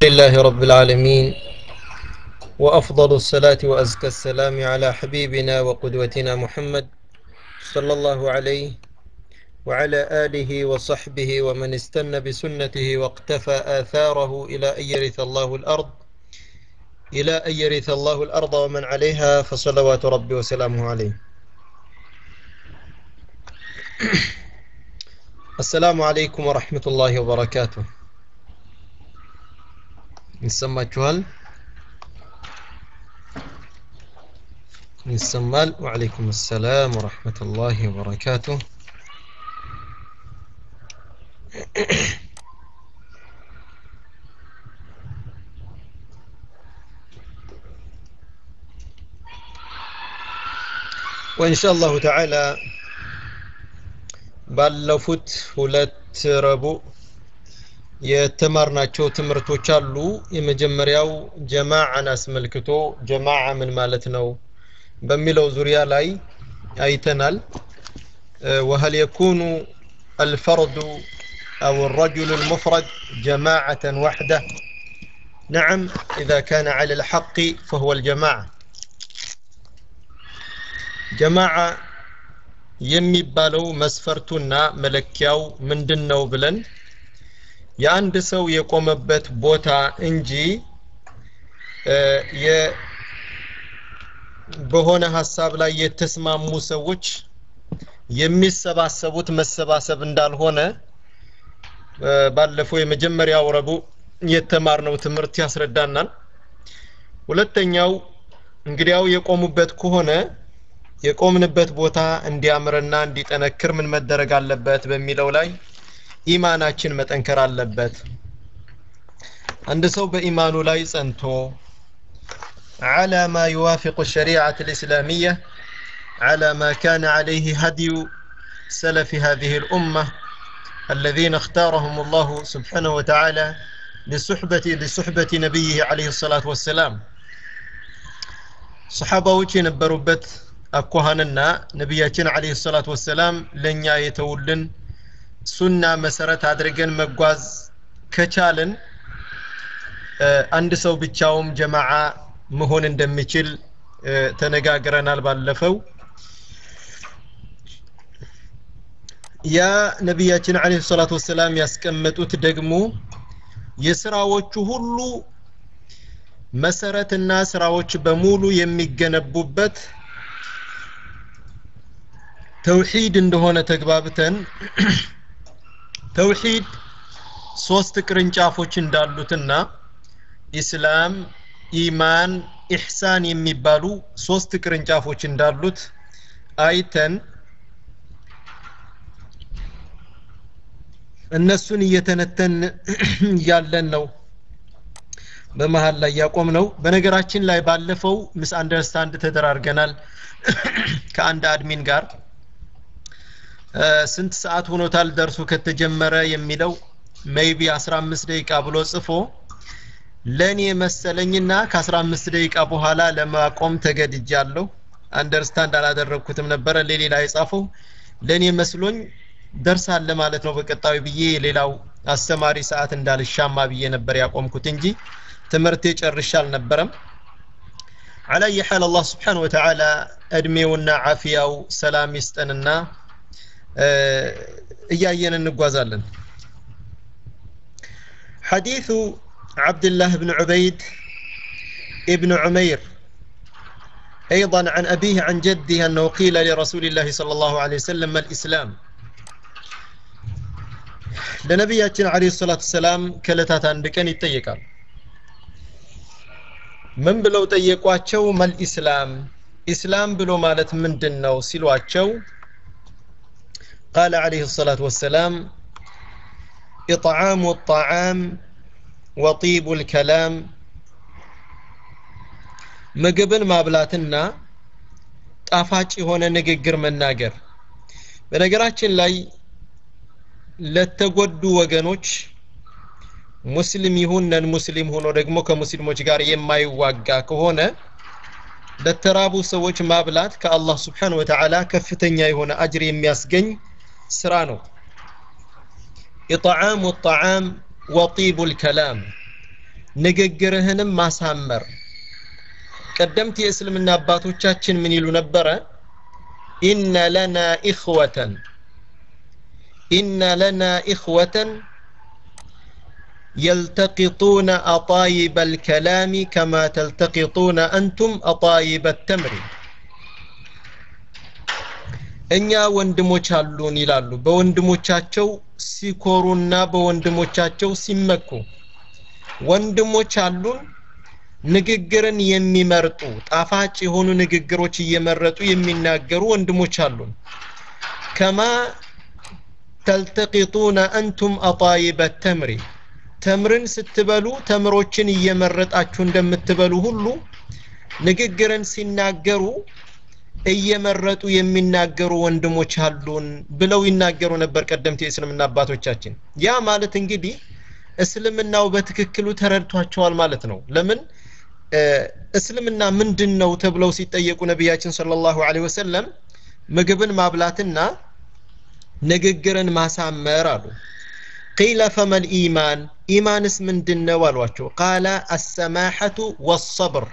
لله رب العالمين وأفضل الصلاة وأزكى السلام على حبيبنا وقدوتنا محمد صلى الله عليه وعلى آله وصحبه ومن استنى بسنته واقتفى آثاره إلى أن يرث الله الأرض إلى أن يرث الله الأرض ومن عليها فصلوات ربي وسلامه عليه السلام عليكم ورحمة الله وبركاته ይሰማችኋል ይሰማል ወዓለይኩም ሰላም ወረሕመቱላሂ ወበረካቱ ወኢንሻ አላሁ ተዓላ ባለፉት ሁለት ረቡዕ የተማርናቸው ትምህርቶች አሉ የመጀመሪያው ጀማዓን አስመልክቶ ጀማዓ ምን ማለት ነው በሚለው ዙሪያ ላይ አይተናል وهل يكون الفرد أو الرجل المفرد جماعة وحده نعم إذا كان على الحق فهو الجماعة جماعة የሚባለው መስፈርቱና መለኪያው ምንድን ነው ብለን የአንድ ሰው የቆመበት ቦታ እንጂ በሆነ ሀሳብ ላይ የተስማሙ ሰዎች የሚሰባሰቡት መሰባሰብ እንዳልሆነ ባለፈው የመጀመሪያው ረቡዕ የተማርነው ትምህርት ያስረዳናል ሁለተኛው እንግዲያው የቆሙበት ከሆነ የቆምንበት ቦታ እንዲያምርና እንዲጠነክር ምን መደረግ አለበት በሚለው ላይ ኢማናችን መጠንከር አለበት አንድ ሰው በኢማኑ ላይ ጸንቶ على ما يوافق الشريعة الإسلامية على ما كان عليه هدي سلف هذه الأمة الذين اختارهم الله سبحانه وتعالى لصحبة لصحبة نبيه عليه الصلاة والسلام صحابة وجه نبروبت أكوهاننا نبياتنا عليه الصلاة والسلام لن يتولن ሱና መሰረት አድርገን መጓዝ ከቻልን አንድ ሰው ብቻውም ጀማዓ መሆን እንደሚችል ተነጋግረናል ባለፈው ያ ነቢያችን አለ ሰላት ወሰላም ያስቀመጡት ደግሞ የስራዎቹ ሁሉ መሰረትና ስራዎች በሙሉ የሚገነቡበት ተውሂድ እንደሆነ ተግባብተን ተውሂድ ሶስት ቅርንጫፎች እንዳሉትና ኢስላም ኢማን ኢሕሳን የሚባሉ ሶስት ቅርንጫፎች እንዳሉት አይተን እነሱን እየተነተን ያለን ነው በመሀል ላይ ያቆም ነው በነገራችን ላይ ባለፈው ምስ አንደርስታንድ ተደራርገናል ከአንድ አድሚን ጋር ስንት ሰዓት ሆኖታል ደርሱ ከተጀመረ የሚለው ሜይቢ 15 ደቂቃ ብሎ ጽፎ ለኔ መሰለኝና ከ15 ደቂቃ በኋላ ለማቆም ተገድጃለሁ አንደርስታንድ አላደረግኩትም ነበረ ለሌላ የጻፈው ለኔ መስሎኝ ደርሳለ ማለት ነው በቀጣዩ ብዬ ሌላው አስተማሪ ሰዓት እንዳልሻማ ብዬ ነበር ያቆምኩት እንጂ ትምህርቴ ጨርሻ አልነበረም على أي حال الله سبحانه وتعالى እድሜውና ዓፊያው ሰላም ይስጠንና እያየን እንጓዛለን حديث عبد الله بن عبيد ابن عمير أيضا عن أبيه عن جده أنه قيل لرسول الله صلى الله عليه وسلم ما الإسلام ለነቢያችን አለ ሰላት ሰላም ከለታት አንድ ቀን ይጠየቃል ምን ብለው ጠየቋቸው መል ኢስላም ኢስላም ብሎ ማለት ምንድን ነው ሲሏቸው قال عليه الصلاة والسلام إطعام الطعام وطيب الكلام ምግብን ማብላትና ጣፋጭ የሆነ ንግግር መናገር በነገራችን ላይ ለተጎዱ ወገኖች ሙስሊም ይሁን ነን ሙስሊም ሆኖ ደግሞ ከሙስሊሞች ጋር የማይዋጋ ከሆነ ለተራቡ ሰዎች ማብላት ከአላህ ስብሓን ወተዓላ ከፍተኛ የሆነ አጅር የሚያስገኝ ስራ ነው ኢጣዓሙ ጣዓም ወጢቡ ልከላም ንግግርህንም ማሳመር ቀደምት የእስልምና አባቶቻችን ምን ይሉ ነበረ ኢነ ለና ኢኽወተን ኢነ ለና ኢኽወተን يلتقطون أطايب الكلام كما تلتقطون أنتم أطايب التمر እኛ ወንድሞች አሉን ይላሉ በወንድሞቻቸው ሲኮሩና በወንድሞቻቸው ሲመኩ ወንድሞች አሉን ንግግርን የሚመርጡ ጣፋጭ የሆኑ ንግግሮች እየመረጡ የሚናገሩ ወንድሞች አሉን ከማ ተልተቂጡነ አንቱም አጣይበ ተምሪ ተምርን ስትበሉ ተምሮችን እየመረጣችሁ እንደምትበሉ ሁሉ ንግግርን ሲናገሩ እየመረጡ የሚናገሩ ወንድሞች አሉን ብለው ይናገሩ ነበር ቀደምት የእስልምና አባቶቻችን ያ ማለት እንግዲህ እስልምናው በትክክሉ ተረድቷቸዋል ማለት ነው ለምን እስልምና ምንድን ነው ተብለው ሲጠየቁ ነቢያችን ሰለላሁ ዐለይሂ ወሰለም ምግብን ማብላትና ንግግርን ማሳመር አሉ ቂለ ፈመል ኢማን ኢማንስ ምንድን ነው አሏቸው ቃለ አሰማሐቱ ወሰብር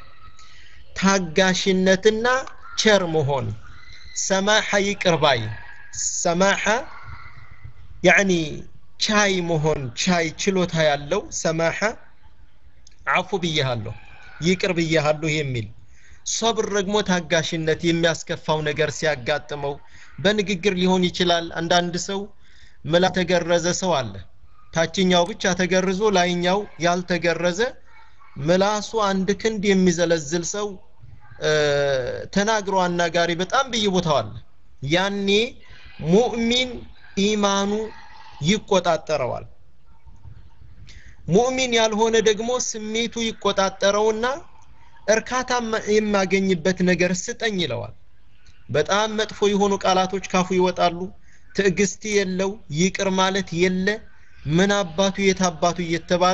ታጋሽነትና ቸር መሆን ሰማሐ ይቅርባይ ሰማሐ ያኒ ቻይ መሆን ቻይ ችሎታ ያለው ሰማሐ አፉ ብያሃለሁ ይቅር ብያሃለሁ የሚል ሶብር ደግሞ ታጋሽነት የሚያስከፋው ነገር ሲያጋጥመው በንግግር ሊሆን ይችላል አንዳንድ ሰው ምላ ተገረዘ ሰው አለ ታችኛው ብቻ ተገርዞ ላይኛው ያልተገረዘ ምላሱ አንድ ክንድ የሚዘለዝል ሰው ተናግሮ አናጋሪ በጣም ብይቦታው አለ ያኔ ሙእሚን ኢማኑ ይቆጣጠረዋል ሙእሚን ያልሆነ ደግሞ ስሜቱ ይቆጣጠረውና እርካታ የማገኝበት ነገር ስጠኝ ይለዋል በጣም መጥፎ የሆኑ ቃላቶች ካፉ ይወጣሉ ትዕግስት የለው ይቅር ማለት የለ ምን አባቱ የት አባቱ እየተባለ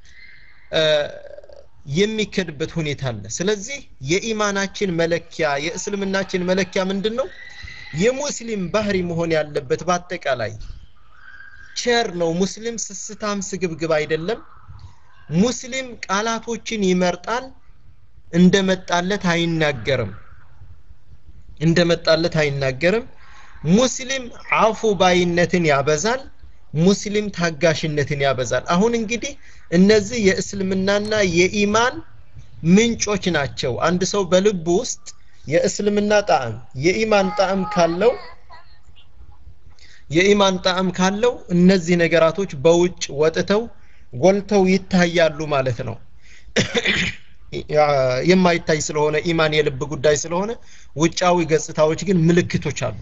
የሚከድበት ሁኔታ አለ ስለዚህ የኢማናችን መለኪያ የእስልምናችን መለኪያ ምንድን ነው የሙስሊም ባህሪ መሆን ያለበት በአጠቃላይ ቸር ነው ሙስሊም ስስታም ስግብግብ አይደለም ሙስሊም ቃላቶችን ይመርጣል እንደመጣለት አይናገርም እንደመጣለት አይናገርም ሙስሊም አፉ ባይነትን ያበዛል ሙስሊም ታጋሽነትን ያበዛል አሁን እንግዲህ እነዚህ የእስልምናና የኢማን ምንጮች ናቸው አንድ ሰው በልቡ ውስጥ የእስልምና ጣዕም የኢማን ጣዕም ካለው የኢማን ጣዕም ካለው እነዚህ ነገራቶች በውጭ ወጥተው ጎልተው ይታያሉ ማለት ነው የማይታይ ስለሆነ ኢማን የልብ ጉዳይ ስለሆነ ውጫዊ ገጽታዎች ግን ምልክቶች አሉ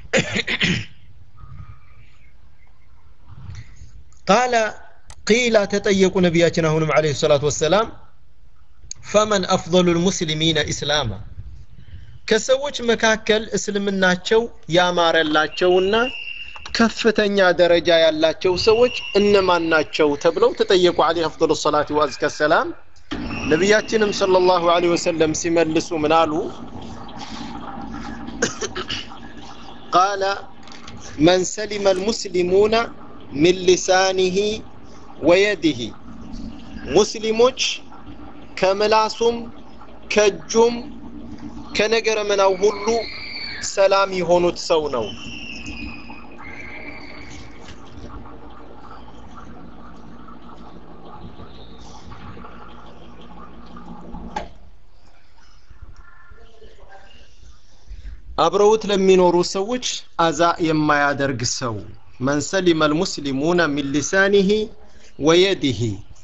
ቃለ ቂላ ተጠየቁ ነቢያችን አሁንም አለ ሰላት ወሰላም ፈመን አፍضሉ ልሙስሊሚነ ኢስላማ ከሰዎች መካከል እስልምናቸው ያማረላቸውና ከፍተኛ ደረጃ ያላቸው ሰዎች እነማን ናቸው ተብለው ተጠየቁ አለ አፍضሉ ሰላት ወአዝከ ሰላም ነቢያችንም ሰለላሁ ዐለይሂ ወሰለም ሲመልሱ ምን አሉ ቃለ መን ሰሊመ ልሙስሊሙነ ሚን ሊሳኒሂ ወየዲሂ ሙስሊሞች ከምላሱም ከእጁም ከነገረ መናው ሁሉ ሰላም የሆኑት ሰው ነው አብረውት ለሚኖሩ ሰዎች አዛ የማያደርግ ሰው መን ሰሊመ ልሙስሊሙነ ሚን ሊሳኒሂ ወየዲሂ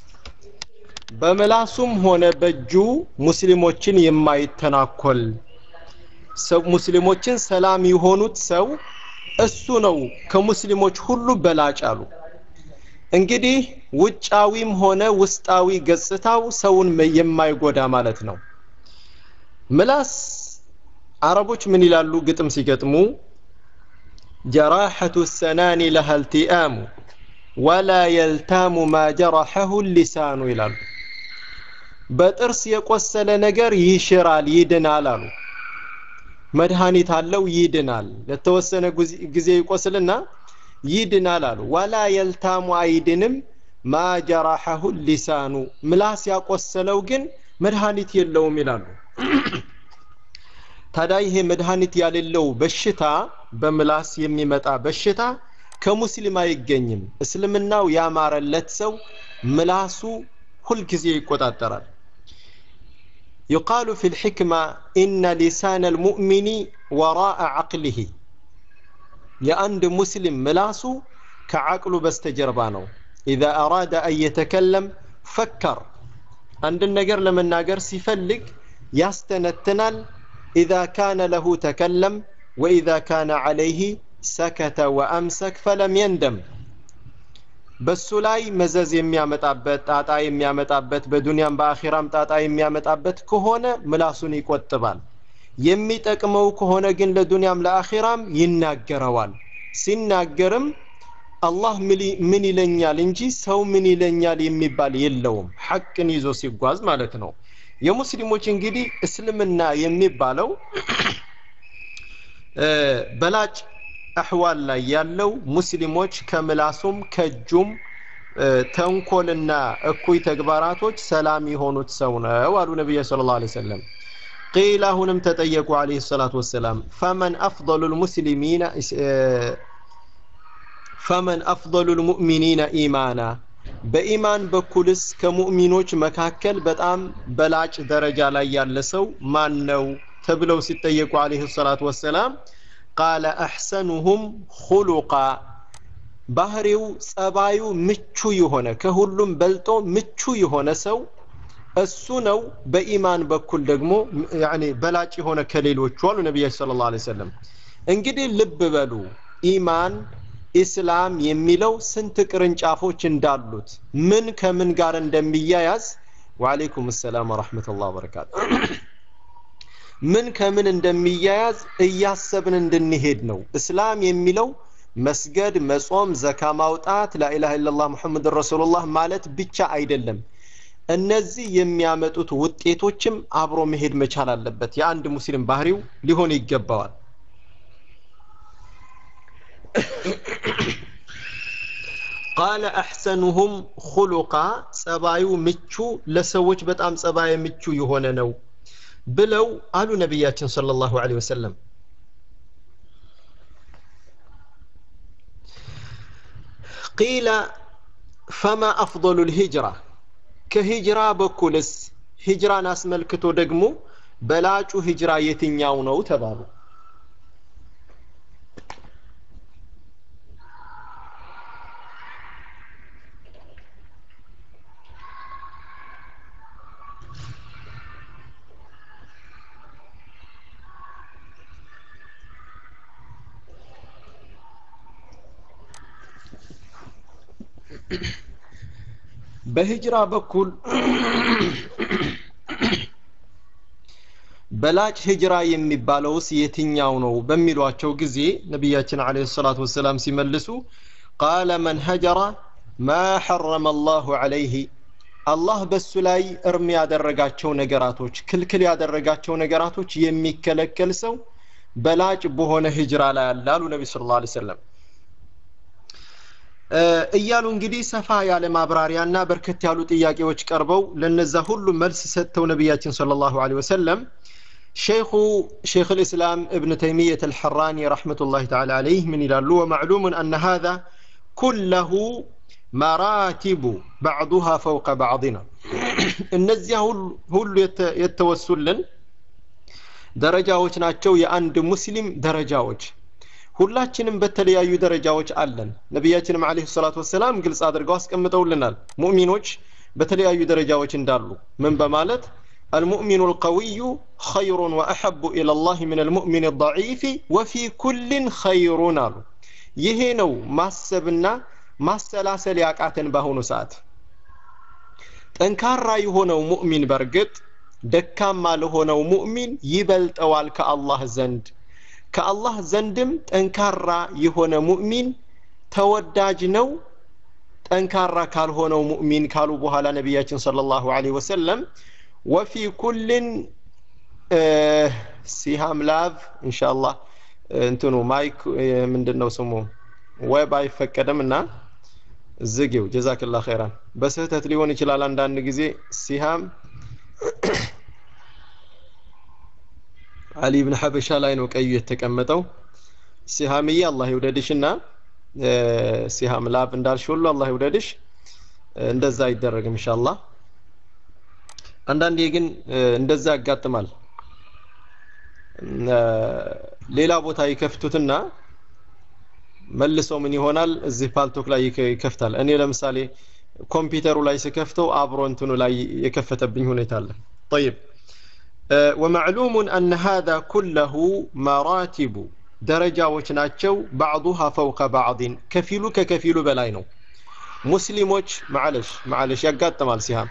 በምላሱም ሆነ በእጁ ሙስሊሞችን የማይተናኮል ሰው ሙስሊሞችን ሰላም የሆኑት ሰው እሱ ነው ከሙስሊሞች ሁሉ በላጭ አሉ እንግዲህ ውጫዊም ሆነ ውስጣዊ ገጽታው ሰውን የማይጎዳ ማለት ነው ምላስ አረቦች ምን ይላሉ ግጥም ሲገጥሙ ጀራሐቱ ሰናኒ ለሃ ልቲአሙ ወላ የልታሙ ማ ጀረሐሁ ሊሳኑ ይላሉ በጥርስ የቆሰለ ነገር ይሽራል ይድናል አሉ መድኃኒት አለው ይድናል ለተወሰነ ጊዜ ይቆስልና ይድናል አሉ ወላ የልታሙ አይድንም ማ ጀራሐሁ ሊሳኑ ምላስ ያቆሰለው ግን መድኃኒት የለውም ይላሉ ታዲያ ይሄ መድኃኒት ያሌለው በሽታ በምላስ የሚመጣ በሽታ ከሙስሊም አይገኝም እስልምናው ያማረለት ሰው ምላሱ ሁልጊዜ ይቆጣጠራል يقال في الحكمة إن لسان المؤمن وراء عقله የአንድ ሙስሊም ምላሱ ከዓቅሉ በስተጀርባ ነው ኢዛ አራደ አን የተከለም ፈከር አንድን ነገር ለመናገር ሲፈልግ ያስተነትናል ኢዛ ካነ ለሁ ተከለም ወኢዛ ካነ ዓለይህ ሰከተ ወአምሰክ ፈለም የንደም በሱ ላይ መዘዝ የሚያመጣበት ጣጣ የሚያመጣበት በዱንያም በአኺራም ጣጣ የሚያመጣበት ከሆነ ምላሱን ይቆጥባል የሚጠቅመው ከሆነ ግን ለዱንያም ለአኺራም ይናገረዋል ሲናገርም አላህ ምን ይለኛል እንጂ ሰው ምን ይለኛል የሚባል የለውም ሐቅን ይዞ ሲጓዝ ማለት ነው የሙስሊሞች እንግዲህ እስልምና የሚባለው በላጭ አህዋል ላይ ያለው ሙስሊሞች ከምላሱም ከእጁም ተንኮልና እኩይ ተግባራቶች ሰላም የሆኑት ሰው ነው አሉ ነቢዩ ስለ ላ ሰለም ቂል አሁንም ተጠየቁ አለህ ሰላት ወሰላም ፈመን አፍضሉ ልሙስሊሚና ፈመን አፍضሉ ልሙእሚኒና ኢማና በኢማን በኩልስ ከሙእሚኖች መካከል በጣም በላጭ ደረጃ ላይ ያለ ሰው ማን ነው ተብለው ሲጠየቁ አለህ ሰላት ወሰላም ቃለ አሕሰኑሁም ሁሉቃ ባህሪው ጸባዩ ምቹ የሆነ ከሁሉም በልጦ ምቹ የሆነ ሰው እሱ ነው በኢማን በኩል ደግሞ ያኒ በላጭ የሆነ ከሌሎቹ አሉ ነቢያችን ስለ ላ ሰለም እንግዲህ ልብ በሉ ኢማን ኢስላም የሚለው ስንት ቅርንጫፎች እንዳሉት ምን ከምን ጋር እንደሚያያዝ ወአለይኩም ሰላም ወረሕመቱላህ ወበረካቱ ምን ከምን እንደሚያያዝ እያሰብን እንድንሄድ ነው እስላም የሚለው መስገድ መጾም ዘካ ማውጣት ላኢላha ኢላላህ ሙሐመድ ረሱሉላህ ማለት ብቻ አይደለም እነዚህ የሚያመጡት ውጤቶችም አብሮ መሄድ መቻል አለበት የአንድ ሙስሊም ባህሪው ሊሆን ይገባዋል ቃለ አሕሰኑሁም ሁሉቃ ጸባዩ ምቹ ለሰዎች በጣም ጸባይ ምቹ የሆነ ነው ብለው አሉ ነቢያችን ሰለላሁ ዐለይሂ ወሰለም ቂለ ፈማ አፍضሉ ልሂጅራ ከሂጅራ በኩልስ ሂጅራን አስመልክቶ ደግሞ በላጩ ሂጅራ የትኛው ነው ተባሉ በሂጅራ በኩል በላጭ ሂጅራ የሚባለውስ የትኛው ነው በሚሏቸው ጊዜ ነቢያችን አለ ሰላት ወሰላም ሲመልሱ ቃለ መን ሀጀራ ማ ሐረመ አላሁ ዐለይህ አላህ በሱ ላይ እርም ያደረጋቸው ነገራቶች ክልክል ያደረጋቸው ነገራቶች የሚከለከል ሰው በላጭ በሆነ ሂጅራ ላይ አለ አሉ ነቢ ስለ ላ ሰለም እያሉ እንግዲህ ሰፋ ያለ ማብራሪያና በርከት ያሉ ጥያቄዎች ቀርበው ለነዛ ሁሉ መልስ ሰጥተው ነቢያችን صلى الله عليه وسلم ሼኹ ሼክ الإسلام ابن تيمية الحراني رحمة الله تعالى عليه من ይላሉ ومعلوم أن هذا كله مراتب بعضها فوق بعضنا እነዚያ ሁሉ የተወሱልን ደረጃዎች ናቸው የአንድ ሙስሊም ደረጃዎች ሁላችንም በተለያዩ ደረጃዎች አለን ነቢያችንም አለህ ሰላት ወሰላም ግልጽ አድርገው አስቀምጠውልናል ሙእሚኖች በተለያዩ ደረጃዎች እንዳሉ ምን በማለት المؤمن القوي خير وأحب إلى الله من المؤمن الضعيف وفي كل خير አሉ ይሄ ነው ማሰብና ማሰላሰል ያቃተን በአሁኑ ሰዓት ጠንካራ የሆነው ሙእሚን በርግጥ ደካማ ለሆነው ሙእሚን ይበልጠዋል ከአላህ ዘንድ ከአላህ ዘንድም ጠንካራ የሆነ ሙእሚን ተወዳጅ ነው ጠንካራ ካልሆነው ሙእሚን ካሉ በኋላ ነቢያችን ሰለላሁ ዐለይሂ ወሰለም ወፊ ኩልን ሲሃም ላቭ ኢንሻአላህ እንትኑ ማይክ ምንድን ነው ስሙ ዌብ አይፈቀድም እና ዝጊው ጀዛክላ ኸይራን በስህተት ሊሆን ይችላል አንዳንድ ጊዜ ሲሃም አሊ ብን ሐበሻ ላይ ነው ቀዩ የተቀመጠው ሲሃምዬ አላህ ይውደድሽና ሲሃም ላብ እንዳልሽ ሁሉ አላህ ይውደድሽ እንደዛ አይደረግም ኢንሻአላህ አንዳንዴ ግን እንደዛ ያጋጥማል ሌላ ቦታ ይከፍቱትና መልሰው ምን ይሆናል እዚህ ፓልቶክ ላይ ይከፍታል እኔ ለምሳሌ ኮምፒውተሩ ላይ ስከፍተው አብሮ እንትኑ ላይ የከፈተብኝ ሁኔታ አለ طيب ومعلوم أن هذا كله مراتب ደረጃዎች ናቸው بعضها فوق بعض ከፊሉ ከከፊሉ በላይ ነው ሙስሊሞች ማለሽ ማለሽ ያጋጥማል ሲሃም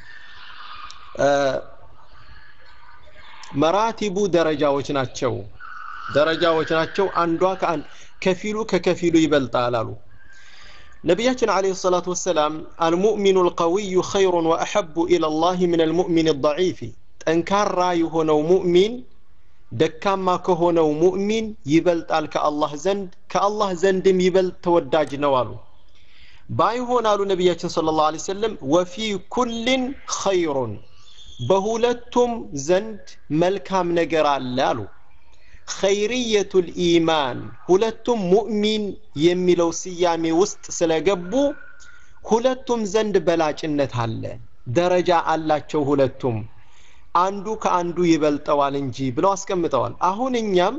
መራቲቡ ደረጃዎች ናቸው ደረጃዎች ናቸው አንዷ ከአንድ ከፊሉ ከከፊሉ ይበልጣል አሉ ነቢያችን አለይሂ ሰላቱ ወሰላም አልሙእሚኑ አልቀዊዩ ኸይሩን ወአሐቡ ኢላ ላህ ምን አልሙእሚን አልضዒፍ ጠንካራ የሆነው ሙእሚን ደካማ ከሆነው ሙእሚን ይበልጣል ከአላህ ዘንድ ከአላህ ዘንድም ይበልጥ ተወዳጅ ነው አሉ ባይሆን አሉ ነቢያችን ስለ ላሁ ዐለይሂ ወሰለም ወፊ ኩልን ኸይሩን በሁለቱም ዘንድ መልካም ነገር አለ አሉ ኸይርየቱ ልኢማን ሁለቱም ሙእሚን የሚለው ስያሜ ውስጥ ስለገቡ ሁለቱም ዘንድ በላጭነት አለ ደረጃ አላቸው ሁለቱም አንዱ ከአንዱ ይበልጠዋል እንጂ ብለው አስቀምጠዋል አሁን እኛም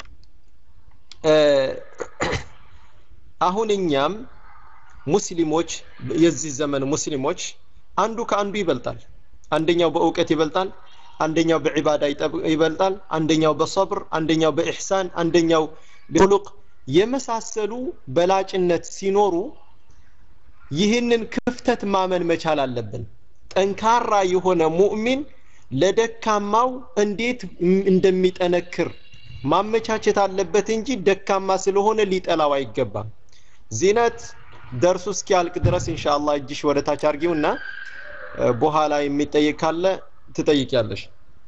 አሁን እኛም ሙስሊሞች የዚህ ዘመን ሙስሊሞች አንዱ ከአንዱ ይበልጣል አንደኛው በእውቀት ይበልጣል አንደኛው በዒባዳ ይበልጣል አንደኛው በሰብር አንደኛው በኢሕሳን አንደኛው በሁሉቅ የመሳሰሉ በላጭነት ሲኖሩ ይህንን ክፍተት ማመን መቻል አለብን ጠንካራ የሆነ ሙእሚን ለደካማው እንዴት እንደሚጠነክር ማመቻቸት አለበት እንጂ ደካማ ስለሆነ ሊጠላው አይገባም ዚነት ደርሱ እስኪያልቅ ድረስ ኢንሻአላህ እጅሽ ወደ ታች አርጊውና በኋላ የሚጠይቅ ካለ ትጠይቂያለሽ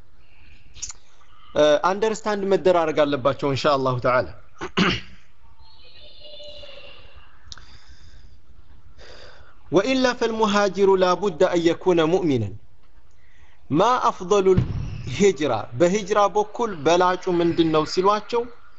አንደርስታንድ መደራረግ አለባቸው ኢንሻአላሁ ተዓላ وإلا فالمهاجر لا بد أن يكون مؤمنا ما أفضل الهجرة بهجرة بكل بلاج من دنو سلواتشو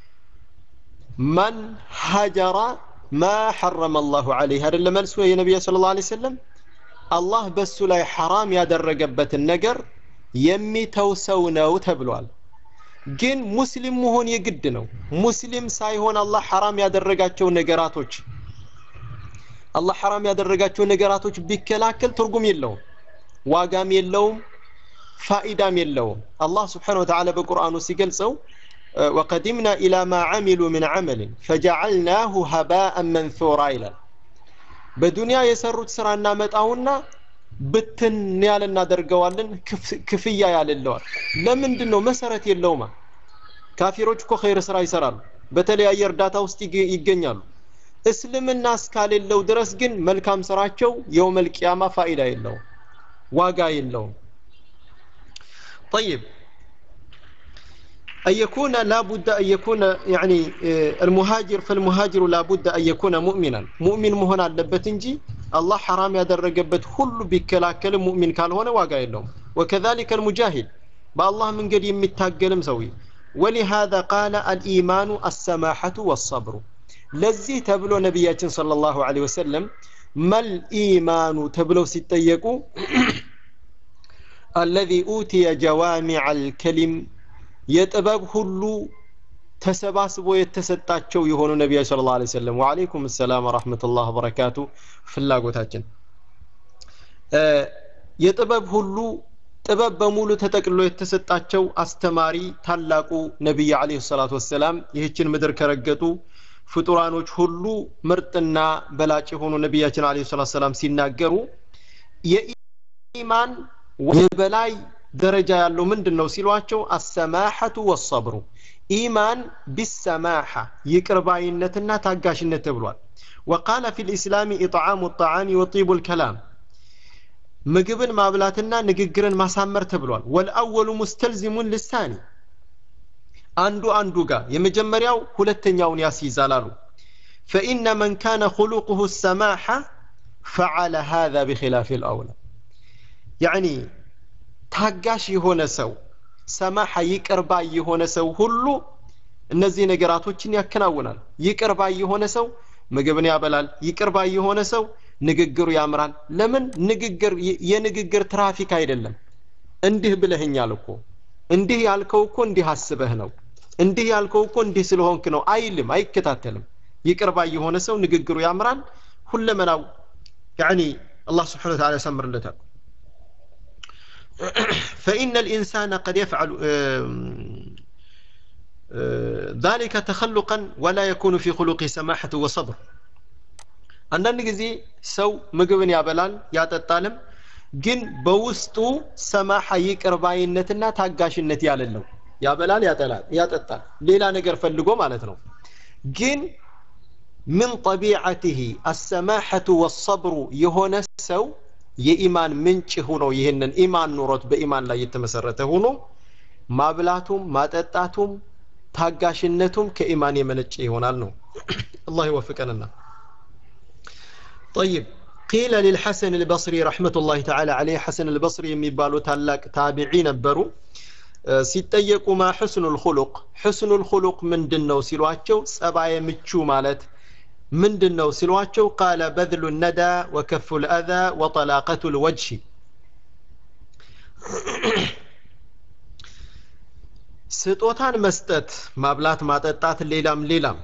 من هجر ما حرم الله عليه هذا اللي ملسوه يا نبي صلى الله عليه وسلم الله بس لا حرام ያደረገበት ነገር የሚተውሰው ነው ተብሏል ግን ሙስሊም መሆን የግድ ነው ሙስሊም ሳይሆን አላህ ሐራም ያደረጋቸው ነገራቶች አላህ ሐራም ያደረጋቸው ነገራቶች ቢከላከል ትርጉም የለውም ዋጋም የለውም ፋኢዳም የለውም አላህ ስብሓን ወተዓላ በቁርአኑ ሲገልጸው وقدمنا إلى ما عملوا من عمل فجعلناه هباء منثورا ይላል በዱንያ የሰሩት ስራ እናመጣውና ብትን ያለ እናደርገዋለን ክፍያ ያለለዋል ለምንድን ነው መሰረት የለውማ ካፊሮች እኮ ኸይር ስራ ይሰራሉ በተለያየ እርዳታ ውስጥ ይገኛሉ እስልምና እስካሌለው ድረስ ግን መልካም ስራቸው የውመል ቂያማ ፋይዳ የለውም ዋጋ የለውም طيب أن يكون لا بد أن يكون يعني المهاجر فالمهاجر لا بد أن يكون مؤمنا مؤمن مهنا لبتنجي الله حرام يدرجبت كل بكلاكل مؤمن كان هنا واقع لهم وكذلك المجاهد بالله من قد يمتاقل مسوي ولهذا قال الإيمان السماحة والصبر لزي تبلو نبياتنا صلى الله عليه وسلم ما الإيمان تبلو ستيقوا الذي أوتي جوامع الكلم የጥበብ ሁሉ ተሰባስቦ የተሰጣቸው የሆኑ ነቢያ ስለ ላ ሰለም ወአለይኩም ሰላም ወረሕመቱላህ ወበረካቱ ፍላጎታችን የጥበብ ሁሉ ጥበብ በሙሉ ተጠቅሎ የተሰጣቸው አስተማሪ ታላቁ ነቢይ አለህ ሰላቱ ወሰላም ይህችን ምድር ከረገጡ ፍጡራኖች ሁሉ ምርጥና በላጭ የሆኑ ነቢያችን አለህ ሰላት ሰላም ሲናገሩ የኢማን የበላይ ደረጃ ያለው ምንድን ነው ሲሏቸው አሰማሐቱ ወሰብሩ ኢማን ቢሰማሐ ይቅርባይነትና ታጋሽነት ተብሏል ወቃለ ፊ ልእስላም ኢጥዓሙ ጣዓሚ ወጢቡ ልከላም ምግብን ማብላትና ንግግርን ማሳመር ተብሏል ወልአወሉ ሙስተልዚሙን ልሳኒ አንዱ አንዱ ጋር የመጀመሪያው ሁለተኛውን ያስይዛል አሉ ፈኢነ መን ካነ خلقه السماحة ፈዓለ ሃذا بخلاف الأولى يعني ታጋሽ የሆነ ሰው ሰማሐ ይቅር ባይ የሆነ ሰው ሁሉ እነዚህ ነገራቶችን ያከናውናል ይቅር ባይ የሆነ ሰው ምግብን ያበላል ይቅር ባይ የሆነ ሰው ንግግሩ ያምራል ለምን ንግግር የንግግር ትራፊክ አይደለም እንዲህ ብለህኛል እኮ እንዲህ ያልከው እኮ እንዲህ አስበህ ነው እንዲህ ያልከው እኮ እንዲህ ስለሆንክ ነው አይልም አይከታተልም ይቅር ባይ የሆነ ሰው ንግግሩ ያምራል ሁለመናው ያኒ አላህ ስብሓን ወተዓላ ያሳምርለታል فإن الإنسان قد يفعل ذلك تخلقا ولا يكون في خلقه سماحة وصبر አንዳንድ ጊዜ ሰው ምግብን ያበላል ያጠጣልም ግን በውስጡ ሰማሐ ይቅር ባይነትና ታጋሽነት ያለለው ያበላል ያጠላል ያጠጣል ሌላ ነገር ፈልጎ ማለት ነው ግን ምን ጠቢዓትህ አሰማሐቱ ወሰብሩ የሆነ ሰው የኢማን ምንጭ ሆኖ ይህንን ኢማን ኑሮት በኢማን ላይ የተመሰረተ ሆኖ ማብላቱም ማጠጣቱም ታጋሽነቱም ከኢማን የመነጨ ይሆናል ነው አላህ ይወፍቀንና طيب قيل للحسن البصري رحمة الله تعالى عليه حسن البصري የሚባሉ ታላቅ ታቢዒ ነበሩ ሲጠየቁ ማ ሕስኑ ልኹሉቅ ሕስኑ ልኹሉቅ ምንድን ነው ሲሏቸው ጸባየ ምቹ ማለት ምንድን ነው ሲሏቸው ቃለ በذሉ ነዳ ወከፉ ልአዛ ወጠላቀቱ ልወጅሂ ስጦታን መስጠት ማብላት ማጠጣት ሌላም ሌላም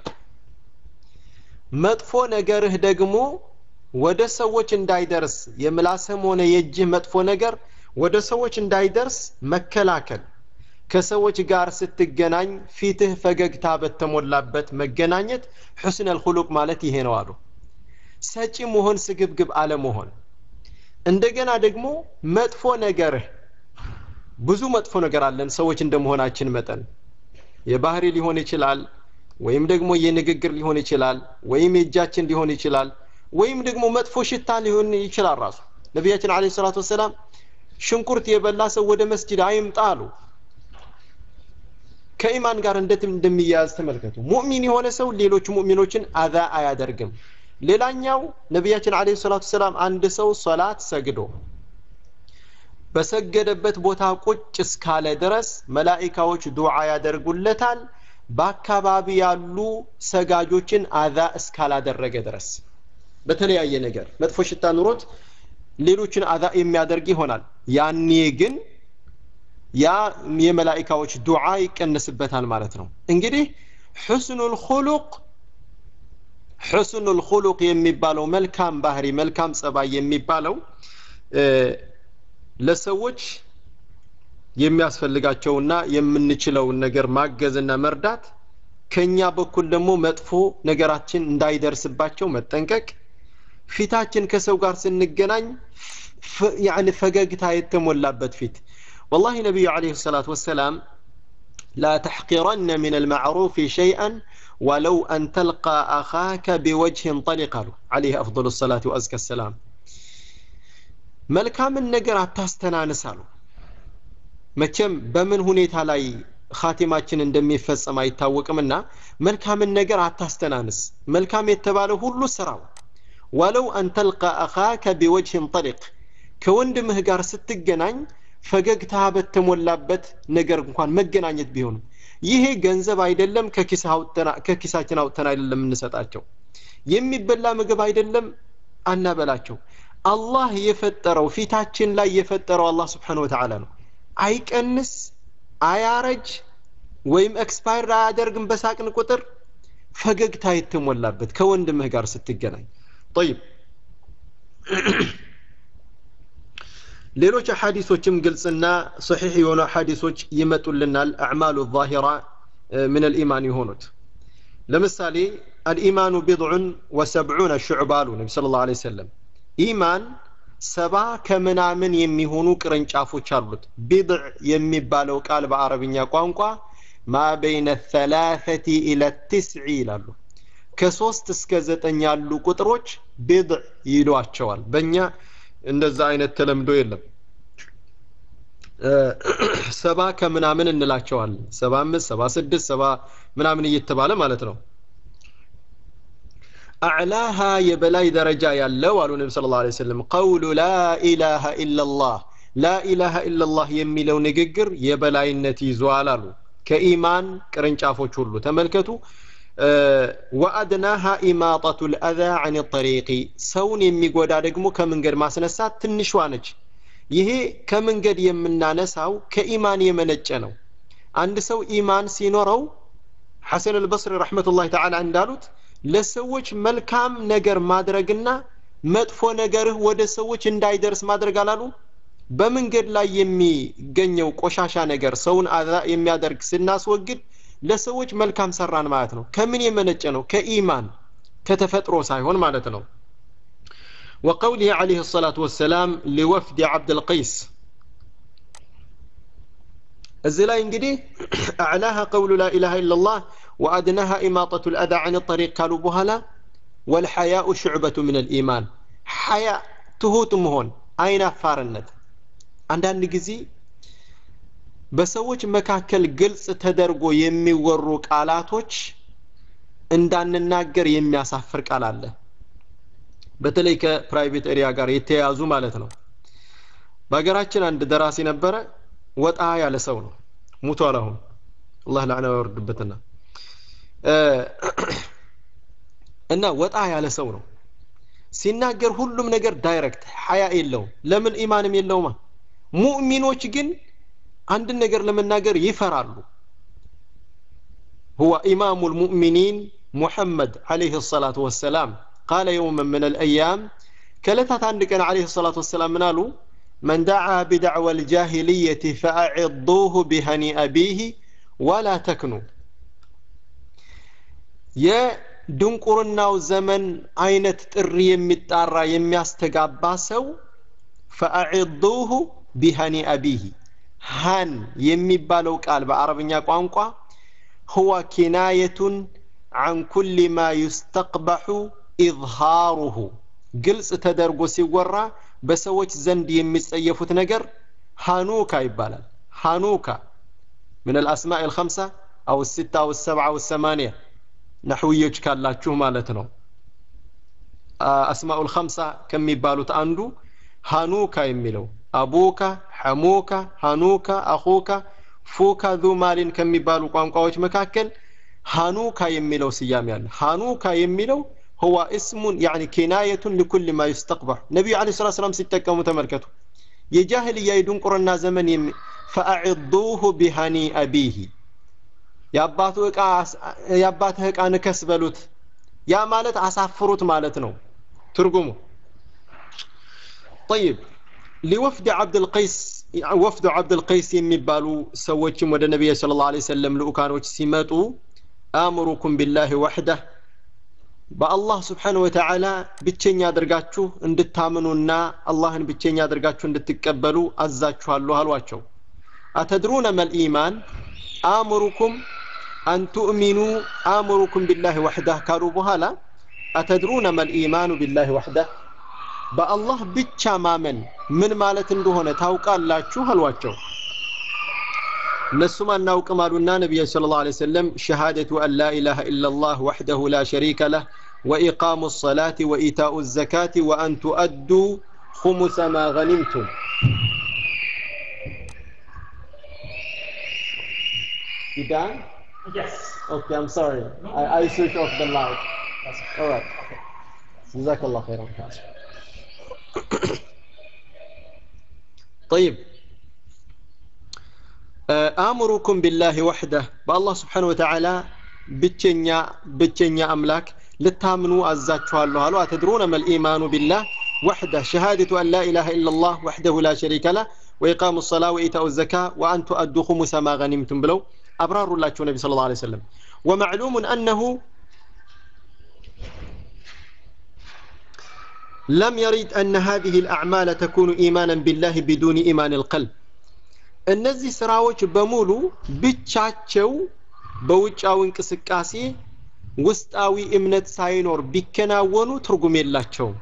መጥፎ ነገርህ ደግሞ ወደ ሰዎች እንዳይደርስ የምላስም ሆነ የእጅህ መጥፎ ነገር ወደ ሰዎች እንዳይደርስ መከላከል ከሰዎች ጋር ስትገናኝ ፊትህ ፈገግታ በተሞላበት መገናኘት ሑስነል ሁሉቅ ማለት ይሄ ነው አሉ ሰጪ መሆን ስግብግብ አለመሆን እንደገና ደግሞ መጥፎ ነገርህ ብዙ መጥፎ ነገር አለን ሰዎች እንደመሆናችን መጠን የባህሪ ሊሆን ይችላል ወይም ደግሞ የንግግር ሊሆን ይችላል ወይም የእጃችን ሊሆን ይችላል ወይም ደግሞ መጥፎ ሽታ ሊሆን ይችላል ራሱ ነቢያችን አለ ሰላቱ ወሰላም ሽንኩርት የበላ ሰው ወደ መስጅድ አይምጣ አሉ ከኢማን ጋር እንዴት እንደሚያያዝ ተመልከቱ ሙእሚን የሆነ ሰው ሌሎች ሙእሚኖችን አዛ አያደርግም ሌላኛው ነቢያችን አለ ሰላቱ ሰላም አንድ ሰው ሶላት ሰግዶ በሰገደበት ቦታ ቁጭ እስካለ ድረስ መላኢካዎች ዱዓ ያደርጉለታል በአካባቢ ያሉ ሰጋጆችን አዛ እስካላደረገ ድረስ በተለያየ ነገር መጥፎ ሽታ ኑሮት ሌሎችን አዛ የሚያደርግ ይሆናል ያኔ ግን ያ የመላኢካዎች ዱዓ ይቀንስበታል ማለት ነው እንግዲህ ሕስኑል ኹሉቅ ሕስኑል ኹሉቅ የሚባለው መልካም ባህሪ መልካም ጸባይ የሚባለው ለሰዎች የሚያስፈልጋቸውና የምንችለውን ነገር ማገዝና መርዳት ከኛ በኩል ደግሞ መጥፎ ነገራችን እንዳይደርስባቸው መጠንቀቅ ፊታችን ከሰው ጋር ስንገናኝ ያኒ ፈገግታ የተሞላበት ፊት والله نبي عليه الصلاة والسلام لا تحقرن من المعروف شيئا ولو أن تلقى أخاك بوجه طلق له عليه أفضل الصلاة وأزكى السلام መልካምን ነገር አታስተናንስ አሉ መቼም በምን ሁኔታ ላይ ካቲማችን እንደሚፈጸም አይታወቅምና መልካምን ነገር አታስተናንስ መልካም የተባለ ሁሉ ስራው ወለው አን ተልቃ አኻከ ቢወጅህን ጠሊቅ ከወንድምህ ጋር ስትገናኝ ፈገግታ በተሞላበት ነገር እንኳን መገናኘት ቢሆንም ይሄ ገንዘብ አይደለም ከኪሳችን አውጥተን አይደለም እንሰጣቸው የሚበላ ምግብ አይደለም አናበላቸው አላህ የፈጠረው ፊታችን ላይ የፈጠረው አላህ ስብሓን ወተዓላ ነው አይቀንስ አያረጅ ወይም ኤክስፓየር አያደርግም በሳቅን ቁጥር ፈገግታ የተሞላበት ከወንድምህ ጋር ስትገናኝ ጠይብ ሌሎች አሐዲሶችም ግልጽና ሰሒሕ የሆኑ አሐዲሶች ይመጡልናል አዕማሉ ዛሂራ ምን አልኢማን የሆኑት ለምሳሌ አልኢማኑ ቢድዑን ወሰብዑነ ሹዕባ አሉ ነቢ ስለ ላሁ ሰለም ኢማን ሰባ ከምናምን የሚሆኑ ቅርንጫፎች አሉት ቢድዕ የሚባለው ቃል በአረብኛ ቋንቋ ማ በይነ ተላተቲ ኢለ ትስዒ ይላሉ ከሶስት እስከ ዘጠኝ ያሉ ቁጥሮች ቢድዕ ይሏቸዋል በእኛ እንደዛ አይነት ተለምዶ የለም ሰባ ከምናምን እንላቸዋለን ሰባ አምስት ሰባ ስድስት ሰባ ምናምን እየተባለ ማለት ነው አዕላሃ የበላይ ደረጃ ያለው አሉ ነቢ ስለ ላ ሰለም ቀውሉ ላኢላሃ ኢላላህ ላኢላሃ ኢላላህ የሚለው ንግግር የበላይነት ይዟል አሉ ከኢማን ቅርንጫፎች ሁሉ ተመልከቱ ወአድናሃ ኢማጠቱ ልአዛ አን ጠሪቂ ሰውን የሚጎዳ ደግሞ ከመንገድ ማስነሳት ትንሿ ነች ይሄ ከመንገድ የምናነሳው ከኢማን የመነጨ ነው አንድ ሰው ኢማን ሲኖረው ሐሰን አልበስሪ ረሕመቱላህ ተዓላ እንዳሉት ለሰዎች መልካም ነገር ማድረግና መጥፎ ነገርህ ወደ ሰዎች እንዳይደርስ ማድረግ አላሉ በመንገድ ላይ የሚገኘው ቆሻሻ ነገር ሰውን አዛ የሚያደርግ ስናስወግድ ለሰዎች መልካም ሰራን ማለት ነው ከምን የመነጨ ነው ከኢማን ከተፈጥሮ ሳይሆን ማለት ነው وقوله عليه الصلاة والسلام لوفد عبد القيس እዚህ ላይ እንግዲህ አዕላሃ ቀውሉ ላ ኢላሃ ኢላላህ ወአድናሃ ኢማጠቱ ልአዛ አን ጠሪቅ ካሉ በኋላ ወልሐያኡ ሽዕበቱ ምን ልኢማን ሐያ ትሁት መሆን አይን አፋርነት አንዳንድ ጊዜ በሰዎች መካከል ግልጽ ተደርጎ የሚወሩ ቃላቶች እንዳንናገር የሚያሳፍር ቃል አለ በተለይ ከፕራይቬት ኤሪያ ጋር የተያያዙ ማለት ነው በሀገራችን አንድ ደራሲ ነበረ ወጣ ያለ ሰው ነው ሙቷል አሁን አላህ ላዕና ያወርድበትና እና ወጣ ያለ ሰው ነው ሲናገር ሁሉም ነገር ዳይሬክት ሀያ የለውም ለምን ኢማንም የለውማ ሙእሚኖች ግን አንድን ነገር ለመናገር ይፈራሉ هو إمام المؤمنين محمد عليه الصلاة والسلام قال يوما من الأيام كلتات عندك عليه الصلاة والسلام منالو من دعا بدعوى الجاهلية فأعضوه بهني أبيه ولا تكنوا يا ድንቁርናው ዘመን አይነት ጥሪ የሚጣራ የሚያስተጋባ ሰው ፈአዒዱሁ ቢሃኒ አቢሂ ሃን የሚባለው ቃል በአረብኛ ቋንቋ ሁወ ኪናየቱን አን ኩል ማ ዩስተቅበሑ ኢዝሃሩሁ ግልጽ ተደርጎ ሲወራ በሰዎች ዘንድ የሚጸየፉት ነገር ሃኑካ ይባላል ሃኑካ من الأسماء الخمسة أو الستة أو السبعة أو الثمانية نحويج ካላችሁ ማለት ነው አስማኡል ኸምሳ ከሚባሉት አንዱ ሃኑካ የሚለው አቡካ ሐሙካ ሃኑካ አኹካ ፉካ ዙ ማሊን ከሚባሉ ቋንቋዎች መካከል ሃኑካ የሚለው ስያሜ አለ ሃኑካ የሚለው هو اسم يعني كناية لكل ما يستقبح نبي عليه الصلاة والسلام ሲጠቀሙ ተመልከቱ የጃህልያ የድንቁርና ዘመን ፈአዕዱሁ ቢሃኒ አቢሂ የአባቱ ዕቃ የአባትህ ዕቃ ንከስ በሉት ያ ማለት አሳፍሩት ማለት ነው ትርጉሙ طيب لوفد عبد القيس ወፍዱ ዓብድል ቀይስ የሚባሉ ሰዎችም ወደ ነቢይ ስለ ላ ሰለም ልኡካኖች ሲመጡ አእምሩኩም ቢላህ ወሕደህ በአላህ ስብሓን ወተዓላ ብቸኛ አድርጋችሁ እንድታምኑና አላህን ብቸኛ አድርጋችሁ እንድትቀበሉ አዛችኋለሁ አሏቸው አተድሩነ መልኢማን አእምሩኩም አን ቱእሚኑ አእምሩኩም ቢላህ ወሕዳህ ካሉ በኋላ አተድሩነ መልኢማኑ ቢላህ ወሕዳህ በአላህ ብቻ ማመን ምን ማለት እንደሆነ ታውቃላችሁ አሏቸው እነሱም አናውቅም አሉና ነቢዩ ስለ ላ ሰለም ሸሃደቱ አን ላ ኢላሃ ኢላላህ ወሕደሁ ላ ሸሪከ ለህ وإقام الصلاة وإيتاء الزكاة وأن تؤدوا خمس ما غنمتم You done? Yes. Okay, I'm sorry. I, I switch off the light. All right. جزاك الله خيرا. طيب آمركم بالله وحده بالله سبحانه وتعالى ብቸኛ ብቸኛ አምላክ ልታምኑ አዛችኋለሁ አሉ አተድሩነ መልኢማኑ ቢላህ وحده شهادة أن لا إله إلا الله وحده لا شريك له وإقام الصلاة وإيتاء الزكاة وأن تؤدوا خمس ما غنمتم بلو أبرار الله النبي صلى الله عليه وسلم ومعلوم أنه لم يرد أن هذه الأعمال تكون إيمانا بالله بدون إيمان القلب እነዚህ ስራዎች በሙሉ ብቻቸው በውጫዊ እንቅስቃሴ ውስጣዊ እምነት ሳይኖር ቢከናወኑ ትርጉም የላቸውም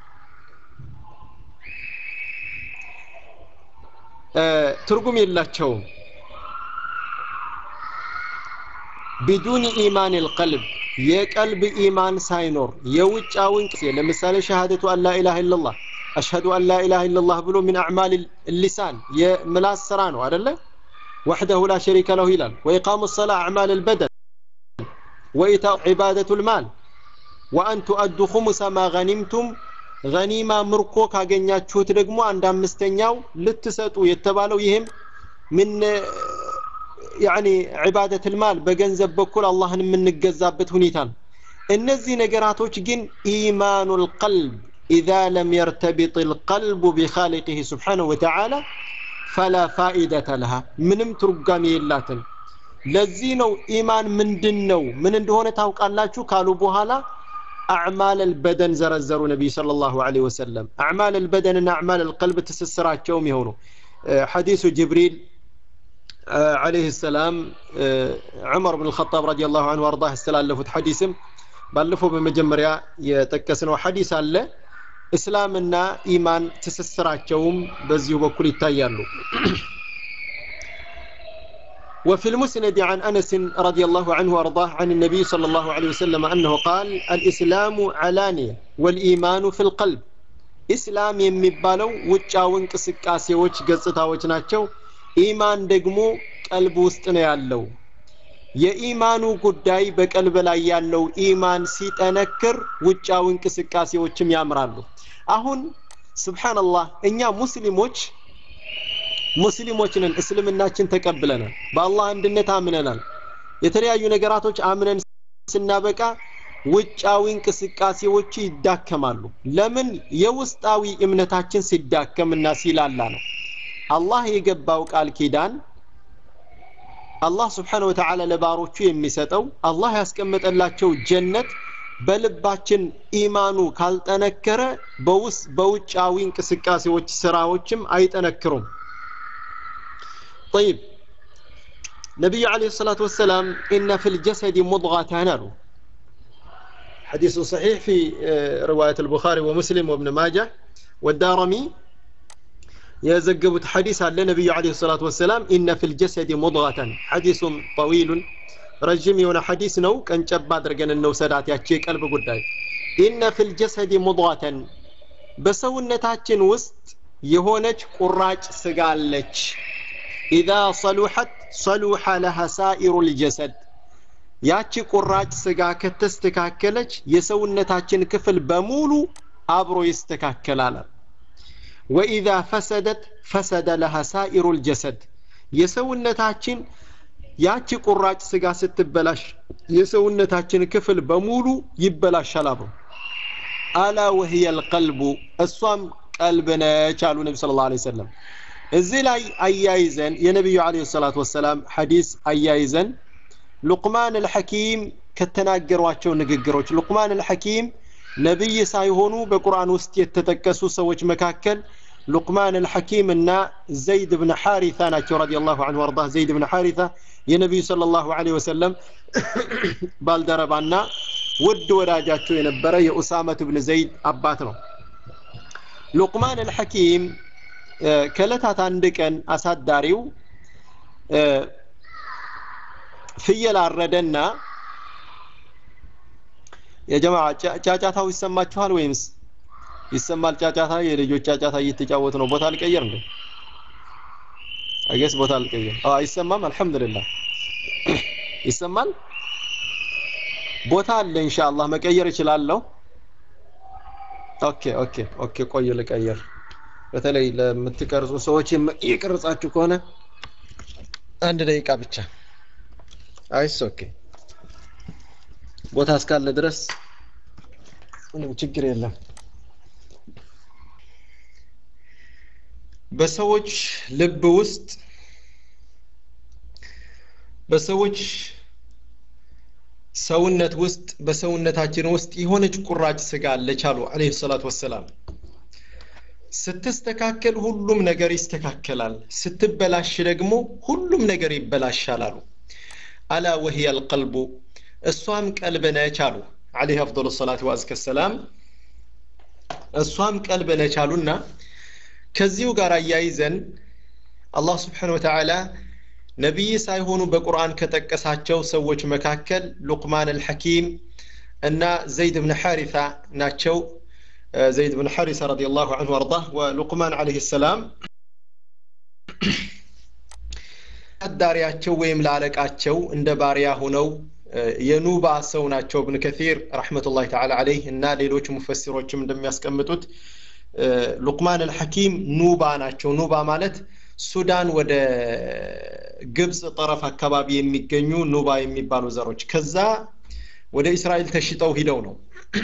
ትርጉም የላቸውም ቢዱኒ ኢማን ልቀልብ የቀልብ ኢማን ሳይኖር የውጫዊ እንቅስቃሴ ለምሳሌ ሸሃደቱ አን ላኢላሃ ኢላላህ አሽሀዱ አን ላኢላሃ ኢላላህ ብሎ ሚን አዕማል ሊሳን የምላስ ስራ ነው አደለ ወሕደሁ ላ ሸሪከ ለሁ ይላል ወኢቃሙ ሰላ አዕማል ልበደን ወኢታኡ ዒባደቱ ልማል ወአን ቱአዱ ኹሙሰ ማ ገኒምቱም ገኒማ ምርኮ ካገኛችሁት ደግሞ አንድ አምስተኛው ልትሰጡ የተባለው ይህም ምን ያኒ ዒባደት ልማል በገንዘብ በኩል አላህን የምንገዛበት ሁኔታ ነው እነዚህ ነገራቶች ግን ኢማኑ ልቀልብ ኢዛ ለም የርተቢጥ ልቀልቡ ቢኻሊቅህ ስብሓነሁ ወተዓላ ፈላ ፋኢደተ ለሃ ምንም ትርጓሜ የላትም ለዚህ ነው ኢማን ምንድን ነው ምን እንደሆነ ታውቃላችሁ ካሉ በኋላ አዕማል አልበደን ዘረዘሩ ነቢይ صلى الله عليه وسلم አዕማል አልበደንና አዕማል አልቀልብ ትስስራቸውም የሆኑ ሐዲሱ ጅብሪል عليه السلام عمر بن الخطاب رضي الله عنه وارضاه استلالفت حديثም ባለፈው በመጀመሪያ የጠቀስነው ሐዲስ አለ እስላምና ኢማን ትስስራቸውም በዚሁ በኩል ይታያሉ وفي المسند عن أنس رضي الله عنه وأرضاه عن النبي صلى الله عليه وسلم أنه قال الإسلام علانية والإيمان في القلب إسلام يمبالو وجاون كسكاسيوች ገጽታዎች ናቸው ኢማን ደግሞ ቀልብ ውስጥ ነው ያለው የኢማኑ ጉዳይ በቀልብ ላይ ያለው ኢማን ሲጠነክር ውጫዊ እንቅስቃሴዎችም ያምራሉ አሁን ስብሓንላህ እኛ ሙስሊሞች ሙስሊሞች ነን እስልምናችን ተቀብለናል በአላህ አንድነት አምነናል የተለያዩ ነገራቶች አምነን ስናበቃ ውጫዊ እንቅስቃሴዎች ይዳከማሉ ለምን የውስጣዊ እምነታችን ሲዳከምና ሲላላ ነው አላህ የገባው ቃል ኪዳን አላህ ስብሓን ወተዓላ ለባሮቹ የሚሰጠው አላህ ያስቀመጠላቸው ጀነት በልባችን ኢማኑ ካልጠነከረ በውስ በውጫዊ እንቅስቃሴዎች ስራዎችም አይጠነክሩም طيب نبي عليه الصلاة والسلام إن في الجسد مضغة نالو حديث صحيح في رواية البخاري ومسلم وابن ماجه والدارمي يزقبت حديث عن النبي عليه الصلاة والسلام إن في الجسد مضغة حديث طويل رجم يونا حديث نو كان جباد رجن النو سدات يحكي قلب قداي إن في الجسد مضغة بسونتاتين وسط يهونج قراج سقالج إذا صلحت صلح لها سائر الجسد ያቺ ቁራጭ ስጋ ከተስተካከለች የሰውነታችን ክፍል በሙሉ አብሮ ይስተካከላል ወኢዛ ፈሰደት ፈሰደ ለሃ ሳኢሩ ልጀሰድ የሰውነታችን ያቺ ቁራጭ ስጋ ስትበላሽ የሰውነታችን ክፍል በሙሉ ይበላሻል አብሮ አላ ወህየ ልቀልቡ እሷም ቀልብ ነች አሉ ነቢ ስለ ላ ሰለም እዚህ ላይ አያይዘን የነቢዩ አለ ሰላት ወሰላም ሐዲስ አያይዘን ሉቅማን አልሐኪም ከተናገሯቸው ንግግሮች ሉቅማን አልሐኪም ነቢይ ሳይሆኑ በቁርአን ውስጥ የተጠቀሱ ሰዎች መካከል ሉቅማን አልሐኪም እና ዘይድ ብን ሐሪታ ናቸው ረዲየላሁ ዐንሁ ወርዳ ዘይድ ብን ሐሪታ የነቢዩ ሰለላሁ ዐለይሂ ወሰለም ባልደረባና ውድ ወዳጃቸው የነበረ የኡሳመት ብን ዘይድ አባት ነው ሉቅማን አልሐኪም ከእለታት አንድ ቀን አሳዳሪው ፍየል አረደና የጀማ ጫጫታው ይሰማችኋል ወይምስ ይሰማል ጫጫታ የልጆች ጫጫታ እየተጫወቱ ነው ቦታ አልቀየር እንዴ አይገስ ቦታ አልቀየር አዎ አይሰማም አልহামዱሊላህ ይሰማል ቦታ አለ ኢንሻአላህ መቀየር እችላለሁ ኦኬ ኦኬ ኦኬ ቆይ ልቀየር በተለይ ለምትቀርጹ ሰዎች እየቀረጻችሁ ከሆነ አንድ ደቂቃ ብቻ አይስ ኦኬ ቦታ እስካለ ድረስ ምንም ችግር የለም በሰዎች ልብ ውስጥ በሰዎች ሰውነት ውስጥ በሰውነታችን ውስጥ የሆነች ቁራጭ ስጋ አለች አሉ አለይሂ ሰላቱ ወሰላም ስትስተካከል ሁሉም ነገር ይስተካከላል ስትበላሽ ደግሞ ሁሉም ነገር ይበላሻል አሉ አላ ወህየ አልቀልቡ እሷም ቀልብ ነች አሉ አለይህ አፍضل ሰላት ወአዝከ ሰላም እሷም ቀልብ ነች አሉና ከዚሁ ጋር አያይዘን አላህ ስብሓን ወተዓላ ነቢይ ሳይሆኑ በቁርአን ከጠቀሳቸው ሰዎች መካከል ሉቅማን አልሐኪም እና ዘይድ ብን ሐሪታ ናቸው ዘይድ ብን ሐሪሳ ረዲየላሁ ዐንሁ ወአርዳህ ወሉቅማን ዓለይሂ ሰላም አዳሪያቸው ወይም ለአለቃቸው እንደ ባሪያ ሁነው የኑባ ሰው ናቸው እብን ከሲር ረሕመቱላሂ ተዓላ ዓለይህ እና ሌሎች ሙፈሲሮችም እንደሚያስቀምጡት ሉቅማን አልሐኪም ኑባ ናቸው ኑባ ማለት ሱዳን ወደ ግብፅ ጠረፍ አካባቢ የሚገኙ ኑባ የሚባሉ ዘሮች ከዛ ወደ እስራኤል ተሽጠው ሂደው ነው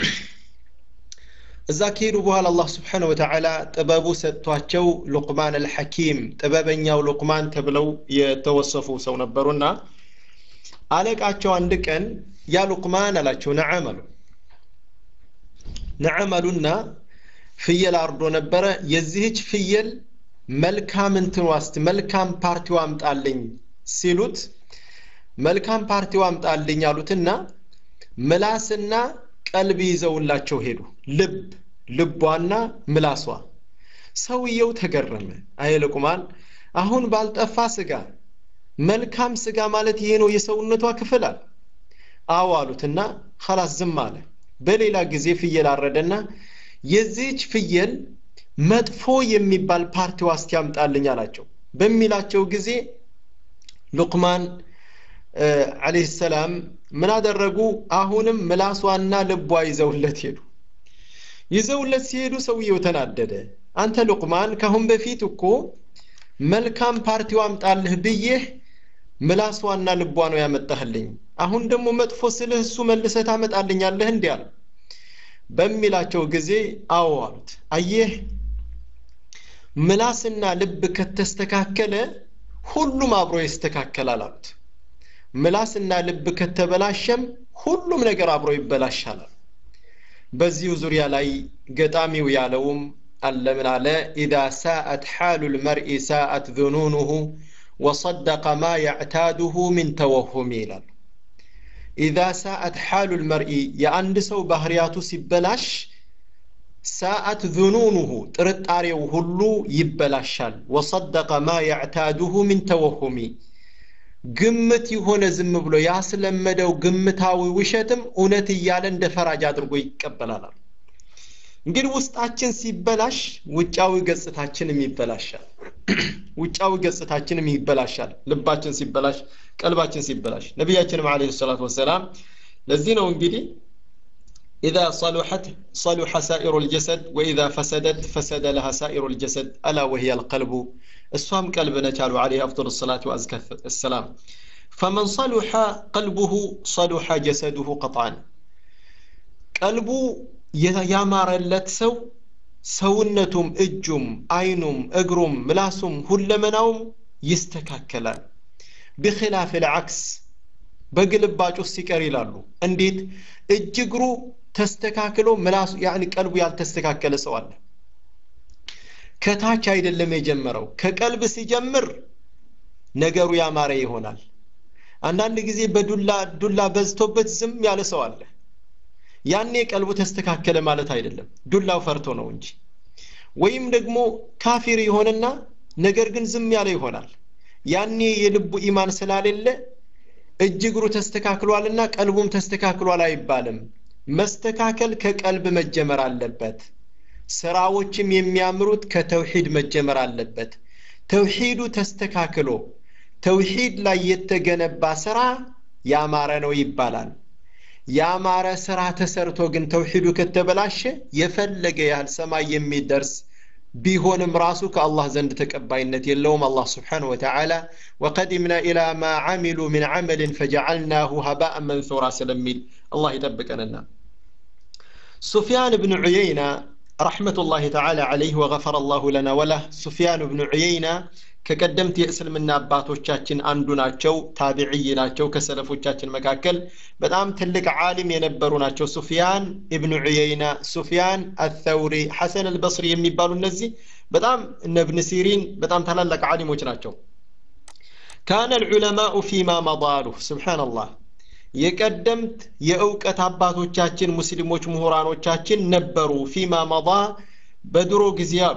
እዛ ከሄዱ በኋላ አላህ ስብሓነ ወተዓላ ጥበቡ ሰጥቷቸው ሉቅማን አልሐኪም ጥበበኛው ሉቅማን ተብለው የተወሰፉ ሰው ነበሩና አለቃቸው አንድ ቀን ያ ሉቅማን አላቸው ነዓም አሉ ነዓም አሉና ፍየል አርዶ ነበረ የዚህች ፍየል መልካም እንትን ዋስት መልካም ፓርቲው አምጣልኝ ሲሉት መልካም ፓርቲው አምጣልኝ አሉትና ምላስና ቀልብ ይዘውላቸው ሄዱ ልብ ልቧና ምላሷ ሰውየው ተገረመ አየ ሉቅማን አሁን ባልጠፋ ስጋ መልካም ስጋ ማለት ይሄ ነው የሰውነቷ ክፍል አለ አዎ አሉትና ኸላስ ዝም አለ በሌላ ጊዜ ፍየል አረደና የዚህች ፍየል መጥፎ የሚባል ፓርቲዋ እስቲ ያምጣልኝ አላቸው በሚላቸው ጊዜ ሉቅማን አለይህ ሰላም ምን አደረጉ አሁንም ምላሷና ልቧ ይዘውለት ሄዱ ይዘውለት ሲሄዱ ሰውየው ተናደደ አንተ ሉቅማን ካሁን በፊት እኮ መልካም ፓርቲው አምጣልህ ብዬህ ምላሷና ልቧ ነው ያመጣህልኝ አሁን ደግሞ መጥፎ ስልህ እሱ መልሰህ ታመጣልኛለህ እንዲህ አለ በሚላቸው ጊዜ አዎ አሉት አየህ ምላስና ልብ ከተስተካከለ ሁሉም አብሮ ይስተካከላል አሉት ምላስና ልብ ከተበላሸም ሁሉም ነገር አብሮ ይበላሻል በዚሁ ዙሪያ ላይ ገጣሚው ያለውም አለ ምን አለ ኢዛ ሳአት ሓሉ ልመርኢ ሳአት ذኑኑሁ ወصደቀ ማ ያዕታዱሁ ምን ተወሁም ይላሉ ኢዛ ሳአት ሓሉ ልመርኢ የአንድ ሰው ባህርያቱ ሲበላሽ ሳአት ذኑኑሁ ጥርጣሬው ሁሉ ይበላሻል ወصደቀ ማ ያዕታዱሁ ምን ተወሁሚ ግምት የሆነ ዝም ብሎ ያስለመደው ግምታዊ ውሸትም እውነት እያለ እንደ ፈራጅ አድርጎ ይቀበላል እንግዲህ ውስጣችን ሲበላሽ ውጫዊ ገጽታችንም ይበላሻል ውጫዊ ገጽታችንም ይበላሻል ልባችን ሲበላሽ ቀልባችን ሲበላሽ ነቢያችንም አለ ሰላት ወሰላም ለዚህ ነው እንግዲህ إذا صلحت صلح سائر الجسد وإذا فسدت فسد لها سائر الجسد ألا وهي القلب السوام قلب نجال عليه أفضل الصلاة وأزكى السلام فمن صلح قلبه صلح جسده قطعا قلبه ያማረለት ሰው ሰውነቱም እጁም አይኑም እግሩም ምላሱም ሁለመናውም ይስተካከላል ብክላፍ ልዓክስ በግልባጭ ውስጥ ሲቀር ይላሉ እንዴት እጅ እግሩ ተስተካክሎ ምላሱ ያኒ ቀልቡ ያልተስተካከለ ሰው አለ ከታች አይደለም የጀመረው ከቀልብ ሲጀምር ነገሩ ያማረ ይሆናል አንዳንድ ጊዜ በዱላ ዱላ በዝቶበት ዝም ያለ ሰው አለ ያኔ ቀልቡ ተስተካከለ ማለት አይደለም ዱላው ፈርቶ ነው እንጂ ወይም ደግሞ ካፊር ይሆንና ነገር ግን ዝም ያለ ይሆናል ያኔ የልቡ ኢማን ስላሌለ እጅ እግሩ ተስተካክሏልና ቀልቡም ተስተካክሏል አይባልም መስተካከል ከቀልብ መጀመር አለበት ስራዎችም የሚያምሩት ከተውሂድ መጀመር አለበት ተውሂዱ ተስተካክሎ ተውሂድ ላይ የተገነባ ስራ ያማረ ነው ይባላል ያማረ ስራ ተሰርቶ ግን ተውሂዱ ከተበላሸ የፈለገ ያህል ሰማይ የሚደርስ ቢሆንም ራሱ ከአላህ ዘንድ ተቀባይነት የለውም አላህ ስብሓን ወተዓላ ወቀዲምና ኢላ ማ ዓሚሉ ምን ዓመልን ፈጀዓልናሁ ሀባአን መንሱራ ስለሚል አላህ ይጠብቀንና ሱፊያን ብን ዑየይና ረሕመቱላህ ተዓላ ዓለይህ ወገፈረ አላሁ ለና ወላህ ሱፊያን ብን ዑየይና ከቀደምት የእስልምና አባቶቻችን አንዱ ናቸው ታቢዕይ ናቸው ከሰለፎቻችን መካከል በጣም ትልቅ ዓሊም የነበሩ ናቸው ሱፊያን ኢብኑ ዑየይና ሱፊያን አተውሪ ሐሰን አልበስሪ የሚባሉ እነዚህ በጣም እነ እብን ሲሪን በጣም ታላላቅ ዓሊሞች ናቸው ካነ ልዑለማኡ ፊማ መዳሉ ስብሓንላህ የቀደምት የእውቀት አባቶቻችን ሙስሊሞች ምሁራኖቻችን ነበሩ ፊማ መዳ በድሮ ጊዜ አሉ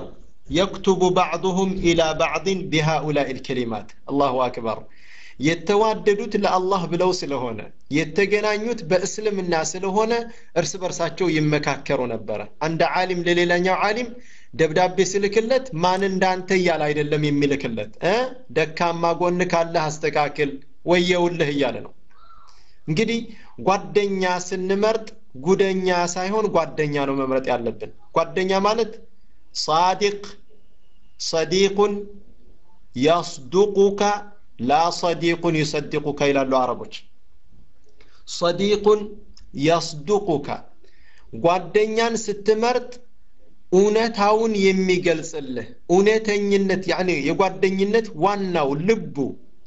የክቱቡ ባዕضሁም ኢላ ባዕድን ቢሃኡላኢ ልከሊማት አላሁ አክበር የተዋደዱት ለአላህ ብለው ስለሆነ የተገናኙት በእስልምና ስለሆነ እርስ በርሳቸው ይመካከሩ ነበረ አንድ ዓሊም ለሌላኛው ዓሊም ደብዳቤ ስልክለት ማን እንዳንተ እያለ አይደለም የሚልክለት እ ደካማ ጎን ካለህ አስተካክል ወየውልህ እያለ ነው እንግዲህ ጓደኛ ስንመርጥ ጉደኛ ሳይሆን ጓደኛ ነው መምረጥ ያለብን ጓደኛ ማለት ሳዲቅ ሰዲቁን ያስዱቁካ ላ ሰዲቁን ዩሰድቁካ ይላሉ አረቦች ሰዲቁን ያስዱቁካ ጓደኛን ስትመርጥ እውነታውን የሚገልጽልህ እውነተኝነት ያኒ የጓደኝነት ዋናው ልቡ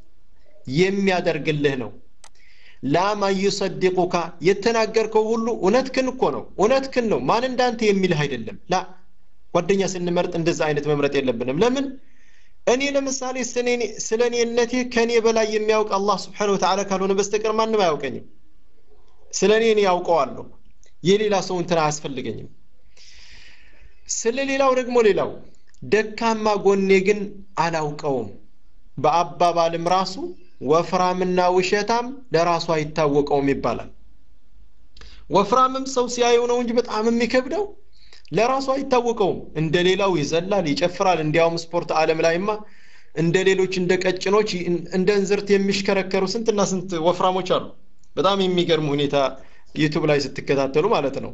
የሚያደርግልህ ነው ላማ ዩሰድቁካ የተናገርከው ሁሉ እውነትክን እኮ ነው እውነትክን ነው ማን እንዳንተ የሚልህ አይደለም ላ ጓደኛ ስንመርጥ እንደዛ አይነት መምረጥ የለብንም ለምን እኔ ለምሳሌ ስለ እኔነቴ ከእኔ በላይ የሚያውቅ አላህ ስብሓን ወተዓላ ካልሆነ በስተቀር ማንም አያውቀኝም ስለ እኔ እኔ ያውቀዋለሁ የሌላ ሰው እንትን አያስፈልገኝም ስለ ሌላው ደግሞ ሌላው ደካማ ጎኔ ግን አላውቀውም በአባባልም ራሱ ወፍራምና ውሸታም ለራሱ አይታወቀውም ይባላል ወፍራምም ሰው ሲያየው ነው እንጂ በጣም የሚከብደው ለራሱ አይታወቀውም እንደ ሌላው ይዘላል ይጨፍራል እንዲያውም ስፖርት አለም ላይማ እንደ ሌሎች እንደ ቀጭኖች እንደ እንዝርት የሚሽከረከሩ ስንትና ስንት ወፍራሞች አሉ በጣም የሚገርም ሁኔታ ዩቱብ ላይ ስትከታተሉ ማለት ነው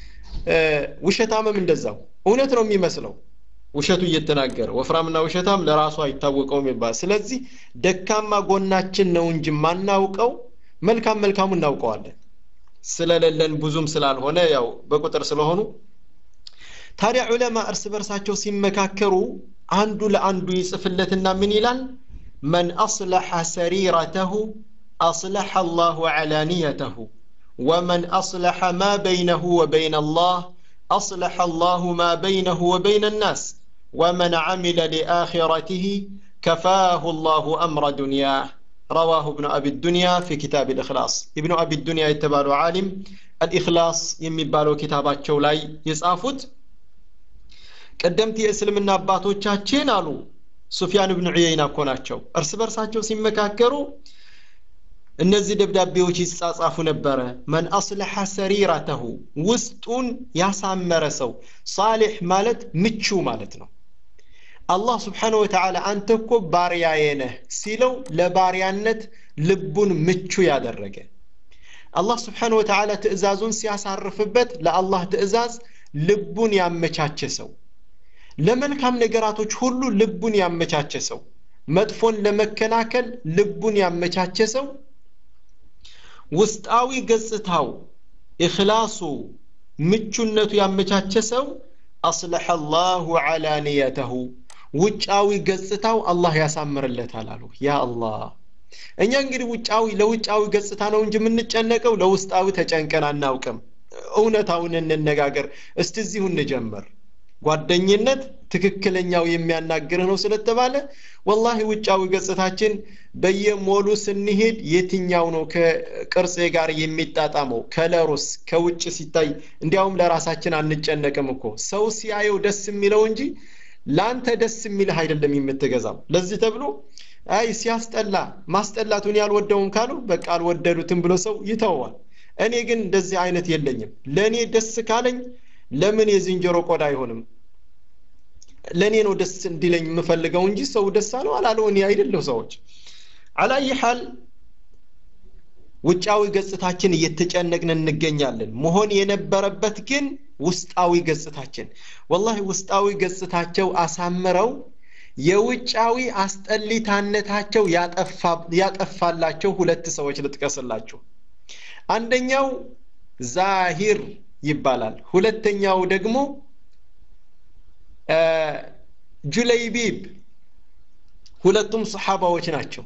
ውሸታምም እንደዛው እውነት ነው የሚመስለው ውሸቱ እየተናገረ ወፍራምና ውሸታም ለራሱ አይታወቀውም ይባል ስለዚህ ደካማ ጎናችን ነው እንጂ ማናውቀው መልካም መልካሙ እናውቀዋለን ስለሌለን ብዙም ስላልሆነ ያው በቁጥር ስለሆኑ ታዲያ ዑለማ እርስ በርሳቸው ሲመካከሩ አንዱ ለአንዱ ይጽፍለትና ምን ይላል መን አስለሐ ሰሪረተሁ አስለሐ አላሁ ዓላንየተሁ ወመን አስለሐ ማ በይነሁ ወበይነ አላህ أصلح الله ما بينه وبين الناس ومن عمل لآخرته كفاه الله أمر دنياه رواه ابن أبي الدنيا في كتاب الإخلاص ابن أبي الدنيا يتبالو عالم الإخلاص يمبالو كتابات شولاي يصافت ቀደምት የእስልምና አባቶቻችን አሉ ሱፊያን ብን ዑየይና እኮ ናቸው እርስ በርሳቸው ሲመካከሩ እነዚህ ደብዳቤዎች ይጻጻፉ ነበረ መን አስለሐ ሰሪረተሁ ውስጡን ያሳመረ ሰው ሳሌሕ ማለት ምቹ ማለት ነው አላህ ስብሓን ወተዓላ አንተ እኮ ባሪያዬ ነህ ሲለው ለባሪያነት ልቡን ምቹ ያደረገ አላህ ስብሓን ወተዓላ ትእዛዙን ሲያሳርፍበት ለአላህ ትእዛዝ ልቡን ያመቻቸ ሰው ለመልካም ነገራቶች ሁሉ ልቡን ያመቻቸ ሰው መጥፎን ለመከላከል ልቡን ያመቻቸ ሰው ውስጣዊ ገጽታው ኢኽላሱ ምቹነቱ ያመቻቸ ሰው አስለሐ አላሁ ዓላንየተሁ ውጫዊ ገጽታው አላህ ያሳምርለታል አሉ ያ አላህ እኛ እንግዲህ ውጫዊ ለውጫዊ ገጽታ ነው እንጂ የምንጨነቀው ለውስጣዊ ተጨንቀን አናውቅም እውነታውን እንነጋገር እስቲ እዚሁ እንጀምር ጓደኝነት ትክክለኛው የሚያናግርህ ነው ስለተባለ ወላሂ ውጫዊ ገጽታችን በየሞሉ ስንሄድ የትኛው ነው ከቅርጼ ጋር የሚጣጣመው ከለሩስ ከውጭ ሲታይ እንዲያውም ለራሳችን አንጨነቅም እኮ ሰው ሲያየው ደስ የሚለው እንጂ ለአንተ ደስ የሚልህ አይደለም የምትገዛው ለዚህ ተብሎ አይ ሲያስጠላ ማስጠላቱን ያልወደውም ካሉ በቃ አልወደዱትም ብሎ ሰው ይተዋል እኔ ግን እንደዚህ አይነት የለኝም ለእኔ ደስ ካለኝ ለምን የዝንጀሮ ቆዳ አይሆንም ለእኔ ነው ደስ እንዲለኝ የምፈልገው እንጂ ሰው ደስ አለው አላለው እኔ አይደለሁ ሰዎች አላይ ሐል ውጫዊ ገጽታችን እየተጨነቅን እንገኛለን መሆን የነበረበት ግን ውስጣዊ ገጽታችን ወላሂ ውስጣዊ ገጽታቸው አሳምረው የውጫዊ አስጠሊታነታቸው ያጠፋላቸው ሁለት ሰዎች ልጥቀስላችሁ አንደኛው ዛሂር ይባላል ሁለተኛው ደግሞ ጁለይቢብ ሁለቱም ሰሓባዎች ናቸው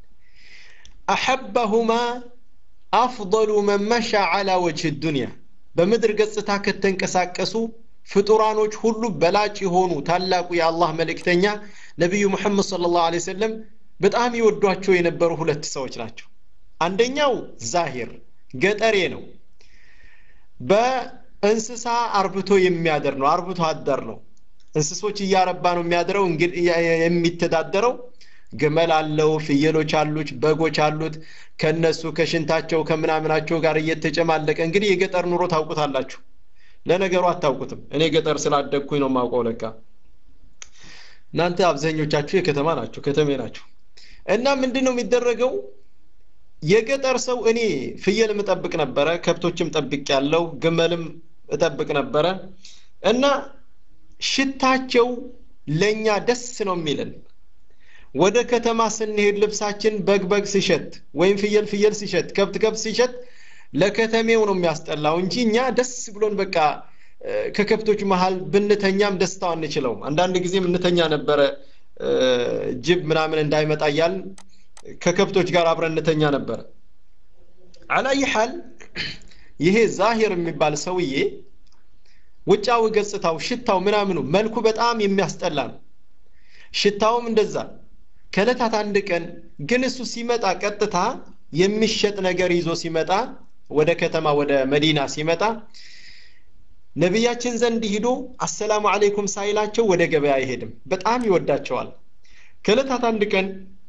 አሐበሁማ አፍضሉ መን መሻ ዓላ ወጅህ ዱንያ በምድር ገጽታ ከተንቀሳቀሱ ፍጡራኖች ሁሉ በላጭ የሆኑ ታላቁ የአላህ መልእክተኛ ነቢዩ ሙሐመድ صለ ላሁ ለ ሰለም በጣም ይወዷቸው የነበሩ ሁለት ሰዎች ናቸው አንደኛው ዛሂር ገጠሬ ነው በእንስሳ አርብቶ የሚያደር ነው አርብቶ አደር ነው እንስሶች እያረባ ነው የሚያድረው የሚተዳደረው ግመል አለው ፍየሎች አሉት በጎች አሉት ከነሱ ከሽንታቸው ከምናምናቸው ጋር እየተጨማለቀ እንግዲህ የገጠር ኑሮ ታውቁታላችሁ ለነገሩ አታውቁትም እኔ ገጠር ስላደግኩኝ ነው ማውቀው ለካ እናንተ አብዛኞቻችሁ የከተማ ናቸው ከተሜ ናቸው እና ምንድን ነው የሚደረገው የገጠር ሰው እኔ ፍየል እጠብቅ ነበረ ከብቶችም ጠብቅ ያለው ግመልም እጠብቅ ነበረ እና ሽታቸው ለእኛ ደስ ነው የሚልን ወደ ከተማ ስንሄድ ልብሳችን በግ በግ ሲሸት ወይም ፍየል ፍየል ሲሸት ከብት ከብት ሲሸት ለከተሜው ነው የሚያስጠላው እንጂ እኛ ደስ ብሎን በቃ ከከብቶች መሀል ብንተኛም ደስታው አንችለውም አንዳንድ ጊዜም እንተኛ ነበረ ጅብ ምናምን እንዳይመጣ እያልን ከከብቶች ጋር አብረን እንተኛ ነበረ አላይ ሐል ይሄ ዛሂር የሚባል ሰውዬ ውጫዊ ገጽታው ሽታው ምናምኑ መልኩ በጣም የሚያስጠላ ነው ሽታውም እንደዛ ከእለታት አንድ ቀን ግን እሱ ሲመጣ ቀጥታ የሚሸጥ ነገር ይዞ ሲመጣ ወደ ከተማ ወደ መዲና ሲመጣ ነቢያችን ዘንድ ሂዶ አሰላሙ አለይኩም ሳይላቸው ወደ ገበያ አይሄድም በጣም ይወዳቸዋል ከእለታት አንድ ቀን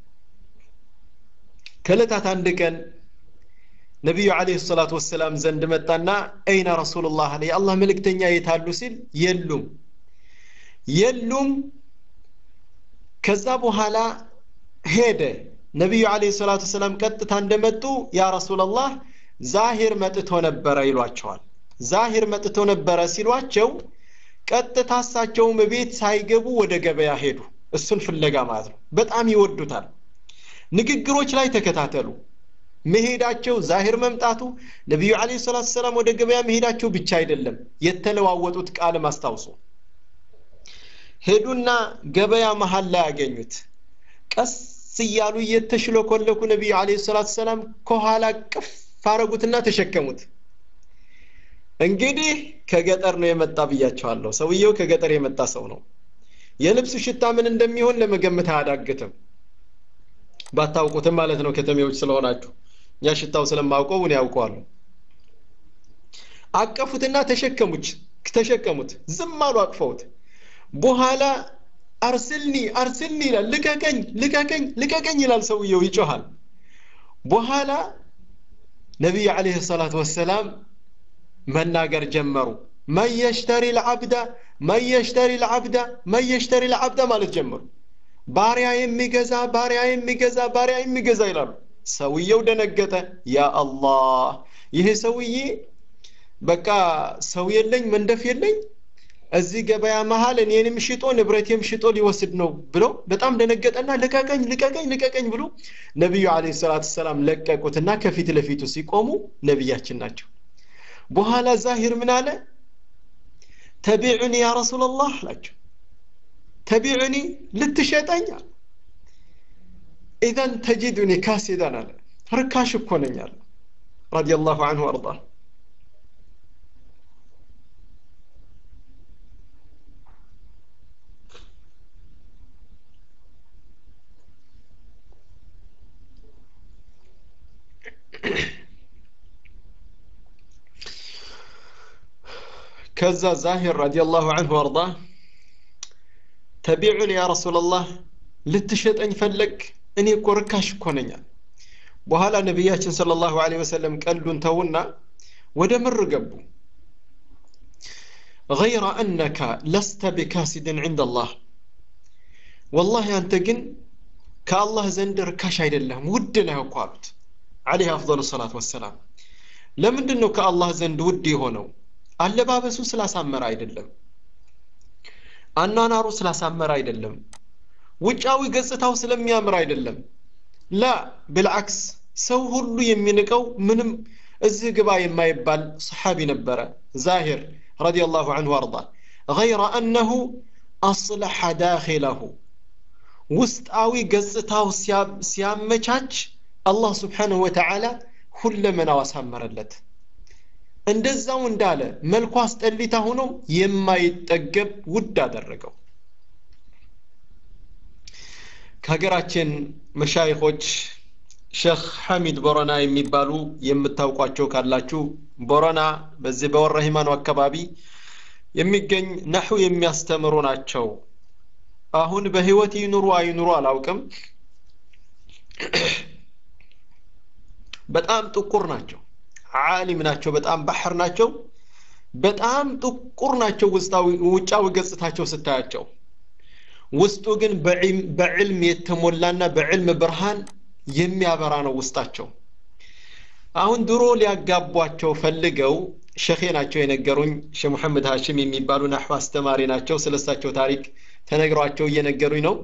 ከእለታት አንድ ቀን ነቢዩ አለህ ሰላቱ ወሰላም ዘንድ መጣና አይና ረሱሉላህ አለ የአላህ መልእክተኛ የታሉ ሲል የሉም የሉም ከዛ በኋላ ሄደ ነቢዩ አለህ ሰላቱ ወሰላም ቀጥታ እንደመጡ ያ ረሱላላህ ዛሂር መጥቶ ነበረ ይሏቸዋል ዛሂር መጥቶ ነበረ ሲሏቸው ቀጥታ እሳቸውም ቤት ሳይገቡ ወደ ገበያ ሄዱ እሱን ፍለጋ ማለት ነው በጣም ይወዱታል ንግግሮች ላይ ተከታተሉ መሄዳቸው ዛሂር መምጣቱ ነቢዩ አለ ሰላት ሰላም ወደ ገበያ መሄዳቸው ብቻ አይደለም የተለዋወጡት ቃልም አስታውሱ ሄዱና ገበያ መሀል ላይ ያገኙት ቀስ እያሉ እየተሽለኮለኩ ነቢዩ አለ ሰላት ሰላም ከኋላ ቅፍ አረጉትና ተሸከሙት እንግዲህ ከገጠር ነው የመጣ ብያቸዋለሁ ሰውየው ከገጠር የመጣ ሰው ነው የልብሱ ሽታ ምን እንደሚሆን ለመገመት አያዳግትም ባታውቁትም ማለት ነው ከተሜዎች ስለሆናችሁ እኛ ሽታው ስለማውቀው እኔ ያውቀዋለሁ አቀፉትና ተሸከሙች ተሸከሙት ዝም አሉ አቅፈውት በኋላ አርስልኒ አርስልኒ ይላል ልቀቀኝ ልቀቀኝ ልቀቀኝ ይላል ሰውየው ይጮሃል በኋላ ነቢዩ አለህ ሰላት ወሰላም መናገር ጀመሩ መን የሽተሪ ልዓብዳ መን የሽተሪ ልዓብዳ መን የሽተሪ ልዓብዳ ማለት ጀመሩ ባሪያ የሚገዛ ባሪያ የሚገዛ ባሪያ የሚገዛ ይላሉ ሰውየው ደነገጠ ያ አላህ ይሄ ሰውዬ በቃ ሰው የለኝ መንደፍ የለኝ እዚህ ገበያ መሀል እኔንም ሽጦ ንብረቴም ሽጦ ሊወስድ ነው ብሎ በጣም ደነገጠና ልቀቀኝ ልቀቀኝ ልቀቀኝ ብሎ ነቢዩ አለ ሰላት ሰላም ለቀቁትና ከፊት ለፊቱ ሲቆሙ ነቢያችን ናቸው በኋላ ዛሂር ምን አለ ተቢዑኒ ያ ረሱላላህ አላቸው ተቢዑኒ ልትሸጠኝ ኢዘን ተጂዱኒ ካሲዳን አለ ርካሽ እኮ ነኝ አለ ረዲየላሁ አንሁ አርዳ ከዛ ዛሂር ረዲየላሁ አንሁ አርዳ ተቢዑን ያ ረሱላላህ ልትሸጠኝ ፈለግ እኔ እኮ ርካሽ እኮ ነኛል በኋላ ነቢያችን ስለ ላሁ ወሰለም ቀልዱን ተውና ወደ ምር ገቡ غير أنك لست بكاسد عند الله والله أنت جن كالله زند ركاش عيد الله ودنا قالت عليه أفضل الصلاة والسلام لمن ነው ከአላህ ዘንድ ውድ የሆነው አለባበሱ ስላሳመረ አይደለም አኗኗሩ ስላሳመረ አይደለም ውጫዊ ገጽታው ስለሚያምር አይደለም ላ ብልዓክስ ሰው ሁሉ የሚንቀው ምንም እዚህ ግባ የማይባል ሰሓቢ ነበረ ዛሂር رضي الله عنه وارضاه غير أنه أصلح داخله ውስጣዊ ገጽታው ሲያመቻች አላህ ስብሓንሁ ወተዓላ ሁለመናው አሳመረለት እንደዛው እንዳለ መልኩ አስጠሊታ ሆኖ የማይጠገብ ውድ አደረገው ከሀገራችን መሻይኾች ሼክ ሐሚድ ቦረና የሚባሉ የምታውቋቸው ካላችሁ ቦረና በዚህ በወረ ሂማኑ አካባቢ የሚገኝ ነሑ የሚያስተምሩ ናቸው አሁን በህይወት ይኑሩ አይኑሩ አላውቅም በጣም ጥቁር ናቸው ዓሊም ናቸው በጣም ባህር ናቸው በጣም ጥቁር ናቸው ውስጣዊ ውጫዊ ገጽታቸው ስታያቸው ውስጡ ግን በዕልም የተሞላና በዕልም ብርሃን የሚያበራ ነው ውስጣቸው አሁን ድሮ ሊያጋቧቸው ፈልገው ሸኼ ናቸው የነገሩኝ ሼህ ሙሐመድ ሀሽም የሚባሉ ናሕዋ አስተማሪ ናቸው ስለሳቸው ታሪክ ተነግሯቸው እየነገሩኝ ነው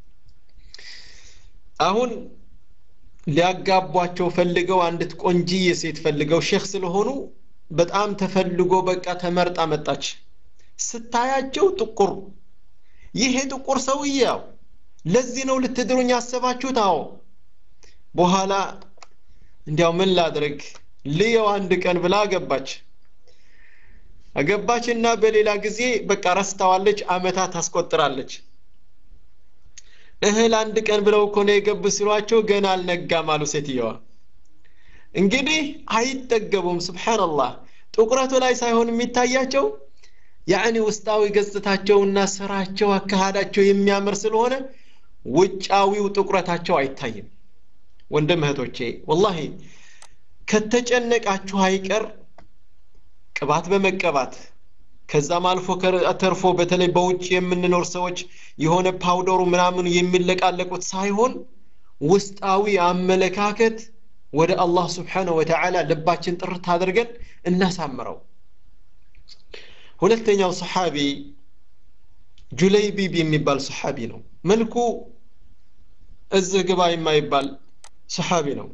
አሁን ሊያጋቧቸው ፈልገው አንዲት ቆንጂዬ ሴት ፈልገው ሼክ ስለሆኑ በጣም ተፈልጎ በቃ ተመርጣ መጣች ስታያቸው ጥቁር ይሄ ጥቁር ሰውዬው ለዚህ ነው ልትድሩኝ ያሰባችሁት አዎ በኋላ እንዲያው ምን ላድርግ ልየው አንድ ቀን ብላ አገባች አገባችና በሌላ ጊዜ በቃ ረስታዋለች አመታት ታስቆጥራለች እህል አንድ ቀን ብለው እኮ ነው የገቡ ሲሏቸው ገና አልነጋም አሉ ሴትየዋ እንግዲህ አይጠገቡም ስብሓንላህ ጥቁረቱ ላይ ሳይሆን የሚታያቸው ያዕኒ ውስጣዊ ገጽታቸውና ስራቸው አካሃዳቸው የሚያምር ስለሆነ ውጫዊው ጥቁረታቸው አይታይም ወንድም እህቶቼ ወላሂ ከተጨነቃችሁ አይቀር ቅባት በመቀባት ከዛም አልፎ ተርፎ በተለይ በውጭ የምንኖር ሰዎች የሆነ ፓውደሩ ምናምኑ የሚለቃለቁት ሳይሆን ውስጣዊ አመለካከት ወደ አላህ ስብሓነሁ ወተዓላ ልባችን ጥርት አድርገን እናሳምረው ሁለተኛው ሰሓቢ ጁለይቢብ የሚባል ሰሓቢ ነው መልኩ እዚህ ግባ የማይባል ሰሓቢ ነው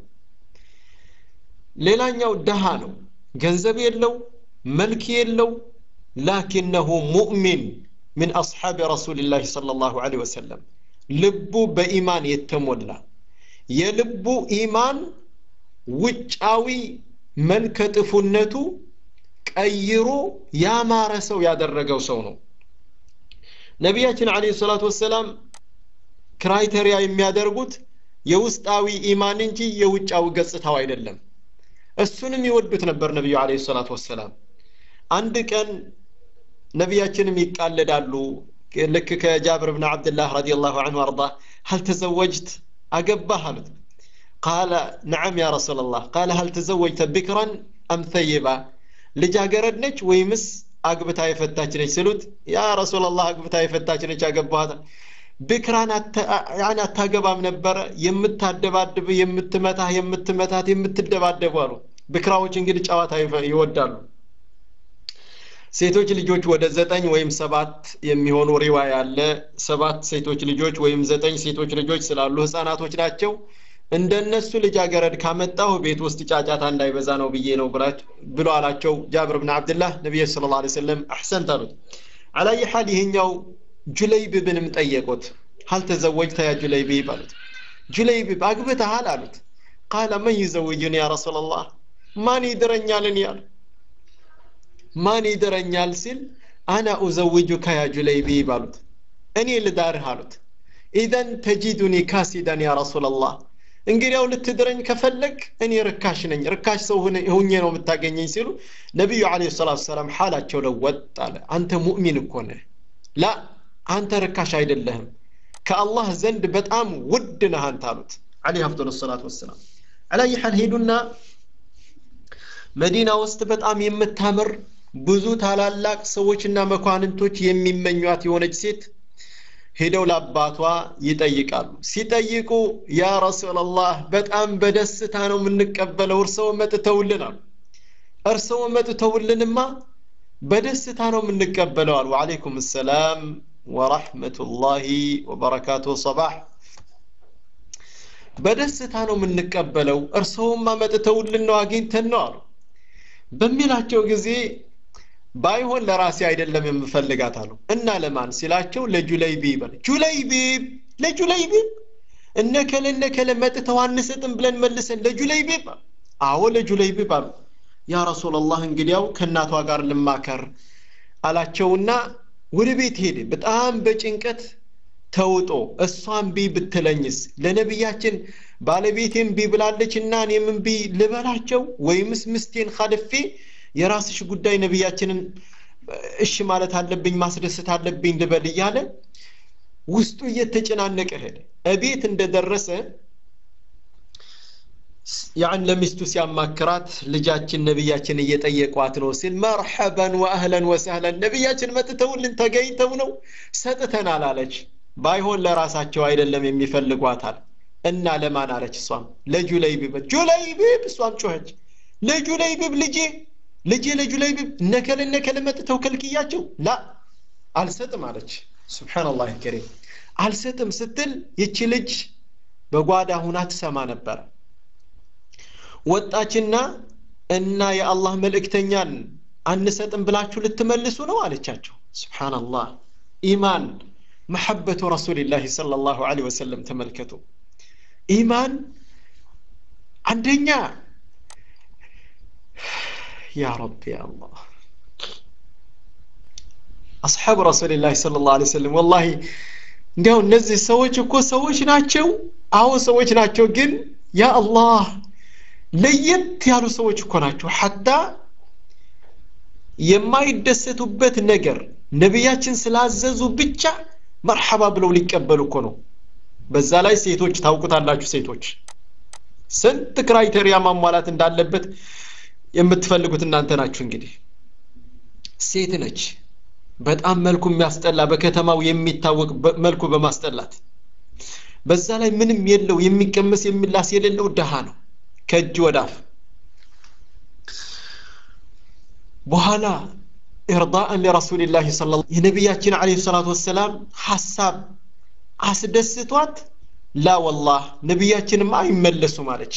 ሌላኛው ደሃ ነው ገንዘብ የለው መልክ የለው ላኪነሁ ሙእሚን ምን አስሓቢ ረሱልላህ صلى الله عليه وسلم ልቡ በኢማን የተሞላ የልቡ ኢማን ውጫዊ መልከ ጥፉነቱ ቀይሮ ያማረ ሰው ያደረገው ሰው ነው ነቢያችን አለይሂ ሰላቱ ወሰላም ክራይቴሪያ የሚያደርጉት የውስጣዊ ኢማን እንጂ የውጫዊ ገጽታው አይደለም እሱንም ይወዱት ነበር ነቢዩ አለይሂ ሰላቱ ወሰላም አንድ ቀን ነቢያችንም ይቃለዳሉ ልክ ከጃብር ብን ዓብድላህ ረዲየላሁ ዐንሁ አርዳ هل تزوجت أقبه አሉት قال نعم يا رسول الله قال هل تزوجت بكرا أم ثيبا ልጃገረድ ነች ወይምስ አግብታ የፈታች ነች ስሉት ያ ረሱላላህ አግብታ የፈታች ነች አገባኋት ብክራን አታገባም ነበረ የምታደባድብ የምትመታ የምትመታት የምትደባደቡ አሉ ብክራዎች እንግዲህ ጨዋታ ይወዳሉ ሴቶች ልጆች ወደ ዘጠኝ ወይም ሰባት የሚሆኑ ሪዋያ አለ ሰባት ሴቶች ልጆች ወይም ዘጠኝ ሴቶች ልጆች ስላሉ ህፃናቶች ናቸው እንደነሱ ልጃገረድ ካመጣሁ ቤት ውስጥ ጫጫታ እንዳይበዛ ነው ብዬ ነው ብሎ አላቸው ጃብር ብን አብድላህ ነቢይ ስለ ላ ሰለም አሕሰንት አሉት አላየ ሓል ይህኛው ጁለይቢብንም ጠየቁት ሀል ተዘወጅተ ያ ጁለይቢብ አሉት ጁለይቢብ አግብተሃል አሉት ቃለ መን ይዘውጅን ያ ረሱላላህ ማን ይድረኛልን ያሉ ማን ይድረኛል ሲል አና ኡዘውጁከ ያ ጁለይቢብ አሉት እኔ ልዳርህ አሉት ኢዘን ተጂዱኒ ካሲዳን ያ ረሱላላህ እንግዲያው ልትድረኝ ከፈለግ እኔ ርካሽ ነኝ ርካሽ ሰው ሁኜ ነው የምታገኘኝ ሲሉ ነቢዩ አለ ሰላት ሰላም ሓላቸው ለወጥ አለ አንተ ሙእሚን እኮ ነህ ላ አንተ ርካሽ አይደለህም ከአላህ ዘንድ በጣም ውድ ነህ አንተ አሉት አለህ አፍضل ሰላት ወሰላም አላይ ሓል ሄዱና መዲና ውስጥ በጣም የምታምር ብዙ ታላላቅ ሰዎችና መኳንንቶች የሚመኟት የሆነች ሴት ሄደው ለአባቷ ይጠይቃሉ ሲጠይቁ ያ ረሱላላህ በጣም በደስታ ነው የምንቀበለው እርስዎ መጥተውልን አሉ እርስዎ መጥተውልንማ በደስታ ነው የምንቀበለው አሉ ወአለይኩም ሰላም ወራህመቱላሂ ወበረካቱ ሰባህ በደስታ ነው የምንቀበለው እርስዎማ መጥተውልን ነው አግኝተን ነው አሉ በሚላቸው ጊዜ ባይሆን ለራሴ አይደለም የምፈልጋት አሉ እና ለማን ሲላቸው ለጁለይቢብ አለ ጁለይቢብ ለጁለይቢብ እነከለ እነከለ መጥተው አንሰጥም ብለን መልሰን ለጁለይቢብ አዎ ለጁለይቢብ አሉ ያ ረሱላላህ እንግዲያው ከእናቷ ጋር ልማከር አላቸውና ወደ ቤት ሄደ በጣም በጭንቀት ተውጦ እሷን ቢ ብትለኝስ ለነቢያችን ባለቤቴን ቢ ብላለች እና እኔም ቢ ልበላቸው ወይምስ ምስቴን ካልፌ የራስሽ ጉዳይ ነቢያችንን እሺ ማለት አለብኝ ማስደሰት አለብኝ ልበል እያለ ውስጡ እየተጨናነቀ ሄደ እቤት እንደደረሰ ያን ለሚስቱ ሲያማክራት ልጃችን ነቢያችን እየጠየቋት ነው ሲል መርሐበን ወአህለን ወሰህለን ነቢያችን መጥተውልን ተገኝተው ነው ሰጥተናል አለች ባይሆን ለራሳቸው አይደለም የሚፈልጓታል እና ለማን አለች እሷም ለጁለይቢብ ጁለይቢብ እሷም ጮኸች ለጁለይቢብ ልጄ ልጄ ለጁለይቢብ እነከል እነከል መጥተው ከልክያቸው ላ አልሰጥም አለች ስብሓንላህ ከሪም አልሰጥም ስትል ይቺ ልጅ በጓዳ ሁና ትሰማ ነበረ ወጣችና እና የአላህ መልእክተኛን አንሰጥም ብላችሁ ልትመልሱ ነው አለቻቸው ስብሓንላህ ኢማን መሐበቱ ረሱልላህ صلى الله عليه وسلم ተመልከቱ ኢማን አንደኛ ያ ረቢ አላህ አስሓብ ረሱልላህ صلى الله عليه وسلم ወላሂ እንዲያው እነዚህ ሰዎች እኮ ሰዎች ናቸው አዎ ሰዎች ናቸው ግን ያ አላህ ለየት ያሉ ሰዎች እኮ ናቸው ሐታ የማይደሰቱበት ነገር ነቢያችን ስላዘዙ ብቻ መርሐባ ብለው ሊቀበሉ እኮ ነው በዛ ላይ ሴቶች ታውቁታላችሁ ሴቶች ስንት ክራይቴሪያ ማሟላት እንዳለበት የምትፈልጉት እናንተ ናችሁ እንግዲህ ሴት ነች በጣም መልኩ የሚያስጠላ በከተማው የሚታወቅ መልኩ በማስጠላት በዛ ላይ ምንም የለው የሚቀመስ የሚላስ የሌለው ድሃ ነው ከእጅ ወዳፍ በኋላ ኢርዳእን ለረሱልላህ ለ የነቢያችን ለ ሰላት ወሰላም ሐሳብ አስደስቷት ላ ወላህ ነቢያችንም አይመለሱም አለች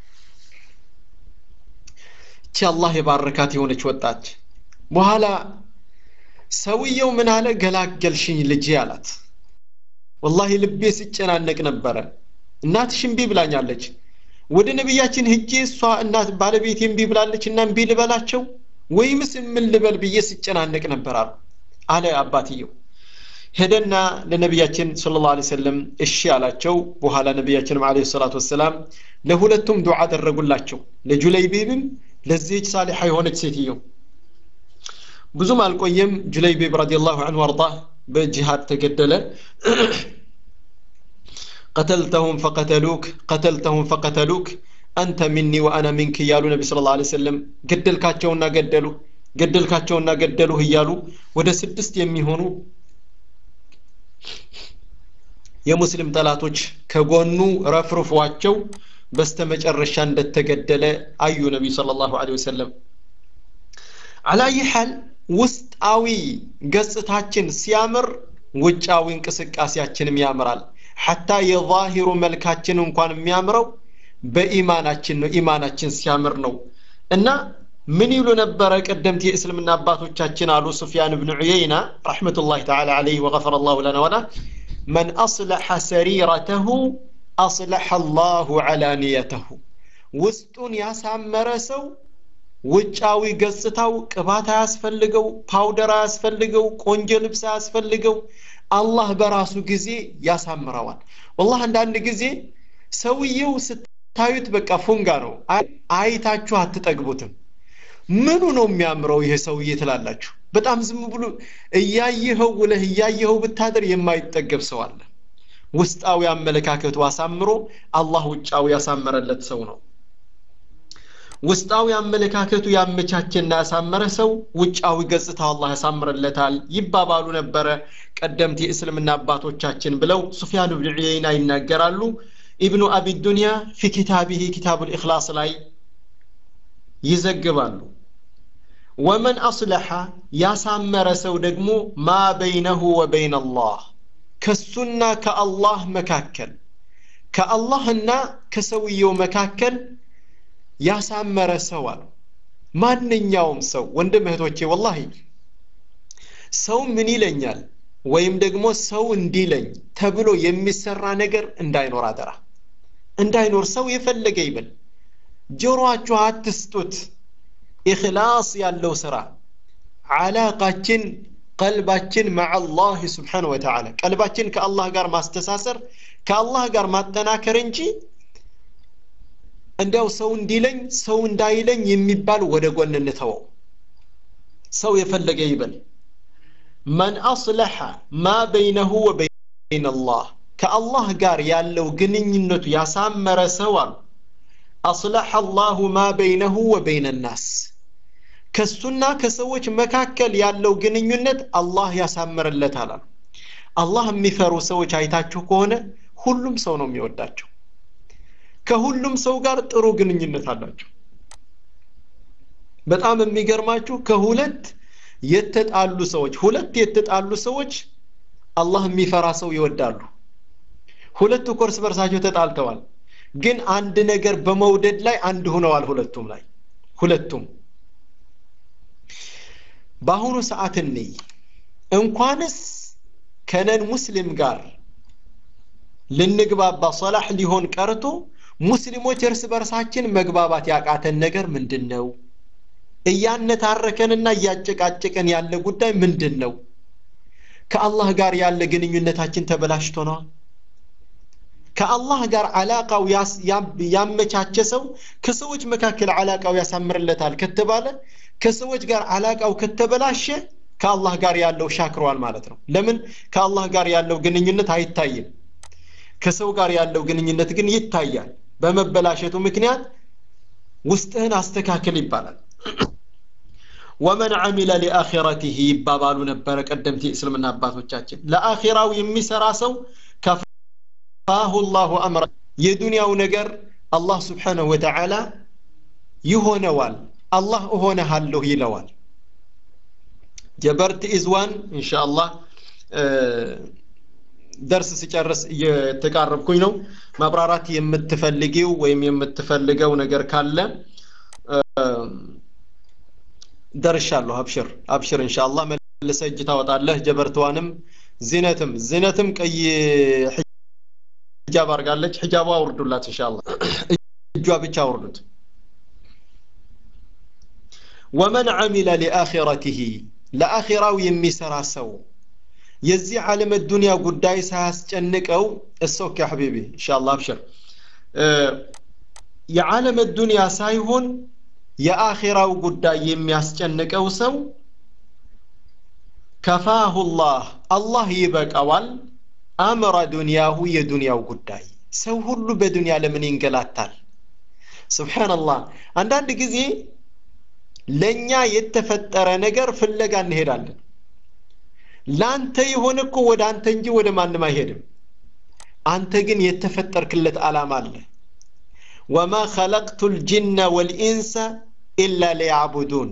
እቺ አላህ የባረካት የሆነች ወጣች በኋላ ሰውየው ምን አለ ገላገልሽኝ ልጄ አላት ወላሂ ልቤ ሲጨናነቅ ነበረ እናትሽ እምቢ ብላኛለች ወደ ነቢያችን ሂጄ እሷ እናት ባለቤቴ እምቢ ብላለች እና እምቢ ልበላቸው ወይምስ ምን ልበል ብዬ ሲጨናነቅ ነበር አሉ አለ አባትየው ሄደና ለነቢያችን ስለ ላ ሰለም እሺ አላቸው በኋላ ነቢያችንም አለ ሰላት ወሰላም ለሁለቱም ዱዓ አደረጉላቸው ለጁለይቢብም ለዚህች ሳሊሓ የሆነች ሴትየው ብዙም አልቆየም ጁለይቢብ ረዲየላሁ ዐንሁ አርዳ በጂሃድ ተገደለ قتلتهم فقتلوك قتلتهم فقتلوك أنت مني وأنا منك እያሉ ነቢ ስለ ላ ሰለም ገደልካቸውና ገደሉ ገደልካቸውና ገደሉ እያሉ ወደ ስድስት የሚሆኑ የሙስሊም ጠላቶች ከጎኑ ረፍርፏቸው በስተመጨረሻ እንደተገደለ አዩ ነቢ صلى الله عليه وسلم على أي حال ውስጣዊ ገጽታችን ሲያምር ውጫዊ እንቅስቃሴያችንም ያምራል ሐታ የዛሂሩ መልካችን እንኳን የሚያምረው በኢማናችን ነው ኢማናችን ሲያምር ነው እና ምን ይሉ ነበረ ቀደምት የእስልምና አባቶቻችን አሉ ሱፊያን ብን ዑየይና ረሕመቱላህ ተዓላ ዓለይህ ወገፈረ ላሁ ለና ወላ መን አስለሐ ሰሪረተሁ አስለሐ አላሁ ዓላንየተሁ ውስጡን ያሳመረ ሰው ውጫዊ ገጽታው ቅባት አያስፈልገው ፓውደር አያስፈልገው ቆንጆ ልብስ አያስፈልገው አላህ በራሱ ጊዜ ያሳምረዋል ወላህ አንዳንድ ጊዜ ሰውየው ስታዩት በቃ ፉንጋ ነው አይታችሁ አትጠግቡትም ምኑ ነው የሚያምረው ይሄ ሰውዬ ትላላችሁ በጣም ዝም ብሎ እያየኸው ውለህ እያየኸው ብታደር የማይጠገብ ሰው አለ ውስጣዊ አመለካከቱ አሳምሮ አላህ ውጫዊ ያሳመረለት ሰው ነው ውስጣዊ አመለካከቱ ያመቻቸና ያሳመረ ሰው ውጫዊ ገጽታ አላህ ያሳምርለታል ይባባሉ ነበረ ቀደምት የእስልምና አባቶቻችን ብለው ሱፊያን ብን ዑየይና ይናገራሉ ኢብኑ አቢ ዱንያ ፊ ኪታቢህ ኪታቡ ልእክላስ ላይ ይዘግባሉ ወመን አስለሐ ያሳመረ ሰው ደግሞ ማ በይነሁ ወበይን አላህ ከሱና ከአላህ መካከል ከአላህና ከሰውየው መካከል ያሳመረ ሰው አሉ ማንኛውም ሰው ወንድም እህቶቼ ወላሂ ሰው ምን ይለኛል ወይም ደግሞ ሰው እንዲለኝ ተብሎ የሚሰራ ነገር እንዳይኖር አደራ እንዳይኖር ሰው የፈለገ ይበል ጆሮአችሁ አትስጡት ኢኽላስ ያለው ስራ አላቃችን ቀልባችን መዓ አላህ ስብሓን ወተዓላ ቀልባችን ከአላህ ጋር ማስተሳሰር ከአላህ ጋር ማጠናከር እንጂ እንዲያው ሰው እንዲለኝ ሰው እንዳይለኝ የሚባል ወደ ጎን እንተወው ሰው የፈለገ ይበል መን አስለሐ ማ በይነሁ ወበይን አላህ ከአላህ ጋር ያለው ግንኙነቱ ያሳመረ ሰው አሉ አስለሐ አላሁ ማ በይነሁ ወበይነ ናስ ከሱና ከሰዎች መካከል ያለው ግንኙነት አላህ ያሳምርለታል አሉ አላህ የሚፈሩ ሰዎች አይታችሁ ከሆነ ሁሉም ሰው ነው የሚወዳቸው ከሁሉም ሰው ጋር ጥሩ ግንኙነት አላቸው በጣም የሚገርማችሁ ከሁለት የተጣሉ ሰዎች ሁለት የተጣሉ ሰዎች አላህ የሚፈራ ሰው ይወዳሉ ሁለቱ ኮርስ በርሳቸው ተጣልተዋል ግን አንድ ነገር በመውደድ ላይ አንድ ሆነዋል ሁለቱም ላይ ሁለቱም በአሁኑ ሰዓት እንይ እንኳንስ ከነን ሙስሊም ጋር ልንግባባ ሶላህ ሊሆን ቀርቶ ሙስሊሞች እርስ በርሳችን መግባባት ያቃተን ነገር ምንድን ነው እያነታረከንና እያጨቃጨቀን ያለ ጉዳይ ምንድን ነው ከአላህ ጋር ያለ ግንኙነታችን ተበላሽቶ ነዋል ከአላህ ጋር አላቃው ያመቻቸ ሰው ከሰዎች መካከል አላቃው ያሳምርለታል ከተባለ ከሰዎች ጋር አላቃው ከተበላሸ ከአላህ ጋር ያለው ሻክሯል ማለት ነው ለምን ከአላህ ጋር ያለው ግንኙነት አይታይም ከሰው ጋር ያለው ግንኙነት ግን ይታያል በመበላሸቱ ምክንያት ውስጥህን አስተካክል ይባላል ወመን አሚለ ሊአኺረቲህ ይባባሉ ነበረ ቀደምት እስልምና አባቶቻችን ለአኺራው የሚሰራ ሰው ከፋሁ ላሁ አምረ የዱንያው ነገር አላህ ስብሓንሁ ወተዓላ ይሆነዋል አላህ እሆነሃለሁ ይለዋል ጀበርት ኢዝዋን እንሻ አላህ ደርስ ሲጨርስ እየተቃረብኩኝ ነው ማብራራት የምትፈልጊው ወይም የምትፈልገው ነገር ካለ ደርሻለሁ አብሽር አብሽር እንሻላ መልሰ እጅ ታወጣለህ ጀበርትዋንም ዚነትም ዚነትም ቀይ ሂጃብ አርጋለች ሂጃቧ አውርዱላት እንሻላ እጇ ብቻ አውርዱት ወመን አሚለ ሊአኺረቲህ ለአኺራው የሚሰራ ሰው የዚህ ዓለም ዱንያ ጉዳይ ሳያስጨንቀው እሶክ ያ ሐቢቢ እንሻላ አብሽር የዓለም ዱንያ ሳይሆን የአኺራው ጉዳይ የሚያስጨንቀው ሰው ከፋሁ ላህ አላህ ይበቃዋል አምረ ዱንያሁ የዱንያው ጉዳይ ሰው ሁሉ በዱንያ ለምን ይንገላታል ስብሓንላህ አንዳንድ ጊዜ ለእኛ የተፈጠረ ነገር ፍለጋ እንሄዳለን ለአንተ የሆነ እኮ ወደ አንተ እንጂ ወደ ማንም አይሄድም አንተ ግን የተፈጠርክለት ዓላማ አለ ወማ ኸለቅቱ ልጅነ ወልኢንሰ ኢላ ሊያዕቡዱን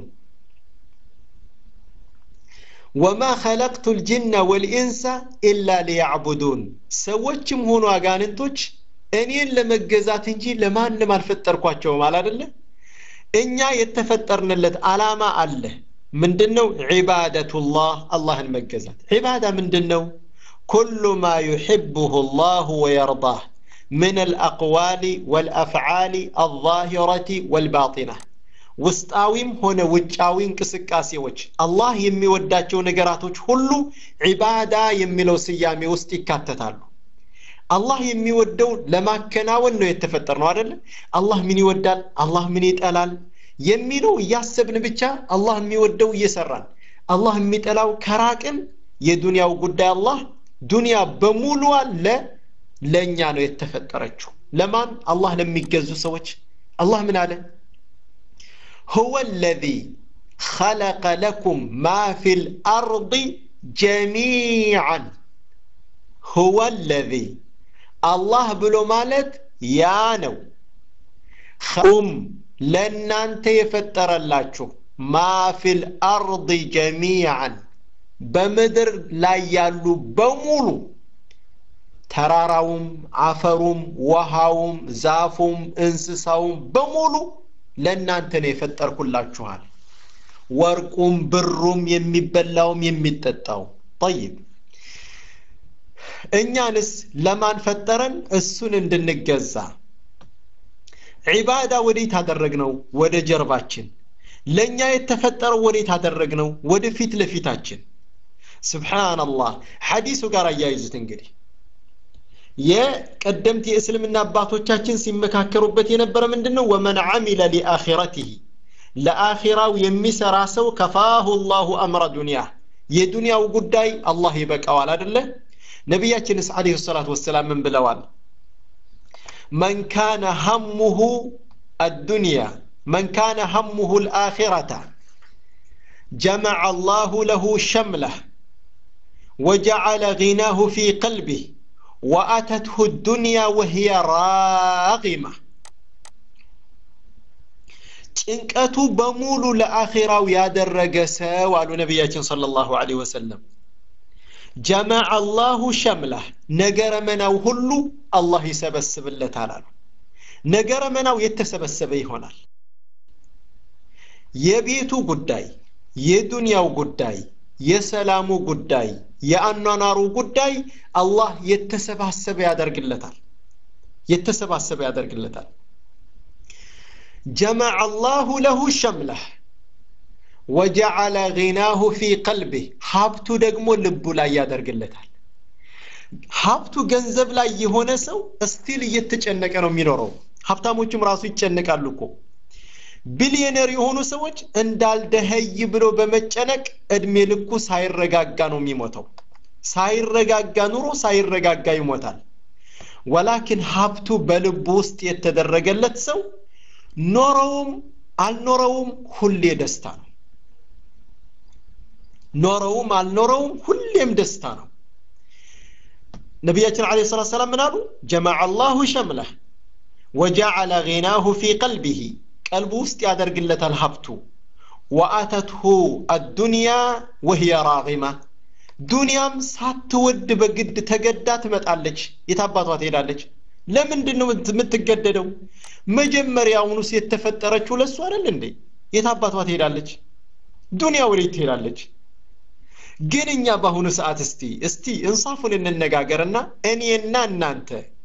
ወማ ኸለቅቱ ልጅነ ወልኢንሰ ኢላ ሊያዕቡዱን ሰዎችም ሆኑ አጋንንቶች እኔን ለመገዛት እንጂ ለማንም አልፈጠርኳቸውም አላደለ እኛ የተፈጠርንለት ዓላማ አለ ምንድን ነው ዒባደቱላህ አላህን መገዛት ዒባዳ ምንድን ነው ኩሉ ማ ዩሕብሁ ላሁ ወየርዳህ من الأقوال والأفعال الظاهرة والباطنة ውስጣዊም ሆነ ውጫዊ እንቅስቃሴዎች አላህ የሚወዳቸው ነገራቶች ሁሉ ዒባዳ የሚለው ስያሜ ውስጥ ይካተታሉ አላህ የሚወደው ለማከናወን ነው የተፈጠር ነው አደለ አላህ ምን ይወዳል አላህ ምን ይጠላል የሚለው እያሰብን ብቻ አላህ የሚወደው እየሰራን አላህ የሚጠላው ከራቅን የዱንያው ጉዳይ አላህ ዱንያ በሙሉ አለ ለእኛ ነው የተፈጠረችው ለማን አላህ ለሚገዙ ሰዎች አላህ ምን አለ هو الذي خلق لكم ما في الأرض جميعا هو الذي الله بلو مالت يا نو خم ለእናንተ የፈጠረላችሁ ማ ፊል አርድ ጀሚዓን በምድር ላይ ያሉ በሙሉ ተራራውም አፈሩም ውሃውም ዛፉም እንስሳውም በሙሉ ለእናንተ ነው የፈጠርኩላችኋል ወርቁም ብሩም የሚበላውም የሚጠጣው ጠይብ እኛንስ ለማን ፈጠረን እሱን እንድንገዛ ዒባዳ ወዴት አደረግነው ወደ ጀርባችን ለእኛ የተፈጠረው ወዴት አደረግነው ወደ ፊት ለፊታችን ስብሓንላህ ሐዲሱ ጋር አያይዙት እንግዲህ የቀደምት የእስልምና አባቶቻችን ሲመካከሩበት የነበረ ምንድን ነው ወመን አሚለ ሊአኺረቲህ ለአኺራው የሚሰራ ሰው ከፋሁ ላሁ አምረ ዱንያ የዱንያው ጉዳይ አላህ ይበቃዋል አደለ ነቢያችንስ አለይሂ ሰላቱ ወሰላም ምን ብለዋል من كان همه الدنيا من كان همه الآخرة جمع الله له شمله وجعل غناه في قلبه وأتته الدنيا وهي راغمة ጭንቀቱ በሙሉ ለአኺራው ያደረገ ሰው አሉ ነቢያችን صلى الله عليه وسلم ጀመዐ አላሁ ሸምላህ ነገረ መናው ሁሉ አላህ ይሰበስብለታል አሉ ነገረ መናው የተሰበሰበ ይሆናል የቤቱ ጉዳይ የዱንያው ጉዳይ የሰላሙ ጉዳይ የአኗኗሩ ጉዳይ አላህ የተሰባሰበ ያደርግለታል የተሰባሰበ ያደርግለታል ጀመዐ አላሁ ለሁ ሸምለህ ወጀዐለ ጊናሁ ፊ ቀልቢህ ሀብቱ ደግሞ ልቡ ላይ ያደርግለታል ሀብቱ ገንዘብ ላይ የሆነ ሰው እስቲል እየተጨነቀ ነው የሚኖረው ሀብታሞችም ራሱ ይጨነቃሉ እኮ ቢሊዮነር የሆኑ ሰዎች እንዳልደኸይ ብሎ በመጨነቅ እድሜ ልኩ ሳይረጋጋ ነው የሚሞተው ሳይረጋጋ ኑሮ ሳይረጋጋ ይሞታል ወላኪን ሀብቱ በልቡ ውስጥ የተደረገለት ሰው ኖረውም አልኖረውም ሁሌ ደስታ ነው ኖረውም አልኖረውም ሁሌም ደስታ ነው ነቢያችን አለ ሰላት ሰላም ምን አሉ ጀመዐ አላሁ ሸምለህ ወጀዐለ ጊናሁ ፊ ቀልቢህ ቀልቡ ውስጥ ያደርግለታል ሀብቱ ወአተትሁ አዱንያ ወህየ ራጊማ ዱንያም ሳትወድ በግድ ተገዳ ትመጣለች የታባቷ ትሄዳለች ለምንድን ነው የምትገደደው መጀመሪያውኑስ የተፈጠረችው ለሱ አይደል እንዴ የታባቷ ትሄዳለች ዱንያ ወዴት ትሄዳለች ግን እኛ በአሁኑ ሰዓት እስቲ እስቲ እንሳፉን እንነጋገርና እኔና እናንተ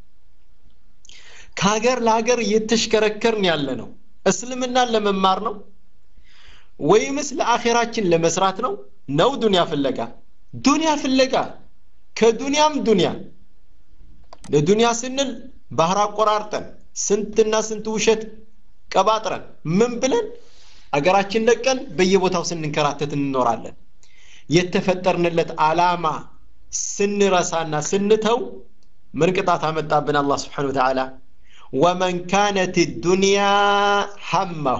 ከሀገር ለሀገር እየተሽከረከርን ያለ ነው እስልምናን ለመማር ነው ወይምስ ለአኼራችን ለመስራት ነው ነው ዱንያ ፍለጋ ዱንያ ፍለጋ ከዱንያም ዱንያ ለዱንያ ስንል ባህር አቆራርጠን ስንትና ስንት ውሸት ቀባጥረን ምን ብለን አገራችን ለቀን በየቦታው ስንንከራተት እንኖራለን የተፈጠርንለት አላማ ስንረሳና ስንተው ምን ቅጣት አመጣብን አላህ ስብሓን ወተዓላ ወመን ካነት ዱንያ ሐማሁ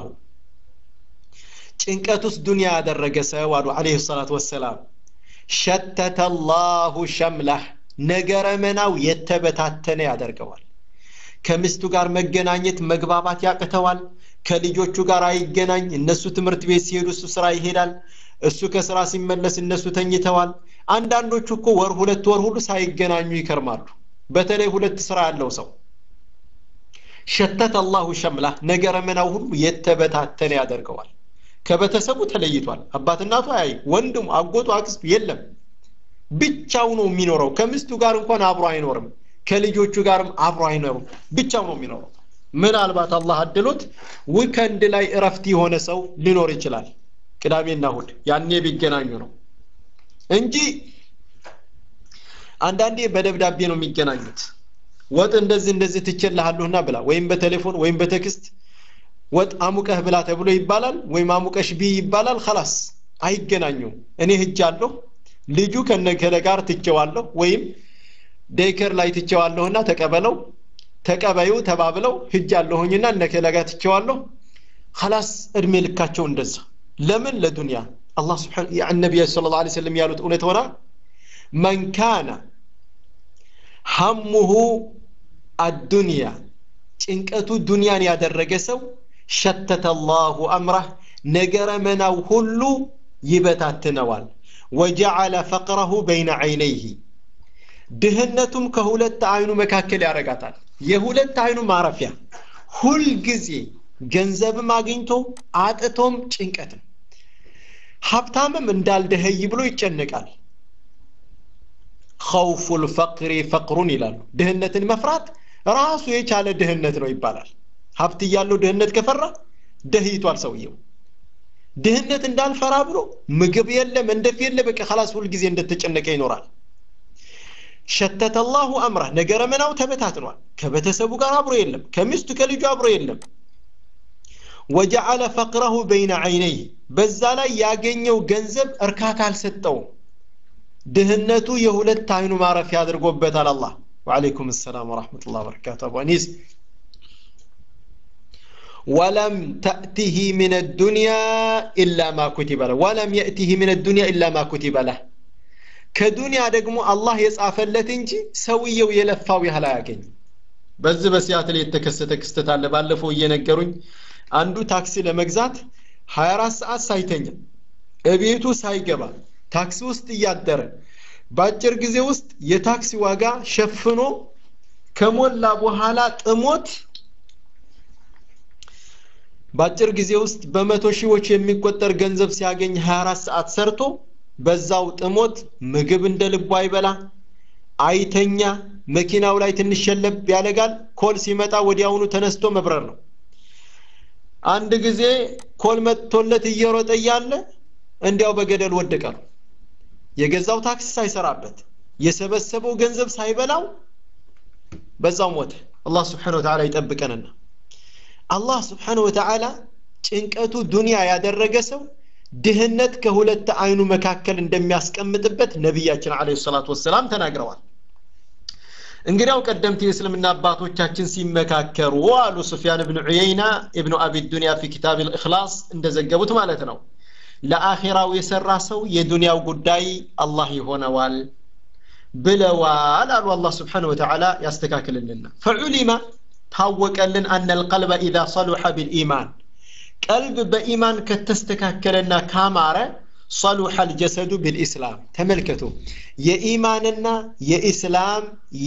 ጭንቀት ውስጥ ዱንያ ያደረገ ሰው አሉ አለህ ሰላት ወሰላም ሸተተ ላሁ ሸምላህ ነገረ መናው የተበታተነ ያደርገዋል ከሚስቱ ጋር መገናኘት መግባባት ያቅተዋል ከልጆቹ ጋር አይገናኝ እነሱ ትምህርት ቤት ሲሄዱ እሱ ስራ ይሄዳል እሱ ከስራ ሲመለስ እነሱ ተኝተዋል አንዳንዶቹ እኮ ወር ሁለት ወር ሁሉ ሳይገናኙ ይከርማሉ በተለይ ሁለት ስራ ያለው ሰው ሸተት አላሁ ሸምላ ነገረ መናው ሁሉ የተበታተነ ያደርገዋል ከቤተሰቡ ተለይቷል አባት እናቱ አያይ ወንድሙ አጎቱ አክስቱ የለም ብቻው ነው የሚኖረው ከሚስቱ ጋር እንኳን አብሮ አይኖርም ከልጆቹ ጋርም አብሮ አይኖርም ብቻው ነው የሚኖረው ምናልባት አላህ አድሎት ዊከንድ ላይ እረፍት የሆነ ሰው ሊኖር ይችላል ቅዳሜና እሁድ ያኔ ቢገናኙ ነው እንጂ አንዳንዴ በደብዳቤ ነው የሚገናኙት ወጥ እንደዚህ እንደዚህ ትችልሃለሁና ብላ ወይም በቴሌፎን ወይም በቴክስት ወጥ አሙቀህ ብላ ተብሎ ይባላል ወይም አሙቀሽ ቢ ይባላል ከላስ አይገናኙም እኔ ህጅ አለሁ ልጁ ከነከለ ጋር ትቸዋለሁ ወይም ዴከር ላይ ትቸዋለሁና ተቀበለው ተቀበዩ ተባብለው ህጅ አለሁኝና እነከለ ጋር ትቸዋለሁ ከላስ እድሜ ልካቸው እንደዛ ለምን ለዱንያ አላህ ስብሓን ነቢያ ስለ ላ ሰለም ያሉት እውነት ሆና መን ካነ ሐሙሁ አዱንያ ጭንቀቱ ዱንያን ያደረገ ሰው ሸተተ አላሁ አምራህ ነገረ መናው ሁሉ ይበታትነዋል ወጀዐለ ፈቅረሁ በይነ ዐይነይህ ድህነቱም ከሁለት አይኑ መካከል ያረጋታል የሁለት አይኑ ማረፊያ ሁልጊዜ ገንዘብም አግኝቶ አጥቶም ጭንቀትም ሀብታምም እንዳልደኸይ ብሎ ይጨነቃል ኸውፉ ልፈቅሪ ፈቅሩን ይላሉ ድህነትን መፍራት ራሱ የቻለ ድህነት ነው ይባላል ሀብት እያለው ድህነት ከፈራ ደህይቷል ሰውየው ድህነት እንዳልፈራ ብሎ ምግብ የለ መንደፍ የለ በቃ ከላስ ሁልጊዜ እንደተጨነቀ ይኖራል ሸተተ አላሁ አምራ ነገረ መናው ተበታትኗል ከቤተሰቡ ጋር አብሮ የለም ከሚስቱ ከልጁ አብሮ የለም ወጀዓለ ፈቅረሁ በይነ ዐይነይህ በዛ ላይ ያገኘው ገንዘብ እርካታ አልሰጠውም ድህነቱ የሁለት አይኑ ማረፊያ አድርጎበታል አላህ ወዓለይኩም ሰላም ወረሕመቱላህ በረካቱ አቡ አኒስ ወለም ተእቲህ ምን ዱንያ ኢላ ማ ኩቲበ ለህ ወለም የእቲህ ምን ዱንያ ኢላ ማ ኩቲበ ለህ ከዱንያ ደግሞ አላህ የጻፈለት እንጂ ሰውየው የለፋው ያህል አያገኝም በዚህ በሲያትል የተከሰተ ክስተት አለ ባለፈው እየነገሩኝ አንዱ ታክሲ ለመግዛት 24 ሰዓት ሳይተኛ እቤቱ ሳይገባ ታክሲ ውስጥ እያደረ በአጭር ጊዜ ውስጥ የታክሲ ዋጋ ሸፍኖ ከሞላ በኋላ ጥሞት በአጭር ጊዜ ውስጥ በመቶ ሺዎች የሚቆጠር ገንዘብ ሲያገኝ 24 ሰዓት ሰርቶ በዛው ጥሞት ምግብ እንደ ልቡ አይበላ አይተኛ መኪናው ላይ ትንሽ ሸለብ ያደርጋል ኮል ሲመጣ ወዲያውኑ ተነስቶ መብረር ነው አንድ ጊዜ ኮል መጥቶለት እየሮጠ እያለ እንዲያው በገደል ወደቀ ነው የገዛው ታክሲ ሳይሰራበት የሰበሰበው ገንዘብ ሳይበላው በዛው ሞተ አላህ ስብሓን ወተዓላ ይጠብቀንና አላህ ስብሓን ወተዓላ ጭንቀቱ ዱንያ ያደረገ ሰው ድህነት ከሁለት አይኑ መካከል እንደሚያስቀምጥበት ነቢያችን አለ ሰላት ወሰላም ተናግረዋል እንግዲያው ቀደምት የእስልምና አባቶቻችን ሲመካከሩ አሉ ሱፊያን ብን ዑየይና እብኑ አቢ ዱንያ ፊ ኪታብ ልእክላስ እንደዘገቡት ማለት ነው ለአኼራው የሰራ ሰው የዱንያው ጉዳይ አላህ ይሆነዋል ብለዋል አሉ አላህ ስብሓን ወተዓላ ያስተካክልልና ፈዑሊማ ታወቀልን አነ ልቀልበ ኢዛ ሰሉሐ ቢልኢማን ቀልብ በኢማን ከተስተካከለና ካማረ ሰሉሐ ልጀሰዱ ቢልኢስላም ተመልከቱ የኢማንና የኢስላም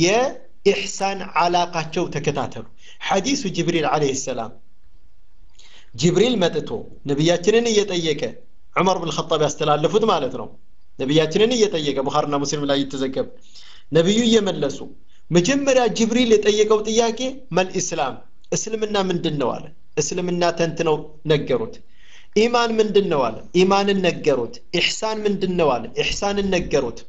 የኢሕሳን ዓላቃቸው ተከታተሉ ሐዲሱ ጅብሪል ዓለይህ ሰላም ጅብሪል መጥቶ ነቢያችንን እየጠየቀ ዑመር ብን ኸጣብ ያስተላለፉት ማለት ነው ነቢያችንን እየጠየቀ ቡኻርና ሙስሊም ላይ እየተዘገበ ነቢዩ እየመለሱ መጀመሪያ ጅብሪል የጠየቀው ጥያቄ መልኢስላም እስልምና ምንድን ነው አለ እስልምና ተንትነው ነገሩት ኢማን ምንድን ነው አለ ኢማንን ነገሩት ኢሕሳን ምንድን ነው አለ ኢሕሳንን ነገሩት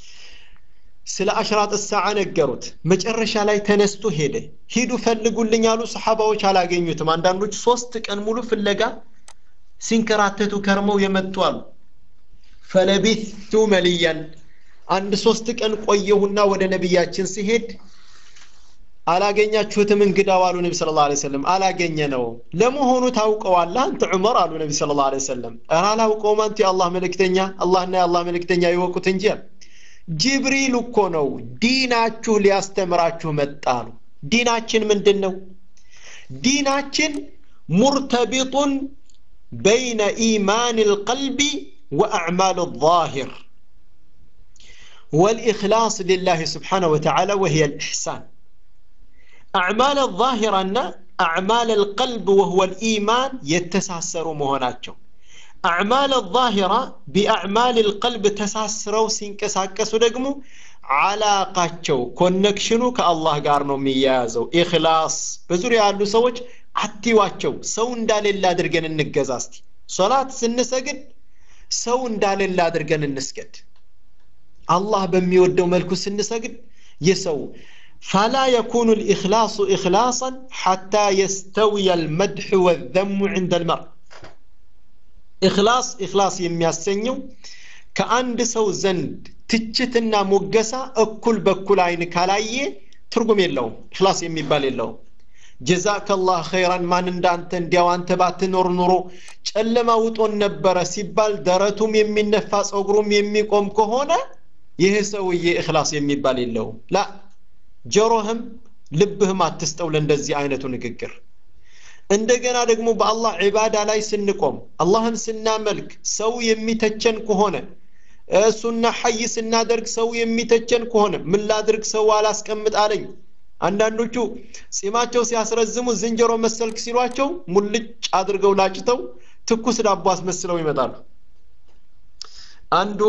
ስለ አሽራጥ ሰዓ ነገሩት መጨረሻ ላይ ተነስቶ ሄደ ሂዱ ፈልጉልኝ አሉ ሰሓባዎች አላገኙትም አንዳንዶች ሶስት ቀን ሙሉ ፍለጋ ሲንከራተቱ ከርመው የመጡ አሉ ፈለቢቱ መልያን አንድ ሶስት ቀን ቆየሁና ወደ ነቢያችን ሲሄድ አላገኛችሁትም እንግዳው አሉ ነቢ ስለ ላ ሰለም አላገኘ ነው ለመሆኑ ታውቀዋለህ አንተ ዑመር አሉ ነቢ ስለ ላ ሰለም ኧረ አላውቀውም አንተ የአላህ መልእክተኛ አላህና የአላህ መልእክተኛ ይወቁት እንጂ ጅብሪል እኮ ነው ዲናችሁ ሊያስተምራችሁ መጣ አሉ ዲናችን ምንድን ነው ዲናችን ሙርተቢጡን በይነ ኢማን ልቀልቢ ወአዕማል الظاهر والإخلاص لله سبحانه وتعالى وهي الإحسان أعمال الظاهرة أن أعمال القلب وهو الإيمان يتساسر مهناتهم أعمال الظاهرة بأعمال القلب تساسروا سينكساكسوا دقمو علاقاتشو كونكشنو كالله قارنو ميازو إخلاص بزوري ያሉ ሰዎች አትዋቸው ሰው እንዳሌላ አድርገን እንገዛ እስቲ ሶላት ስንሰግድ ሰው እንዳሌላ አድርገን እንስገድ አላህ በሚወደው መልኩ ስንሰግድ የሰው فلا يكون الإخلاص إخلاصا حتى يستوي المدح والذم عند المرء إخلاص إخلاص የሚያሰኘው ከአንድ ሰው ዘንድ ትችትና ሞገሳ እኩል በኩል አይን ካላየ ትርጉም የለውም ኢኽላስ የሚባል የለውም ጀዛከላህ ኸይራን ማን እንዳንተ እንዲያው አንተ ባትኖር ኑሮ ጨለማ ውጦን ነበረ ሲባል ደረቱም የሚነፋ ጸጉሩም የሚቆም ከሆነ ይህ ሰውዬ እክላስ የሚባል የለውም ላ ጆሮህም ልብህም አትስጠው ለእንደዚህ አይነቱ ንግግር እንደገና ደግሞ በአላህ ዒባዳ ላይ ስንቆም አላህን ስናመልክ ሰው የሚተቸን ከሆነ እሱና ሐይ ስናደርግ ሰው የሚተቸን ከሆነ ምን ላድርግ ሰው አላስቀምጥ አለኝ አንዳንዶቹ ጺማቸው ሲያስረዝሙ ዝንጀሮ መሰልክ ሲሏቸው ሙልጭ አድርገው ላጭተው ትኩስ ዳቦ አስመስለው ይመጣሉ አንዱ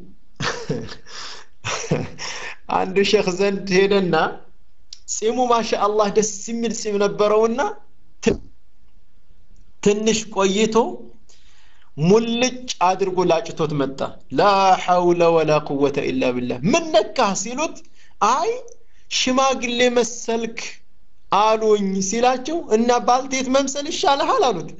አንዱ ሼክ ዘንድ ሄደና ጺሙ ማሻ አላህ ደስ የሚል ጺም ነበረውና ትንሽ ቆይቶ ሙልጭ አድርጎ ላጭቶት መጣ ላ ሐውለ ወላ ቁወተ ኢላ ቢላህ ምን ነካህ ሲሉት አይ ሽማግሌ መሰልክ አሉኝ ሲላቸው እና ባልቴት መምሰል ይሻልሃል አሉት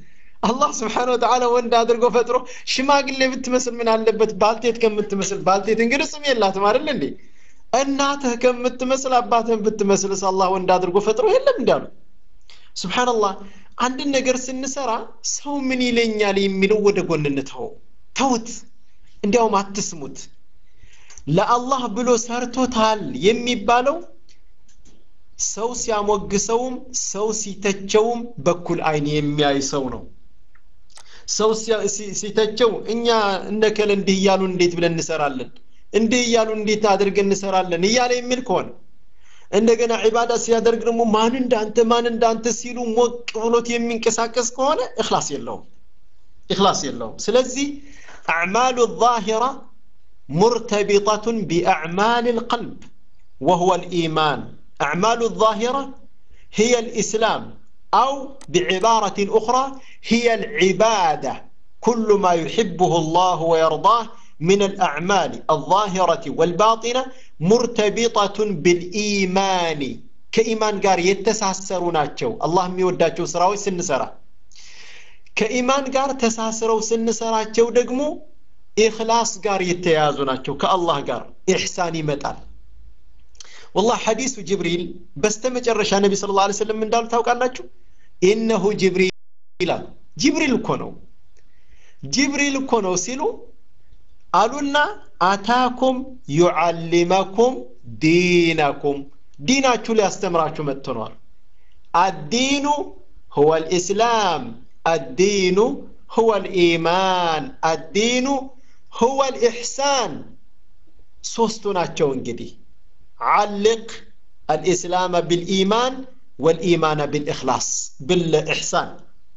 አላህ ስብሓን ወተዓላ ወንድ አድርጎ ፈጥሮ ሽማግሌ ብትመስል ምን አለበት ባልቴት ከምትመስል ባልቴት እንግዲህ ስም የላትም አይደል እንዴ እናትህ ከምትመስል አባትህን ብትመስልስ አላህ ወንድ አድርጎ ፈጥሮ የለም እንዳሉ ስብሓንላህ አንድን ነገር ስንሰራ ሰው ምን ይለኛል የሚለው ወደ ጎን እንተው ተውት እንዲያውም አትስሙት ለአላህ ብሎ ሰርቶታል የሚባለው ሰው ሲያሞግሰውም ሰው ሲተቸውም በኩል አይን የሚያይ ሰው ነው ሰው ሲተቸው እኛ እነከል እንዲህ እያሉ እንዴት ብለን እንሰራለን እንዲህ እያሉ እንዴት አድርገን እንሰራለን እያለ የሚል ከሆነ እንደገና ዒባዳ ሲያደርግ ደግሞ ማን እንዳንተ ማን እንዳንተ ሲሉ ሞቅ ብሎት የሚንቀሳቀስ ከሆነ እክላስ የለውም እክላስ የለውም ስለዚህ አዕማሉ ዛሂራ مرتبطة بأعمال القلب وهو الإيمان أعمال الظاهرة هي الإسلام أو بعبارة أخرى هي العبادة كل ما يحبه الله ويرضاه من الأعمال الظاهرة والباطنة مرتبطة بالإيمان كإيمان قار يتساسروناتشو الله ميوداتشو سراوي سنسرا كإيمان قار تساسروا سنسراتشو دقمو ኢኽላስ ጋር የተያያዙ ናቸው ከአላህ ጋር ኢሕሳን ይመጣል ወላህ ሐዲሱ ጅብሪል በስተመጨረሻ ነቢ ስለ ላ ስለም እንዳሉ ታውቃላችሁ ኢነሁ ጅብሪል ይላል ጅብሪል እኮ ነው ጅብሪል እኮ ነው ሲሉ አሉና አታኩም ዩዓሊመኩም ዲነኩም ዲናችሁ ሊያስተምራችሁ መጥቶ ነዋል አዲኑ هو الإسلام الدين هو الإيمان الدين هو الإحسان سوستنا انجدي علق الإسلام بالإيمان والإيمان بالإخلاص بالإحسان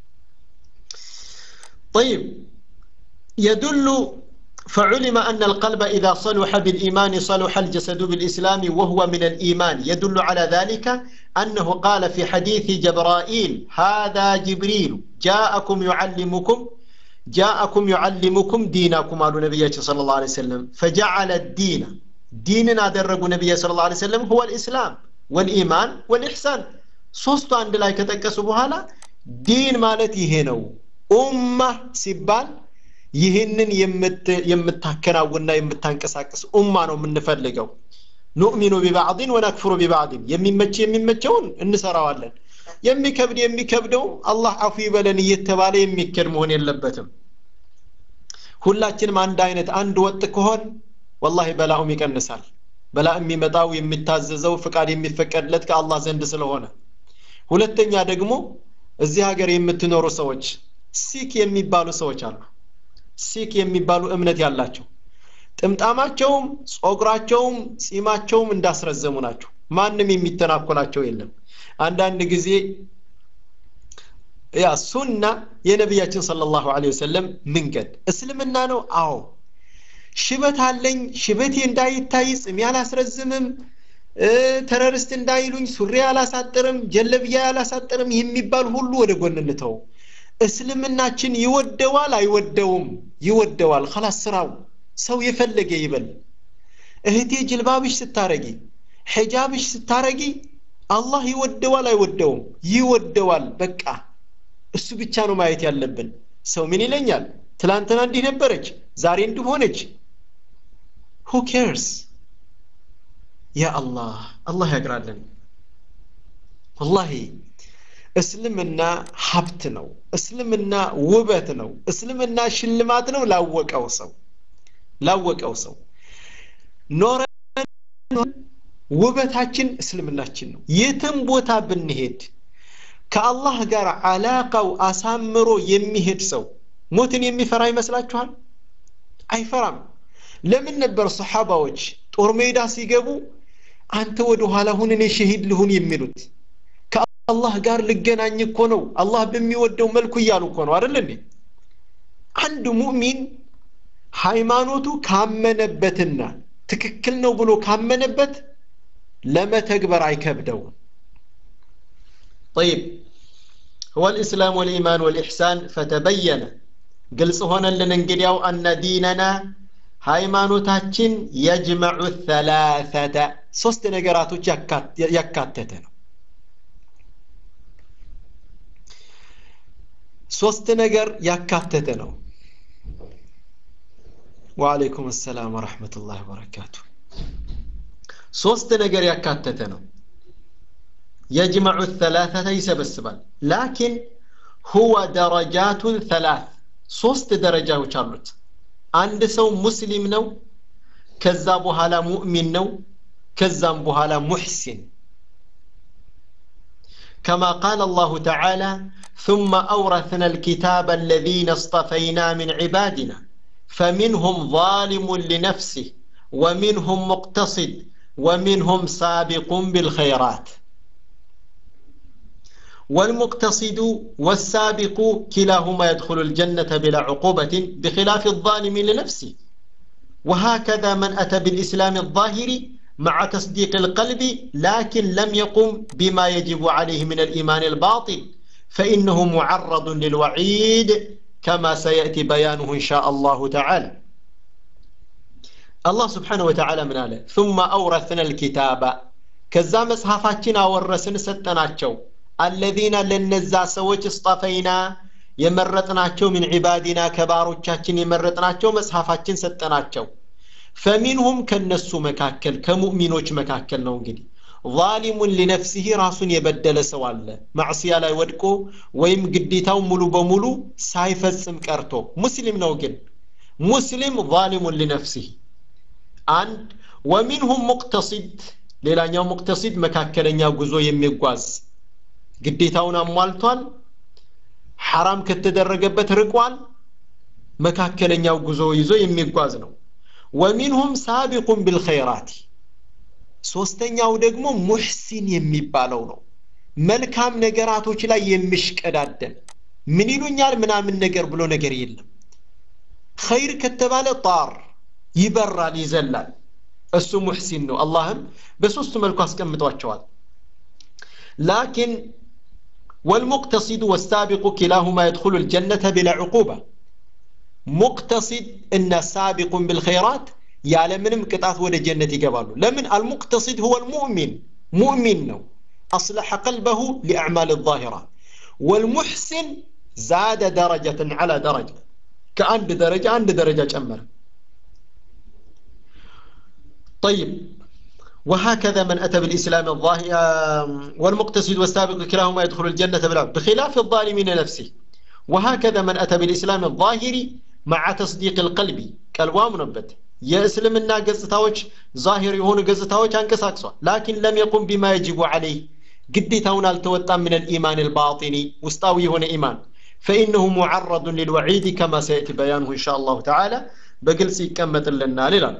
طيب يدل فعلم أن القلب إذا صلح بالإيمان صلح الجسد بالإسلام وهو من الإيمان يدل على ذلك أنه قال في حديث جبرائيل هذا جبريل جاءكم يعلمكم جاءكم يعلمكم دينكم قالوا نبي صلى الله عليه وسلم فجعل الدين ديننا درجوا نبي صلى الله عليه وسلم هو الإسلام والإيمان والإحسان ሶስቱ አንድ ላይ ከጠቀሱ በኋላ ዲን ማለት ይሄ ነው ኡማ ሲባል ይህንን የምታከናውንና የምታንቀሳቅስ ኡማ ነው የምንፈልገው ኑእሚኑ ቢባዕድን ወነክፍሩ ቢባዕድን የሚመች የሚመቸውን እንሰራዋለን የሚከብድ የሚከብደው አላህ አፉ ይበለን እየተባለ የሚከድ መሆን የለበትም ሁላችንም አንድ አይነት አንድ ወጥ ከሆን ወላሂ በላኡም ይቀንሳል በላ የሚመጣው የሚታዘዘው ፍቃድ የሚፈቀድለት ከአላህ ዘንድ ስለሆነ ሁለተኛ ደግሞ እዚህ ሀገር የምትኖሩ ሰዎች ሲክ የሚባሉ ሰዎች አሉ ሲክ የሚባሉ እምነት ያላቸው ጥምጣማቸውም ጾጉራቸውም ጺማቸውም እንዳስረዘሙ ናቸው ማንም የሚተናኮላቸው የለም አንዳንድ ጊዜ ያ ሱና የነቢያችን ስለ ላሁ ወሰለም መንገድ እስልምና ነው አዎ ሽበት አለኝ ሽበቴ እንዳይታይ ጽሜ አላስረዝምም ተረርስት እንዳይሉኝ ሱሪ አላሳጥርም ጀለብያ አላሳጥርም የሚባል ሁሉ ወደ ጎን እንተው እስልምናችን ይወደዋል አይወደውም ይወደዋል ከላስ ስራው ሰው የፈለገ ይበል እህቴ ጅልባብሽ ስታረጊ ሒጃብሽ ስታረጊ አላህ ይወደዋል አይወደውም ይወደዋል በቃ እሱ ብቻ ነው ማየት ያለብን ሰው ምን ይለኛል ትላንትና እንዲህ ነበረች ዛሬ እንዲህ ሆነች ሁ ኬርስ ያ አላህ አላህ ያግራለን ወላሂ እስልምና ሀብት ነው እስልምና ውበት ነው እስልምና ሽልማት ነው ላወቀው ሰው ላወቀው ሰው ኖረን ውበታችን እስልምናችን ነው የትም ቦታ ብንሄድ ከአላህ ጋር አላቃው አሳምሮ የሚሄድ ሰው ሞትን የሚፈራ ይመስላችኋል አይፈራም ለምን ነበር ሰሓባዎች ጦር ሜዳ ሲገቡ አንተ ወደ ኋላ ሁን እኔ ሸሂድ ልሁን የሚሉት ከአላህ ጋር ልገናኝ እኮ ነው አላህ በሚወደው መልኩ እያሉ እኮ ነው አይደል እንዴ አንድ ሙእሚን ሃይማኖቱ ካመነበትና ትክክል ነው ብሎ ካመነበት ለመተግበር አይከብደውም طيب هو الإسلام والإيمان والإحسان فتبين قلص هنا لننقليو أن ديننا ሃይማኖታችን የጅመዑ ተላተተ ሶስት ነገራቶች ያካተተ ነው ሶስት ነገር ያካተተ ነው ወአለይኩም ሰላም ወረሕመቱላህ ወበረካቱ ሶስት ነገር ያካተተ ነው የጅመዑ ተላተተ ይሰበስባል ላኪን ሁወ ደረጃቱን ተላት ሶስት ደረጃዎች አሉት አንድ ሰው ሙስሊም ነው ከዛ በኋላ ሙእሚን ነው ከዛም በኋላ ሙሕሲን كما قال الله تعالى ثم أورثنا الكتاب الذين اصطفينا من عبادنا فمنهم ظالم لنفسه ومنهم مقتصد ومنهم سابق بالخيرات والمقتصد والسابق كلاهما يدخل الجنة بلا عقوبة بخلاف الظالم لنفسه وهكذا من أتى بالإسلام الظاهري مع تصديق القلب لكن لم يقم بما يجب عليه من الإيمان الباطل فإنه معرض للوعيد كما سيأتي بيانه إن شاء الله تعالى الله سبحانه وتعالى من آله ثم أورثنا الكتاب كذا مصحفاتنا ورسن ستناتشو الذين لنزا سوج اصطفينا የመረጥናቸው ምን ዒባዲና ከባሮቻችን የመረጥናቸው መጽሐፋችን ሰጠናቸው ፈሚንሁም ከነሱ መካከል ከሙእሚኖች መካከል ነው እንግዲህ ዛሊሙን ሊነፍሲህ ራሱን የበደለ ሰው አለ ማዕስያ ላይ ወድቆ ወይም ግዴታው ሙሉ በሙሉ ሳይፈጽም ቀርቶ ሙስሊም ነው ግን ሙስሊም ዛሊሙን ሊነፍሲህ አንድ ወሚንሁም ሙቅተሲድ ሌላኛው ሙቅተሲድ መካከለኛ ጉዞ የሚጓዝ ግዴታውን አሟልቷል ሐራም ከተደረገበት ርቋል መካከለኛው ጉዞ ይዞ የሚጓዝ ነው ወሚንሁም ሳቢቁን ቢልኸይራት ሶስተኛው ደግሞ ሙሕሲን የሚባለው ነው መልካም ነገራቶች ላይ የሚሽቀዳደም ምን ይሉኛል ምናምን ነገር ብሎ ነገር የለም ኸይር ከተባለ ጣር ይበራል ይዘላል እሱ ሙሕሲን ነው አላህም በሶስቱ መልኩ አስቀምጧቸዋል ላኪን والمقتصد والسابق كلاهما يدخل الجنة بلا عقوبة مقتصد إن سابق بالخيرات ያለምንም ቅጣት ወደ ጀነት ይገባሉ ለምን አልሙቅተሲድ هو المؤمن مؤمن ነው أصلح قلبه لأعمال الظاهرة والمحسن زاد درجة على درجة كأند درجة عند درجة جمر طيب وهكذا من أتى بالإسلام الظاهر والمقتصد والسابق كلاهما يدخل الجنة بلا بخلاف الظالمين نفسه وهكذا من أتى بالإسلام الظاهري مع تصديق القلب قلبه منبت የእስልምና ገጽታዎች ዛሂር የሆኑ ገጽታዎች አንቀሳቅሷል ላኪን ለም የቁም ቢማ የጅቡ አለይህ ግዴታውን አልተወጣም ምን ልኢማን ልባጢኒ ውስጣዊ የሆነ ኢማን ፈኢነሁ ሙዓረዱን ሊልወዒድ ከማ ሰየእቲ በያንሁ እንሻ አላሁ ተዓላ በግልጽ ይቀመጥልናል ይላል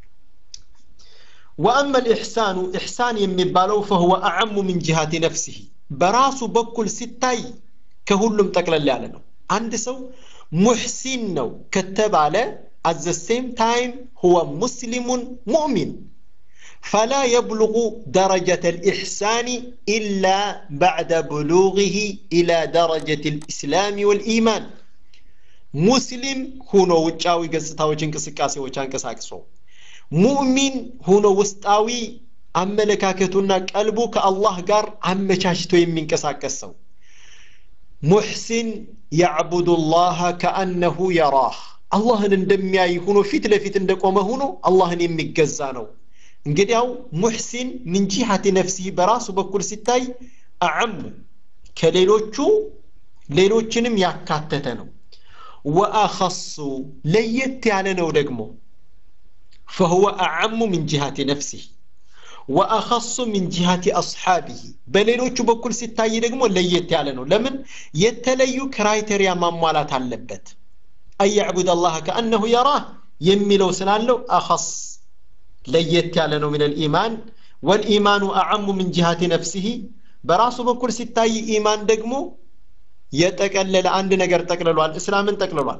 ወአመ ልኢሕሳኑ ኢሕሳን የሚባለው ፈሁወ አዕሙ ምን ጅሃቲ ነፍሲህ በራሱ በኩል ሲታይ ከሁሉም ጠቅለል ያለ ነው አንድ ሰው ሙሕሲን ነው ከተባለ at the same time هو مسلم مؤمن فلا يبلغ درجة الإحسان إلا بعد بلوغه إلى درجة الإسلام والإيمان مسلم هنا وجاوي قصتاوي انكسكاسي وچانكساكسو ሙእሚን ሆኖ ውስጣዊ አመለካከቱና ቀልቡ ከአላህ ጋር አመቻችቶ የሚንቀሳቀስ ሰው ሙሕሲን ያዕቡዱ ላህ ከአነሁ የራህ አላህን እንደሚያይ ሆኖ ፊት ለፊት እንደቆመ ሆኖ አላህን የሚገዛ ነው እንግዲያው ሙሕሲን ምን ጂሃቲ ነፍሲህ በራሱ በኩል ሲታይ አዕሙ ከሌሎቹ ሌሎችንም ያካተተ ነው ወአኸሱ ለየት ያለ ነው ደግሞ فهو أعم من جهة نفسه وأخص من جهة أصحابه በሌሎቹ በኩል ሲታይ ደግሞ ለየት ያለ ነው ለምን የተለዩ ክራይቴሪያ ማሟላት አለበት أن يعبد الله كأنه يراه የሚለው ስላለው أخص ለየት ያለ ነው من الإيمان والإيمان أعم من جهة نفسه በራሱ በኩል ሲታይ ኢማን ደግሞ የጠቀለለ አንድ ነገር ጠቅልሏል እስላምን ጠቅልሏል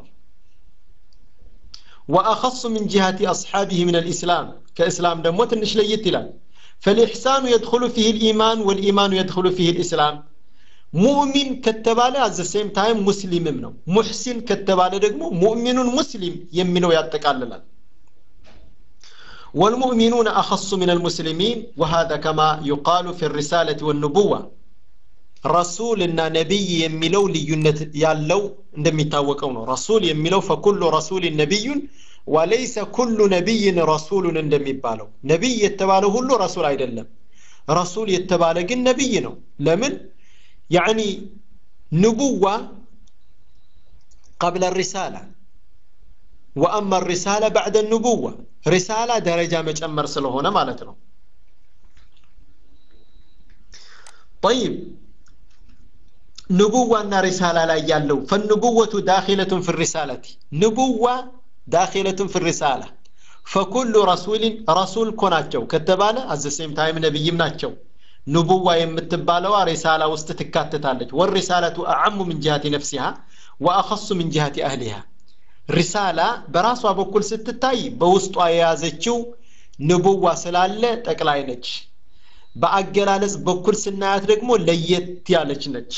وأخص من جهة أصحابه من الإسلام كإسلام دموت نشليت لان فالإحسان يدخل فيه الإيمان والإيمان يدخل فيه الإسلام مؤمن كتبالة at the same time مسلم منه محسن كتبالة دقمو مؤمن مسلم يمنو يتقاللال والمؤمنون أخص من المسلمين وهذا كما يقال في الرسالة والنبوة ረሱል እና ነቢይ የሚለው ልዩነት ያለው እንደሚታወቀው ነው ረሱል የሚለው ፈኩሉ ረሱልን ነቢዩን ወለይሰ ኩሉ ነቢይን ረሱሉን እንደሚባለው ነቢይ የተባለ ሁሉ ረሱል አይደለም ረሱል የተባለ ግን ነቢይ ነው ለምን ያኒ ንቡዋ ቀብለ ሪሳላ ወአማ ሪሳላ ባዕደ ንቡዋ ሪሳላ ደረጃ መጨመር ስለሆነ ማለት ነው طيب ንቡዋና ሪሳላ ላይ ያለው ፈንቡወቱ ዳኪለቱን ፊ ሪሳለቲ ንቡዋ ዳኪለቱን ፊ ሪሳላ ፈኩሉ ረሱልን ረሱል እኮ ናቸው ከተባለ አዘሴም ታይም ነቢይም ናቸው ንቡዋ የምትባለዋ ሪሳላ ውስጥ ትካተታለች ወሪሳለቱ አዓሙ ምን ጅሃቲ ነፍሲሃ ወአኸሱ ምን ጅሃቲ አህሊሃ ሪሳላ በራሷ በኩል ስትታይ በውስጧ የያዘችው ንቡዋ ስላለ ጠቅላይ ነች በአገላለጽ በኩል ስናያት ደግሞ ለየት ያለች ነች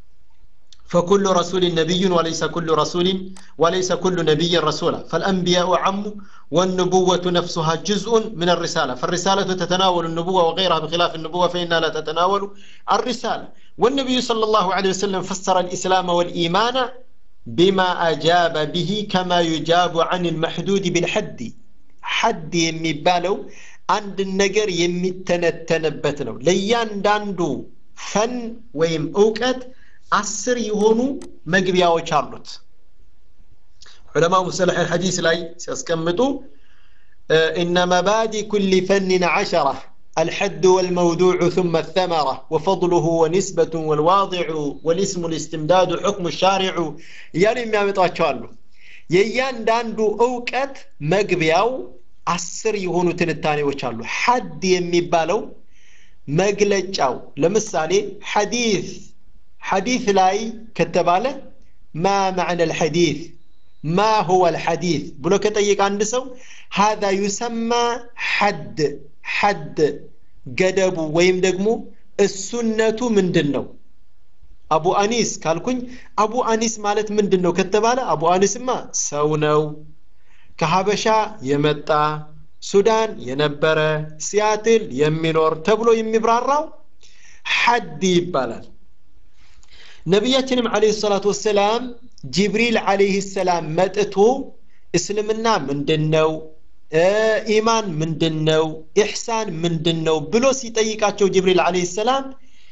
فكل رسول نبي وليس كل رسول وليس كل نبي رسولا فالأنبياء عم والنبوة نفسها جزء من الرسالة فالرسالة تتناول النبوة وغيرها بخلاف النبوة فإنها لا تتناول الرسالة والنبي صلى الله عليه وسلم فسر الإسلام والإيمان بما أجاب به كما يجاب عن المحدود بالحد حد يمبالو عند النجر يمتنتنبت ነው ለእያንዳንዱ ፈን ወይም እውቀት አስር የሆኑ መግቢያዎች አሉት ዑለማ ሙሰለሕ الحديث ላይ ሲያስቀምጡ إن مبادئ كل فن عشرة الحد والموضوع ثم الثمرة وفضله ونسبة والواضع والاسم الاستمداد حكم الشارع يعني ما يمطاچዋሉ የእያንዳንዱ እውቀት መግቢያው አስር የሆኑ ትንታኔዎች አሉ ሐድ የሚባለው መግለጫው ለምሳሌ ሐዲስ ሐዲስ ላይ ከተባለ ማ ማዕነ ልሐዲስ ማ ሁወ ልሐዲስ ብሎ ከጠየቀ አንድ ሰው ሃذا ዩሰማ ሐድ ሐድ ገደቡ ወይም ደግሞ እሱነቱ ምንድን ነው አቡ አኒስ ካልኩኝ አቡ አኒስ ማለት ምንድን ነው ከተባለ አቡ አኒስማ ሰው ነው ከሀበሻ የመጣ ሱዳን የነበረ ሲያትል የሚኖር ተብሎ የሚብራራው ሐድ ይባላል ነቢያችንም አለህ ሰላቱ ወሰላም ጅብሪል አለህ ሰላም መጥቶ እስልምና ምንድን ነው ኢማን ምንድን ነው ኢሕሳን ምንድን ነው ብሎ ሲጠይቃቸው ጅብሪል አለህ ሰላም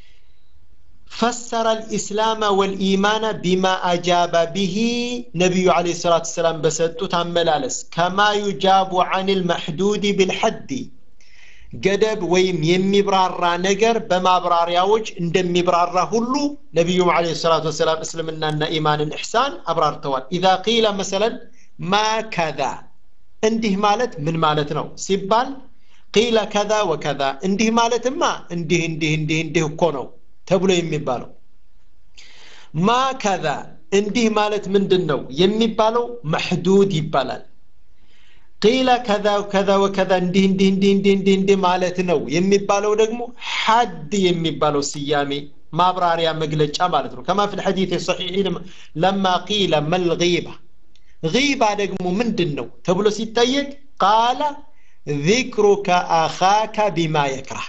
فسر الإسلام والإيمان بما أجاب به نبي عليه الصلاة والسلام بسطو تملالس كما يجاب عن المحدود بالحد ገደብ ወይም የሚብራራ ነገር በማብራሪያዎች እንደሚብራራ ሁሉ ነቢዩም አለ ሰላቱ ወሰላም እስልምናና ኢማንን ኢሕሳን አብራርተዋል ኢዛ ቂለ መሰለን ማ ከዛ እንዲህ ማለት ምን ማለት ነው ሲባል ቂለ ከዛ ወከዛ እንዲህ ማለትማ እንዲህ እንዲህ እንዲህ እንዲህ እኮ ነው ተብሎ የሚባለው ማ ከዛ እንዲህ ማለት ምንድን ነው የሚባለው መሕዱድ ይባላል ቂለ ከዛ ከዛ ወከዛ እንዲህ እንዲህ እንዲህ እንዲህ እንዲህ እንዲህ ማለት ነው የሚባለው ደግሞ ሐድ የሚባለው ስያሜ ማብራሪያ መግለጫ ማለት ነው ከማ ፊ ልሐዲት ሰሒሕ ለማ ቂለ መልጊባ ጊባ ደግሞ ምንድን ነው ተብሎ ሲጠየቅ ቃለ ذكرك أخاك بما يكره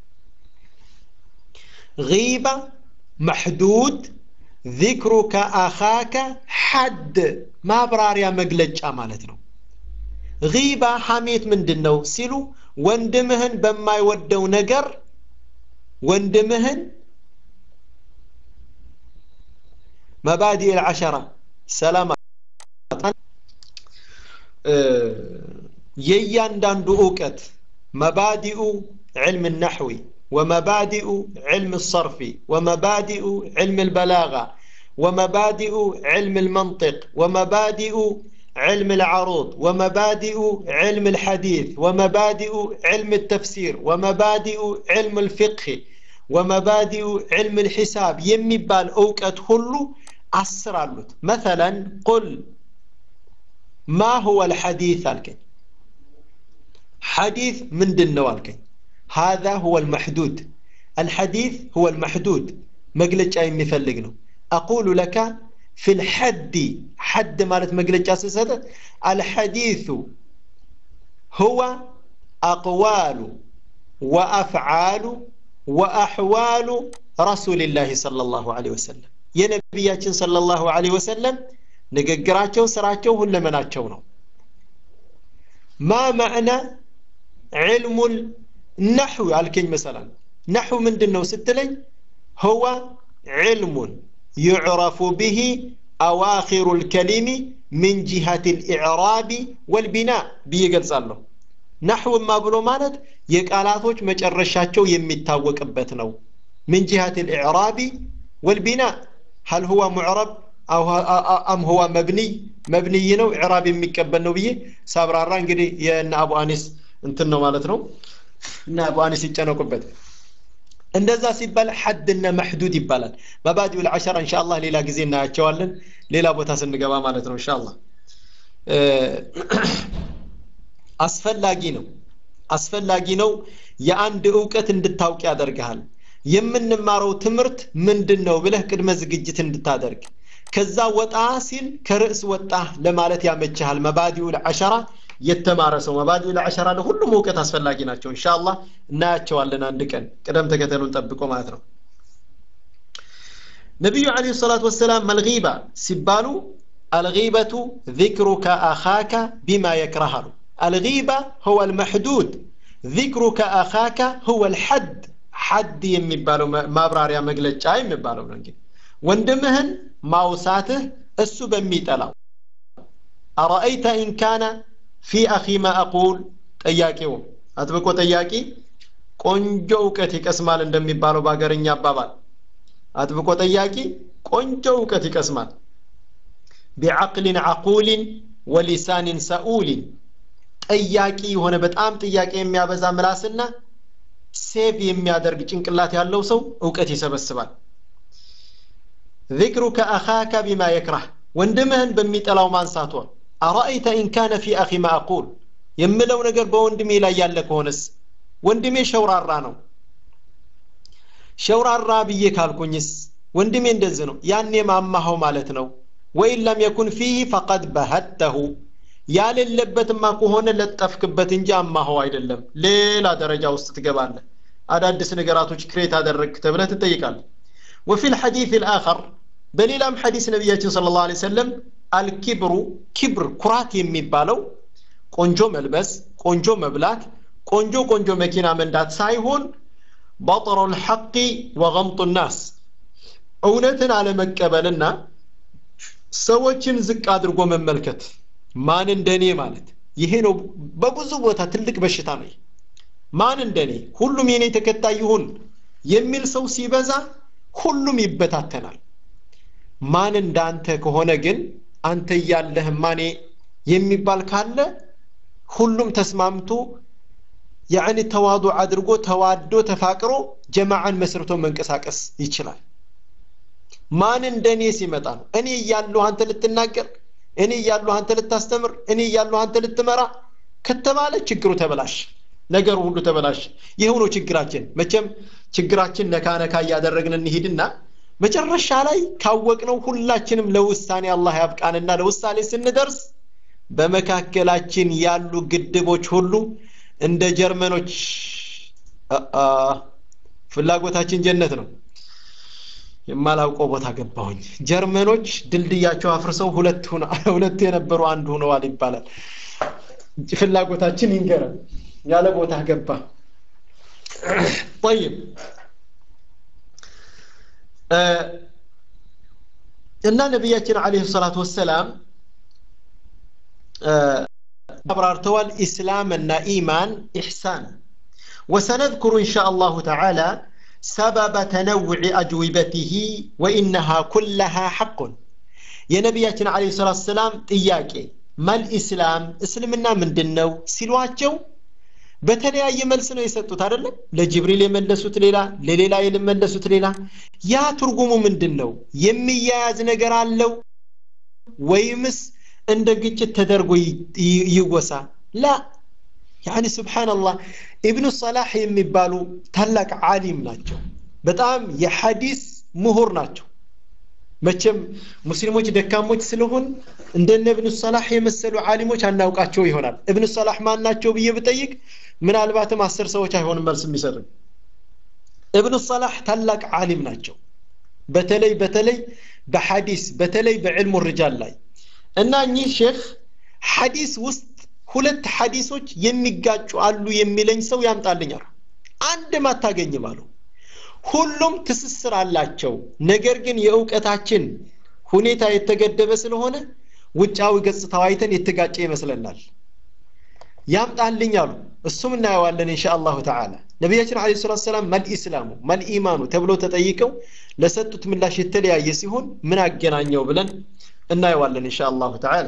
غيبة محدود ذكرك أخاك حد ما براريا مقلج مالتنا غيبة حميت من دنو سيلو وندمهن بما يودو نقر وندمهن مبادئ العشرة سلامة የእያንዳንዱ እውቀት መባዲኡ ዕልም ናሕዊ ومبادئ علم الصرف ومبادئ علم البلاغة ومبادئ علم المنطق ومبادئ علم العروض ومبادئ علم الحديث ومبادئ علم التفسير ومبادئ علم الفقه ومبادئ علم الحساب يمبال أوكت هلو أسرالوت مثلا قل ما هو الحديث الكي حديث من دنو الكي هذا هو المحدود الحديث هو المحدود مقلج أي مثلقنه أقول لك في الحد حد مالت مقلج أساسا الحديث هو أقوال وأفعال وأحوال ረሱልላህ ሰለላሁ ዐለይሂ ወሰለም የነቢያችን ሰለላሁ ዐለይሂ ወሰለም ንግግራቸው ስራቸው ሁለመናቸው ነው ማ ማዕና ዕልሙል ነሕው አልከኝ መሰላል ነሕው ምንድን ነው ስትለኝ هو علم يعرف به أواخر الكلم من جهة الإعراب والبناء بيقلصالله نحو ما بلو مالت يقالاتوች መጨረሻቸው የሚታወቅበት ነው من جهة الإعراب والبناء هل هو معرب أو أم هو مبني مبني ነው إعراب የሚቀበል ነው ብዬ ሳብራራ እንግዲህ የእነ አቡ አኒስ እንትን ነው ማለት ነው እና አቡ አኒስ ይጨነቁበት እንደዛ ሲባል ሐድና መሕዱድ ይባላል መባዲኡ ልዓሸራ እንሻ አላህ ሌላ ጊዜ እናያቸዋለን ሌላ ቦታ ስንገባ ማለት ነው እንሻ አላህ አስፈላጊ ነው አስፈላጊ ነው የአንድ እውቀት እንድታውቅ ያደርግሃል የምንማረው ትምህርት ምንድን ነው ብለህ ቅድመ ዝግጅት እንድታደርግ ከዛ ወጣ ሲል ከርዕስ ወጣ ለማለት ያመችሃል መባዲኡ ልዓሸራ የተማረ ሰው መባዲ ለዓሸራ ለሁሉም እውቀት አስፈላጊ ናቸው ኢንሻአላህ እናያቸዋለን አንድ ቀን ቅደም ተከተሉን ጠብቆ ማለት ነው ነቢዩ አለይሂ ሰላቱ ወሰላም መልጊባ ሲባሉ አልጊበቱ ذكرك أخاك بما يكرهه الغيبة هو المحدود ذكرك أخاك هو الحد حد የሚባለው ማብራሪያ መግለጫ የሚባለው ነው እንግዲህ ወንድምህን ማውሳትህ እሱ በሚጠላው أرأيت إن كان ፊ አኺ ማ አቁል ጠያቂው አጥብቆ ጠያቂ ቆንጆ እውቀት ይቀስማል እንደሚባለው በሀገርኛ አባባል አጥብቆ ጠያቂ ቆንጆ እውቀት ይቀስማል ቢዓቅሊን ዓቁሊን ወሊሳኒን ሰኡሊን ጠያቂ የሆነ በጣም ጥያቄ የሚያበዛ ምላስና ሴቭ የሚያደርግ ጭንቅላት ያለው ሰው እውቀት ይሰበስባል ذكرك أخاك بما يكره ወንድምህን በሚጠላው ማንሳቷ አራአይተ ኢን ካነ ፊ አኺ ማ አቁል የምለው ነገር በወንድሜ ላይ ያለ ከሆነስ ወንድሜ ሸውራራ ነው ሸውራራ ብዬ ካልኩኝስ ወንድሜ እንደዚህ ነው ያኔ ማማኸው ማለት ነው ወይን ለም የኩን ፊህ ፈቀድ በሀተሁ ያሌለበትማ ከሆነ ለጠፍክበት እንጂ አማኸው አይደለም ሌላ ደረጃ ውስጥ ትገባለህ አዳዲስ ነገራቶች ክሬት አደረግክ ተብለህ ትጠይቃለህ وفي الحديث الآخر በሌላም ሐዲስ ነቢያችን ስለ ላሁ ሰለም አልኪብሩ ኪብር ኩራት የሚባለው ቆንጆ መልበስ ቆንጆ መብላት ቆንጆ ቆንጆ መኪና መንዳት ሳይሆን በጥሩ ልሐቂ ወገምጡ ናስ እውነትን አለመቀበልና ሰዎችን ዝቅ አድርጎ መመልከት ማን እንደኔ ማለት ይሄ ነው በብዙ ቦታ ትልቅ በሽታ ነው ማን እንደኔ ሁሉም የኔ ተከታይ ይሁን የሚል ሰው ሲበዛ ሁሉም ይበታተናል ማን እንዳንተ ከሆነ ግን አንተ እያለህ ማኔ የሚባል ካለ ሁሉም ተስማምቶ ያዕኒ ተዋዱ አድርጎ ተዋዶ ተፋቅሮ ጀማዓን መስርቶ መንቀሳቀስ ይችላል ማን እንደኔ ሲመጣ ነው እኔ እያለሁ አንተ ልትናገር እኔ እያለሁ አንተ ልታስተምር እኔ እያለሁ አንተ ልትመራ ከተባለ ችግሩ ተበላሽ ነገሩ ሁሉ ተበላሽ ይኸው ነው ችግራችን መቼም ችግራችን ነካ ነካ እያደረግን እንሂድና መጨረሻ ላይ ካወቅነው ሁላችንም ለውሳኔ አላህ ያብቃንና ለውሳኔ ስንደርስ በመካከላችን ያሉ ግድቦች ሁሉ እንደ ጀርመኖች ፍላጎታችን ጀነት ነው የማላውቀው ቦታ ገባሁኝ ጀርመኖች ድልድያቸው አፍርሰው ሁለት ሁለት የነበሩ አንድ ሆነዋል ይባላል ፍላጎታችን ይንገረን ያለ ቦታ ገባ طيب እና ነቢያችን አለይሂ ሰላቱ ወሰላም አብራርተዋል ኢስላም እና ኢማን ኢሕሳን وسنذكر إن شاء الله تعالى سبب تنوع أجوبته وإنها كلها حق يا نبياتنا عليه الصلاة والسلام ጥያቄ ማል ኢስላም እስልምና ምንድን ነው ሲሏቸው በተለያየ መልስ ነው የሰጡት አይደለም ለጅብሪል የመለሱት ሌላ ለሌላ የመለሱት ሌላ ያ ትርጉሙ ምንድን ነው የሚያያዝ ነገር አለው ወይምስ እንደ ግጭት ተደርጎ ይወሳ ላ ያኒ ስብሓንላህ ኢብኑ ሰላህ የሚባሉ ታላቅ ዓሊም ናቸው በጣም የሐዲስ ምሁር ናቸው መቼም ሙስሊሞች ደካሞች ስለሆን እንደነ እብኑ ሰላህ የመሰሉ ዓሊሞች አናውቃቸው ይሆናል እብኑ ሰላህ ማን ናቸው ብዬ ብጠይቅ ምናልባትም አስር ሰዎች አይሆንም መልስ የሚሰጡኝ እብኑ ሰላህ ታላቅ ዓሊም ናቸው በተለይ በተለይ በሐዲስ በተለይ በዕልሙ ርጃል ላይ እና እኚህ ሼክ ሐዲስ ውስጥ ሁለት ሐዲሶች የሚጋጩ አሉ የሚለኝ ሰው ያምጣልኛል አንድም አታገኝም አሉ ሁሉም ትስስር አላቸው ነገር ግን የእውቀታችን ሁኔታ የተገደበ ስለሆነ ውጫዊ ገጽታው አይተን የተጋጨ ይመስለናል ያምጣልኝ አሉ እሱም እናየዋለን እንሻ አላሁ ተዓላ ነቢያችን አለ ሰላት ሰላም መልኢስላሙ መልኢማኑ ተብለው ተጠይቀው ለሰጡት ምላሽ የተለያየ ሲሆን ምን አገናኘው ብለን እናየዋለን እንሻ አላሁ ተዓላ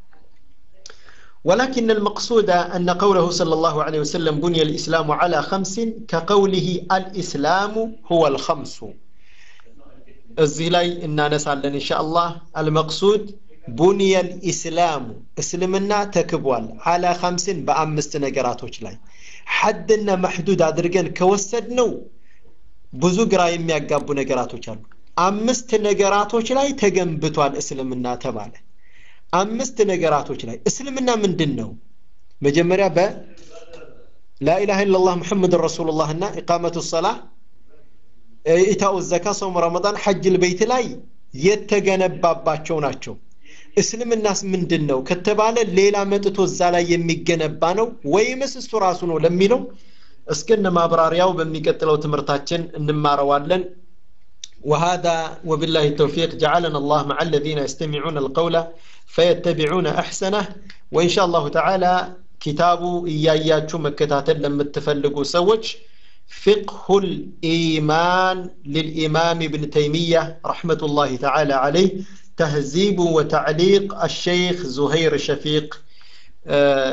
ولكن المقصود أن قوله صلى الله عليه وسلم بني الإسلام على خمس كقوله الإسلام هو الخمس الزلاي إن نسأل إن شاء الله المقصود بني الإسلام اسلمنا تكبوال على خمس بأمست نقراتوش لاي حدنا محدود أدرجن كوسدنو ብዙ ግራ የሚያጋቡ ነገራቶች አሉ አምስት ነገራቶች ላይ ተገንብቷል እስልምና ተባለ አምስት ነገራቶች ላይ እስልምና ምንድን ነው መጀመሪያ በ ላኢላሃ ኢላላህ ሙሐመድን ረሱሉላህ እና ኢቃመቱ ሰላህ ኢታኡ ዘካ ሶም ረመዳን ሐጅ ልበይት ላይ የተገነባባቸው ናቸው እስልምናስ ምንድን ነው ከተባለ ሌላ መጥቶ እዛ ላይ የሚገነባ ነው ወይምስ እሱ ራሱ ነው ለሚለው እስከነ ማብራሪያው በሚቀጥለው ትምህርታችን እንማረዋለን وهذا وبالله التوفيق جعلنا الله مع الذين يستمعون القول فيتبعون أحسنه وإن شاء الله تعالى كتاب إياياتشو مكتاتل لما تفلقوا سوج فقه الإيمان للإمام ابن تيمية رحمة الله تعالى عليه تهذيب وتعليق الشيخ زهير شفيق آه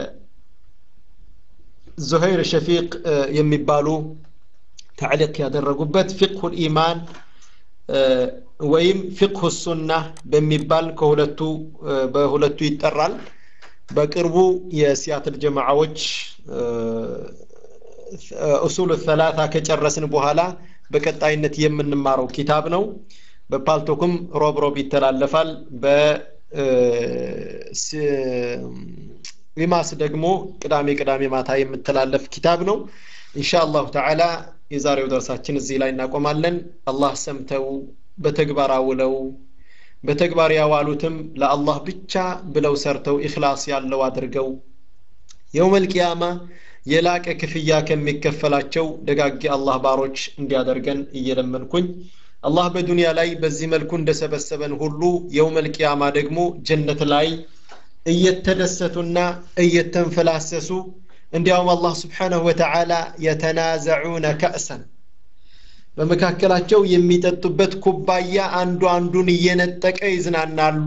زهير شفيق آه يمبالو تعليق يا درقبت فقه الإيمان ወይም ፊቅሁ ሱና በሚባል ከሁለቱ በሁለቱ ይጠራል በቅርቡ የሲያትል ጀማዓዎች ኡሱል ሰላታ ከጨረስን በኋላ በቀጣይነት የምንማረው ኪታብ ነው በፓልቶክም ሮብ ሮብ ይተላለፋል በሪማስ ደግሞ ቅዳሜ ቅዳሜ ማታ የምተላለፍ ኪታብ ነው ኢንሻ አላሁ ተዓላ የዛሬው ደርሳችን እዚህ ላይ እናቆማለን አላህ ሰምተው በተግባር አውለው በተግባር ያዋሉትም ለአላህ ብቻ ብለው ሰርተው ኢኽላስ ያለው አድርገው የውመል ቂያማ የላቀ ክፍያ ከሚከፈላቸው ደጋጊ አላህ ባሮች እንዲያደርገን እየለመንኩኝ አላህ በዱንያ ላይ በዚህ መልኩ እንደሰበሰበን ሁሉ የውመል ቂያማ ደግሞ ጀነት ላይ እየተደሰቱና እየተንፈላሰሱ እንዲያውም አላህ ስብሓንሁ ወተዓላ የተናዘዑነ ከእሰን በመካከላቸው የሚጠጡበት ኩባያ አንዱ አንዱን እየነጠቀ ይዝናናሉ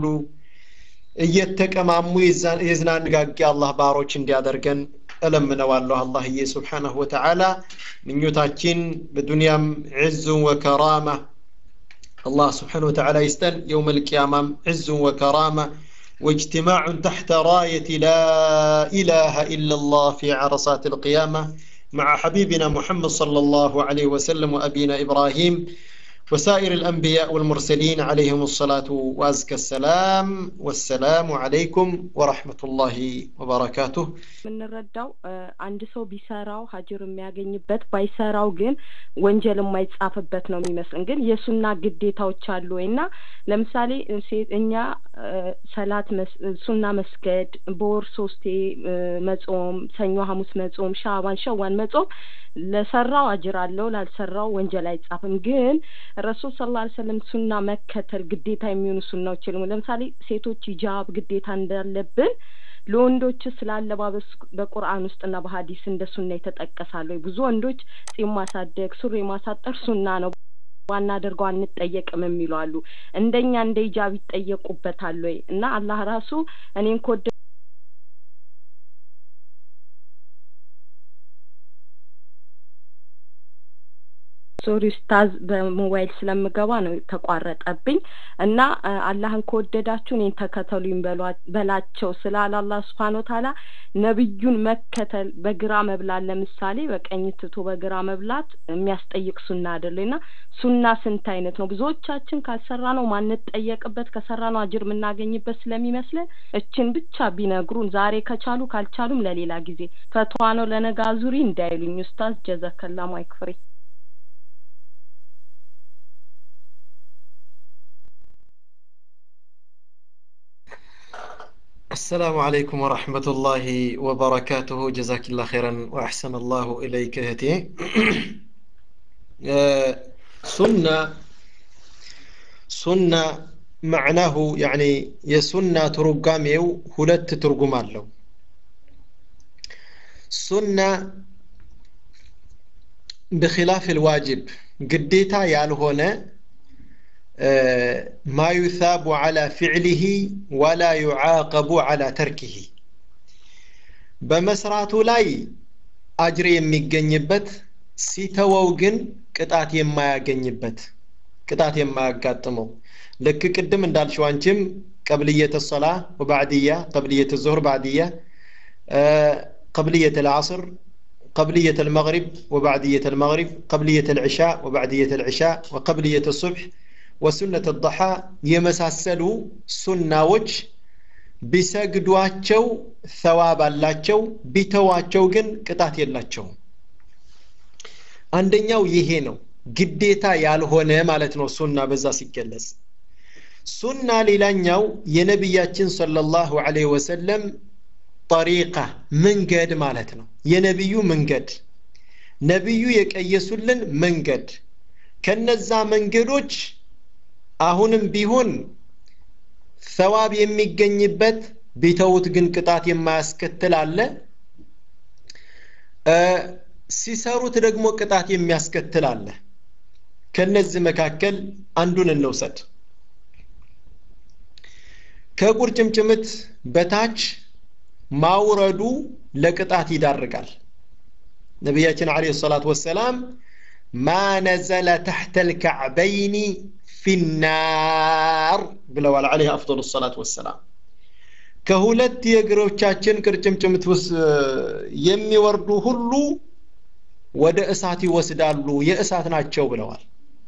እየተቀማሙ የዝናንጋጊ አላህ ባሮች እንዲያደርገን እለምነዋለሁ አላህዬ ስብሓንሁ ወተዓላ ምኞታችን በዱንያም ዕዙን ወከራማ አላህ ስብሓን ወተዓላ ይስጠን የውም ልቅያማም ዕዙን ወከራማ واجتماع تحت راية لا إله إلا الله في عرصات القيامة مع حبيبنا محمد صلى الله عليه وسلم وأبينا إبراهيم وسائر الأنبياء والمرسلين عليهم الصلاة وأزكى السلام والسلام عليكم ورحمة الله وبركاته የምንረዳው አንድ ሰው ቢሰራው ሀጅር የሚያገኝበት ባይሰራው ግን ወንጀል የማይጻፍበት ነው የሚመስልን ግን የሱና ግዴታዎች አሉ ወይ እና ለምሳሌ እኛ ሰላት ሱና መስገድ በወር ሶስቴ መጾም ሰኞ ሀሙስ መጾም ሻባን ሸዋን መጾም ለሰራው አጅር አለው ላልሰራው ወንጀል አይጻፍም ግን ረሱል ስለ ላ ሰለም ሱና መከተል ግዴታ የሚሆኑ ሱናዎች የሉም ለምሳሌ ሴቶች ሂጃብ ግዴታ እንዳለብን ለወንዶች ስለ አለባበስ በቁርአን ውስጥና በሀዲስ እንደ ሱና የተጠቀሳሉ ብዙ ወንዶች ጺም ማሳደግ ሱሪ ማሳጠር ሱና ነው ባናደርገው አንጠየቅም የሚሉ አሉ እንደኛ እንደ ሂጃብ ይጠየቁበታል ወይ እና አላህ ራሱ እኔን ከወደ ሶሪ ኡስታዝ በሞባይል ስለምገባ ነው ተቋረጠብኝ እና አላህን ከወደዳችሁ እኔን ተከተሉኝ በላቸው ስላለ አላህ ስብሓን ወተዓላ ነብዩን መከተል በግራ መብላት ለምሳሌ በቀኝ ትቶ በግራ መብላት የሚያስጠይቅ ሱና አይደለ እና ሱና ስንት አይነት ነው ብዙዎቻችን ካልሰራ ነው ማንጠየቅበት ከሰራ ነው አጅር የምናገኝበት ስለሚመስለን እችን ብቻ ቢነግሩን ዛሬ ከቻሉ ካልቻሉም ለሌላ ጊዜ ፈትዋ ነው ለነጋዙሪ እንዳይሉኝ ኡስታዝ ጀዘከላ ማይክፍሬ السلام عليكم ورحمة الله وبركاته جزاك الله خيرا وأحسن الله إليك هتي سنة سنة معناه يعني يسنة ترقاميو هلت ترقمان له سنة بخلاف الواجب قديتا يالهونه ما يثاب على فعله ولا يعاقب على تركه በመስራቱ ላይ አጅር የሚገኝበት ሲተወው ግን ቅጣት የማያገኝበት ቅጣት የማያጋጥመው ልክ ቅድም እንዳልሽው አንቺም ቀብልየተ ሰላ ወባዕድያ ቀብልየተ ዙሁር ባዕድያ ቀብልየተ ልዓስር قبلية المغرب وبعدية المغرب قبلية العشاء وبعدية العشاء وقبلية الصبح ወሱነት ضሓ የመሳሰሉ ሱናዎች ቢሰግዷቸው ሰዋብ አላቸው ቢተዋቸው ግን ቅጣት የላቸውም አንደኛው ይሄ ነው ግዴታ ያልሆነ ማለት ነው ሱና በዛ ሲገለጽ ሱና ሌላኛው የነቢያችን ሰለላሁ ዐለይሂ ወሰለም ጠሪቃ መንገድ ማለት ነው የነቢዩ መንገድ ነቢዩ የቀየሱልን መንገድ ከነዛ መንገዶች አሁንም ቢሆን ሰዋብ የሚገኝበት ቢተውት ግን ቅጣት የማያስከትል አለ ሲሰሩት ደግሞ ቅጣት የሚያስከትል አለ ከነዚህ መካከል አንዱን እንውሰድ ከቁርጭምጭምት በታች ማውረዱ ለቅጣት ይዳርጋል ነቢያችን አለ ሰላት ወሰላም ማ ነዘለ ተሕተ ልከዕበይኒ ፊናር ብለዋል አለህ አፍضل ሰላት ወሰላም ከሁለት የእግሮቻችን ቅርጭምጭምት ውስጥ የሚወርዱ ሁሉ ወደ እሳት ይወስዳሉ የእሳት ናቸው ብለዋል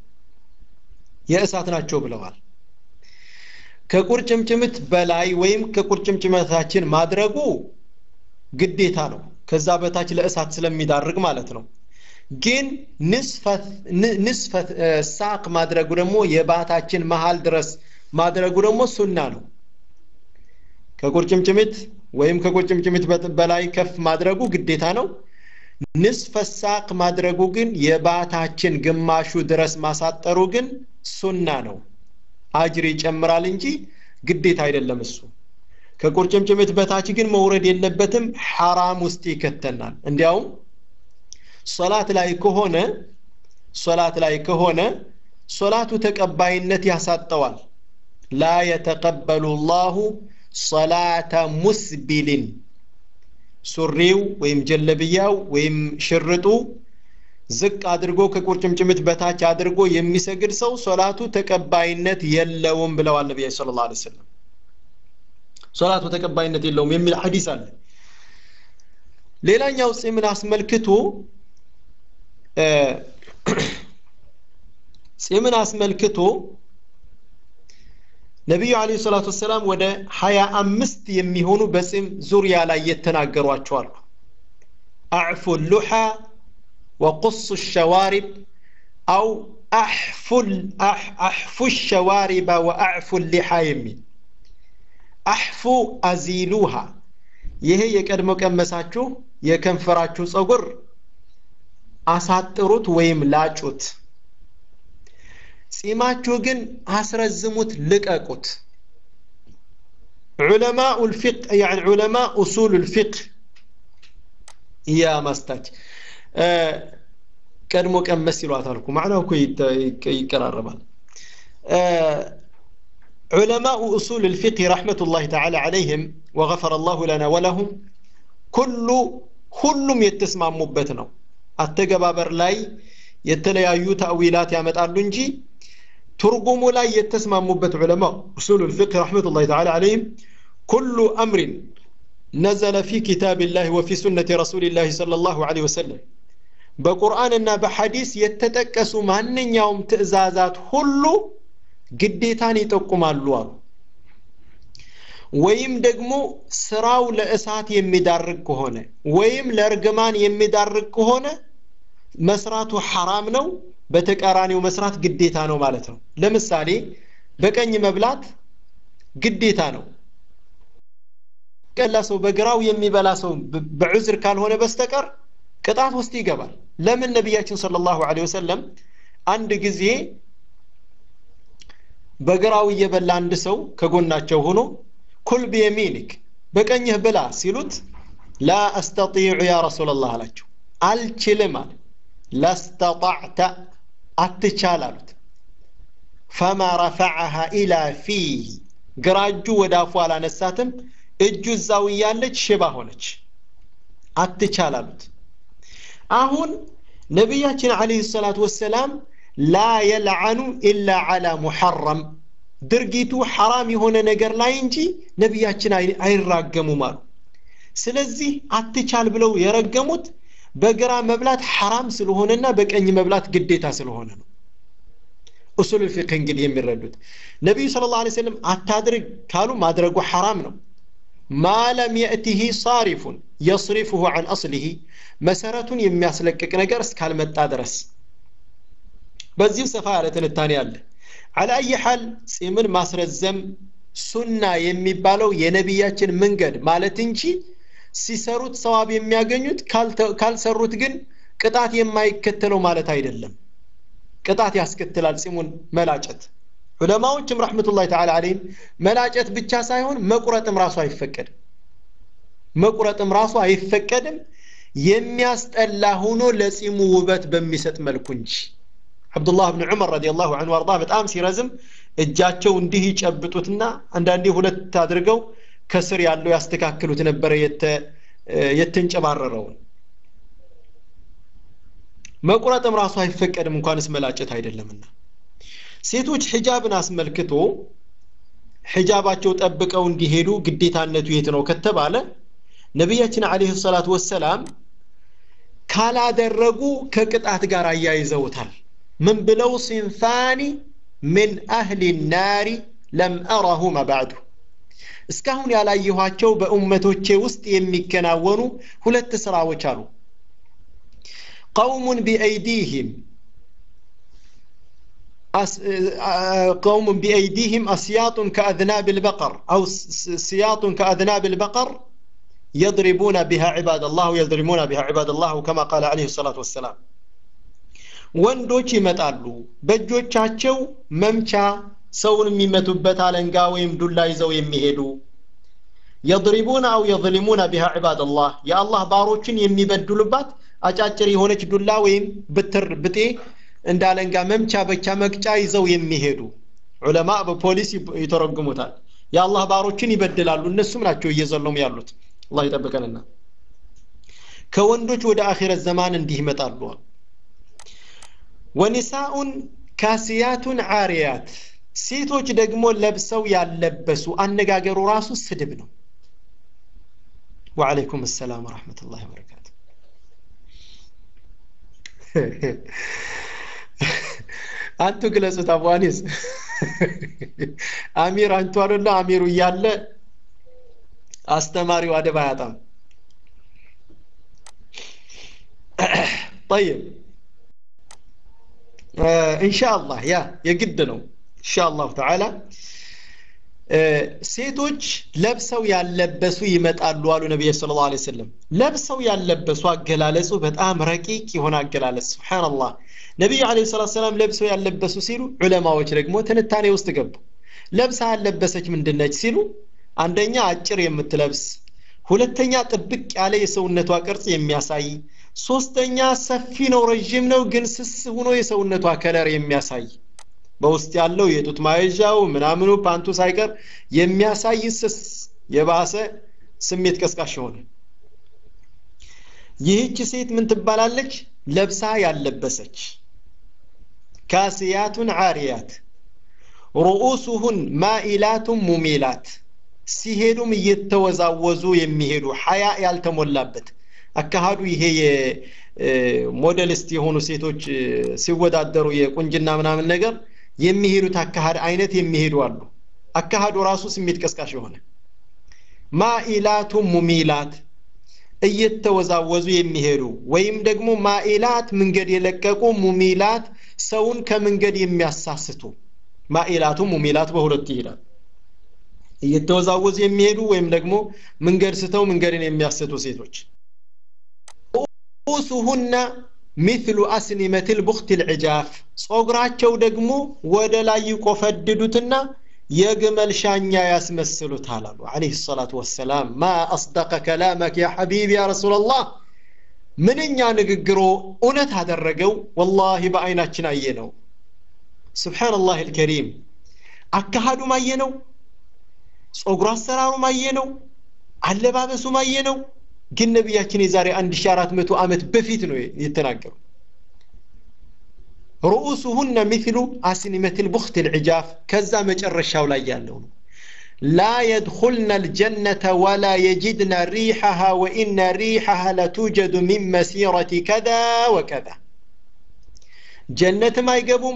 የእሳት ናቸው ብለዋል ከቁርጭምጭምት በላይ ወይም ከቁርጭምጭመታችን ማድረጉ ግዴታ ነው ከዛ በታች ለእሳት ስለሚዳርግ ማለት ነው ግን ንስፈት ሳቅ ማድረጉ ደግሞ የባታችን መሃል ድረስ ማድረጉ ደግሞ ሱና ነው ከቁርጭምጭሚት ወይም ከቁርጭምጭሚት በላይ ከፍ ማድረጉ ግዴታ ነው ንስፈ ሳቅ ማድረጉ ግን የባታችን ግማሹ ድረስ ማሳጠሩ ግን ሱና ነው አጅር ይጨምራል እንጂ ግዴታ አይደለም እሱ ከቁርጭምጭሚት በታች ግን መውረድ የለበትም ሐራም ውስጥ ይከተናል እንዲያውም ሶላት ላይ ከሆነ ሶላት ላይ ከሆነ ሶላቱ ተቀባይነት ያሳጠዋል ላ የተቀበሉ ላሁ ሶላተ ሙስቢልን ሱሪው ወይም ጀለብያው ወይም ሽርጡ ዝቅ አድርጎ ከቁርጭምጭሚት በታች አድርጎ የሚሰግድ ሰው ሶላቱ ተቀባይነት የለውም ብለዋል ነቢያ ስለ ላ ሰለም ሶላቱ ተቀባይነት የለውም የሚል ሐዲስ አለ ሌላኛው ጺምን አስመልክቶ ጺምን አስመልክቶ ነቢዩ አለ ሰላቱ ወሰላም ወደ ሀያ አምስት የሚሆኑ በጺም ዙሪያ ላይ የተናገሯቸዋሉ አዕፉ ሉሓ ወቁሱ ሸዋሪብ አው አሕፉ ሸዋሪባ ወአዕፉ ሊሓ የሚል አሕፉ አዚሉሃ ይሄ የቀድሞ ቀመሳችሁ የከንፈራችሁ ጸጉር አሳጥሩት ወይም ላጩት ጺማችሁ ግን አስረዝሙት ልቀቁት ዑለማኡ ልፊቅ يعني ዑለማ ኡሱል ልፊቅህ ያ ማስታች ቀድሞ ቀመስ ይሏታል እኮ ማዕናው እኮ ይቀራረባል علماء أصول الفقه رحمة الله تعالى عليهم وغفر الله لنا ولهم كل ሁሉም የተስማሙበት ነው አተገባበር ላይ የተለያዩ ተአዊላት ያመጣሉ እንጂ ትርጉሙ ላይ የተስማሙበት ዑለማ ኡሱሉ ልፍቅህ ረሕመቱላሂ ተዓላ ዓለይህም ኩሉ አምሪን ነዘለ ፊ ኪታቢላህ ወፊ ሱነቲ ረሱሊላህ ሰለላሁ ዐለይሂ ወሰለም በቁርአንና በሐዲስ የተጠቀሱ ማንኛውም ትእዛዛት ሁሉ ግዴታን ይጠቁማሉ አሉ ወይም ደግሞ ስራው ለእሳት የሚዳርግ ከሆነ ወይም ለእርግማን የሚዳርግ ከሆነ መስራቱ ሐራም ነው በተቃራኒው መስራት ግዴታ ነው ማለት ነው ለምሳሌ በቀኝ መብላት ግዴታ ነው የሚበላ ሰው በግራው የሚበላ ሰው በዑዝር ካልሆነ በስተቀር ቅጣት ውስጥ ይገባል ለምን ነቢያችን ሰለላሁ ዐለይሂ ወሰለም አንድ ጊዜ በግራው እየበላ አንድ ሰው ከጎናቸው ሆኖ ኩል ቢየሚኒክ በቀኝህ ብላ ሲሉት ላ አስተጢዑ ያ ረሱላላህ አላቸው አልችልም አለ ለስተጣዕተ አትቻል አሉት ፈማ ረፈዐሃ ኢላ ፊህ ግራ እጁ ወደ አፉ አላነሳትም እጁ እዛው እያለች ሽባ ሆነች አትቻል አሉት አሁን ነቢያችን አለይሂ ሰላቱ ወሰላም ላ የልዓኑ ኢላ ዓላ ሙሐረም ድርጊቱ ሐራም የሆነ ነገር ላይ እንጂ ነቢያችን አይራገሙም አሉ ስለዚህ አትቻል ብለው የረገሙት በግራ መብላት ሐራም ስለሆነና በቀኝ መብላት ግዴታ ስለሆነ ነው ኡሱል ፊቅህ እንግዲህ የሚረዱት ነቢዩ ስለ ላ ሰለም አታድርግ ካሉ ማድረጉ ሐራም ነው ማ ለም የእቲህ ሳሪፉን የስሪፍሁ አን አስሊህ መሰረቱን የሚያስለቅቅ ነገር እስካልመጣ ድረስ በዚሁ ሰፋ ያለ ትንታኔ አለ አለ አይ ሐል ጺምን ማስረዘም ሱና የሚባለው የነቢያችን መንገድ ማለት እንጂ ሲሰሩት ሰዋብ የሚያገኙት ካልሰሩት ግን ቅጣት የማይከተለው ማለት አይደለም ቅጣት ያስከትላል ጺሙን መላጨት ዑለማዎችም ረሕመቱላህ ተዓላ አለይህም መላጨት ብቻ ሳይሆን መቁረጥም ራሱ አይፈቀድም መቁረጥም ራሱ አይፈቀድም የሚያስጠላ ሆኖ ለጺሙ ውበት በሚሰጥ መልኩ እንጂ አብዱላህ ብን ዑመር ረዲየላሁ ዐንሁ አርዳ በጣም ሲረዝም እጃቸው እንዲህ ይጨብጡትና አንዳንዴ ሁለት አድርገው ከስር ያለው ያስተካክሉት ነበረ የተንጨባረረውን መቁረጥም ራሱ አይፈቀድም እንኳንስ መላጨት አይደለምና ሴቶች ሒጃብን አስመልክቶ ሒጃባቸው ጠብቀው እንዲሄዱ ግዴታነቱ የት ነው ከተባለ ነቢያችን አለይሂ ሰላቱ ወሰላም ካላደረጉ ከቅጣት ጋር አያይዘውታል ምን ብለው ሲንፋኒ ምን አህሊ ናሪ ለም አራሁማ ባዕዱ እስካሁን ያላየኋቸው በኡመቶቼ ውስጥ የሚከናወኑ ሁለት ስራዎች አሉ ቀውሙን ቢአይዲህም قوم بأيديهم أسياط كأذناب البقر أو سياط كأذناب البقر يضربون بها عباد الله ويضربون بها عباد الله كما قال عليه الصلاة والسلام ወንዶች ይመጣሉ በእጆቻቸው መምቻ ሰውን የሚመቱበት አለንጋ ወይም ዱላ ይዘው የሚሄዱ የضሪቡነ አው የظሊሙነ ቢሃ ዒባድ አላህ የአላህ ባሮችን የሚበድሉባት አጫጭር የሆነች ዱላ ወይም ብትር ብጤ እንደ አለንጋ መምቻ በቻ መቅጫ ይዘው የሚሄዱ ዑለማ በፖሊስ ይተረጉሙታል የአላህ ባሮችን ይበድላሉ እነሱም ናቸው እየዘለሙ ያሉት አላህ ይጠብቀንና ከወንዶች ወደ አኺረት ዘማን እንዲህ ይመጣሉ ወኒሳኡን ካሲያቱን ዓሪያት ሴቶች ደግሞ ለብሰው ያለበሱ አነጋገሩ ራሱ ስድብ ነው ወዓለይኩም ሰላም ወረሕመቱላሂ ወበረካቱ አንቱ ግለጹት አቡአኒስ አሚር አንቱ አሉና አሚሩ እያለ አስተማሪው አደብ አያጣም ጠይብ ኢንሻአላህ ያ የግድ ነው ኢንሻአላሁ ተዓላ ሴቶች ለብሰው ያለበሱ ይመጣሉ አሉ ነቢይ ስለ ላ ሰለም ለብሰው ያለበሱ አገላለጹ በጣም ረቂቅ የሆነ አገላለጽ ስብሓንላህ ነቢዩ አለ ሰላት ሰላም ለብሰው ያለበሱ ሲሉ ዑለማዎች ደግሞ ትንታኔ ውስጥ ገቡ ለብሳ ያለበሰች ምንድነች ሲሉ አንደኛ አጭር የምትለብስ ሁለተኛ ጥብቅ ያለ የሰውነቷ ቅርጽ የሚያሳይ ሶስተኛ ሰፊ ነው ረዥም ነው ግን ስስ ሆኖ የሰውነቷ ከለር የሚያሳይ በውስጥ ያለው የጡት ማየዣው ምናምኑ ፓንቱ ሳይቀር የሚያሳይ ስስ የባሰ ስሜት ቀስቃሽ የሆነ ይህች ሴት ምን ትባላለች ለብሳ ያለበሰች ካስያቱን ዓሪያት ሩኡሱሁን ማኢላቱን ሙሚላት ሲሄዱም እየተወዛወዙ የሚሄዱ ሀያ ያልተሞላበት አካሃዱ ይሄ የሞዴሊስት የሆኑ ሴቶች ሲወዳደሩ የቁንጅና ምናምን ነገር የሚሄዱት አካሃድ አይነት የሚሄዱ አሉ አካሃዱ ራሱ ስሜት ቀስቃሽ የሆነ ማኢላቱ ሙሚላት እየተወዛወዙ የሚሄዱ ወይም ደግሞ ማኢላት መንገድ የለቀቁ ሙሚላት ሰውን ከመንገድ የሚያሳስቱ ማኢላቱ ሙሚላት በሁለት ይሄዳል እየተወዛወዙ የሚሄዱ ወይም ደግሞ መንገድ ስተው መንገድን የሚያስቱ ሴቶች ሩኡሱሁነ ሚስሉ አስኒመት ልቡክት ልዕጃፍ ጾጉራቸው ደግሞ ወደ ላይ ይቆፈድዱትና የግመል ሻኛ ያስመስሉታል አሉ አለህ ሰላቱ ወሰላም ማ አስደቀ ከላመክ ያ ሐቢብ ያ ረሱላላህ ምንኛ ንግግሮ እውነት አደረገው ወላሂ በአይናችን አየ ነው ስብሓንላህ ልከሪም አካሃዱም አየ ነው ጸጉር አሰራሩም አየ ነው አለባበሱም አየ ነው ግን ነቢያችን የዛሬ 1400 ዓመት በፊት ነው የተናገሩ ሩኡሱሁነ ሚስሉ አስኒመት ልቡክት ልዕጃፍ ከዛ መጨረሻው ላይ ያለው ነው لا يدخلن الجنة ولا يجدن ريحها وإن ريحها لتوجد من مسيرة كذا وكذا جنة ما يقبم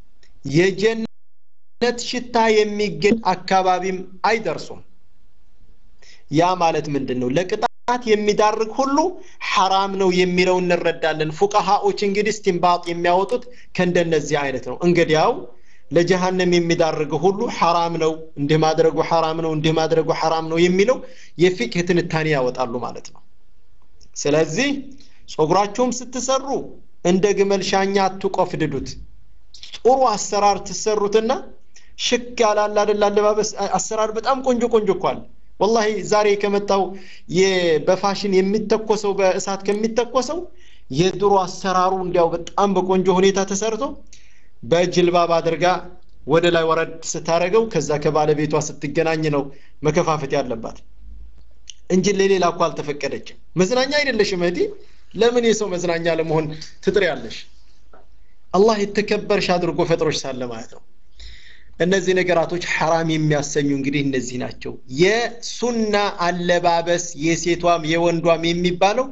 የጀነት ሽታ የሚገኝ አካባቢም አይደርሱም ያ ማለት ምንድን ነው ለቅጣት የሚዳርግ ሁሉ ሐራም ነው የሚለው እንረዳለን ፉቀሃዎች እንግዲህ ስቲንባጥ የሚያወጡት ከእንደነዚህ አይነት ነው እንግዲያው ለጀሃነም የሚዳርግ ሁሉ ሐራም ነው እንዲህ ማድረጉ ሐራም ነው እንዲህ ማድረጉ ሐራም ነው የሚለው የፊቅህ ትንታኔ ያወጣሉ ማለት ነው ስለዚህ ጸጉራቸውም ስትሰሩ እንደ ግመል ሻኛ አትቆፍድዱት ጥሩ አሰራር ትሰሩትና ሽክ ያላል አይደል አለባበስ አሰራር በጣም ቆንጆ ቆንጆ እኳል ወላሂ ዛሬ ከመጣው በፋሽን የሚተኮሰው በእሳት ከሚተኮሰው የድሮ አሰራሩ እንዲያው በጣም በቆንጆ ሁኔታ ተሰርቶ በጅልባብ አድርጋ ወደ ላይ ወረድ ስታረገው ከዛ ከባለቤቷ ስትገናኝ ነው መከፋፈት ያለባት እንጂ ለሌላ እኮ አልተፈቀደችም መዝናኛ አይደለሽም እህቴ ለምን የሰው መዝናኛ ለመሆን ትጥሪያለሽ አላህ የተከበርሽ አድርጎ ፈጥሮች ሳለ ማለት ነው እነዚህ ነገራቶች ሐራም የሚያሰኙ እንግዲህ እነዚህ ናቸው የሱና አለባበስ የሴቷም የወንዷም የሚባለው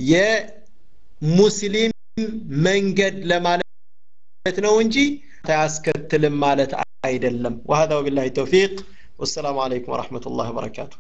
የሙስሊም መንገድ ለማለት ነው እንጂ አያስከትልም ማለት አይደለም وهذا وبالله التوفيق والسلام عليكم ورحمة الله وبركاته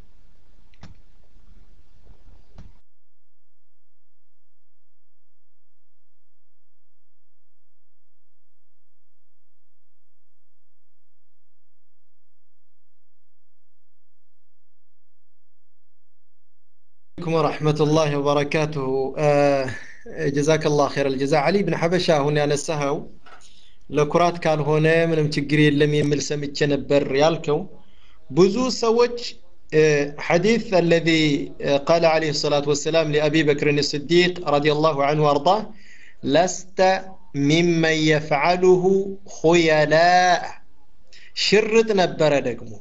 عليكم ورحمة الله وبركاته آه جزاك الله خير الجزاء علي بن حبشة هنا نسهو ለኩራት ካልሆነ ምንም ችግር የለም የሚል ሰምቼ ነበር ያልከው ብዙ ሰዎች حديث الذي قال عليه الصلاة والسلام لأبي بكر الصديق رضي الله عنه وأرضاه لست ممن يفعله خيلاء شرط نبر دقمو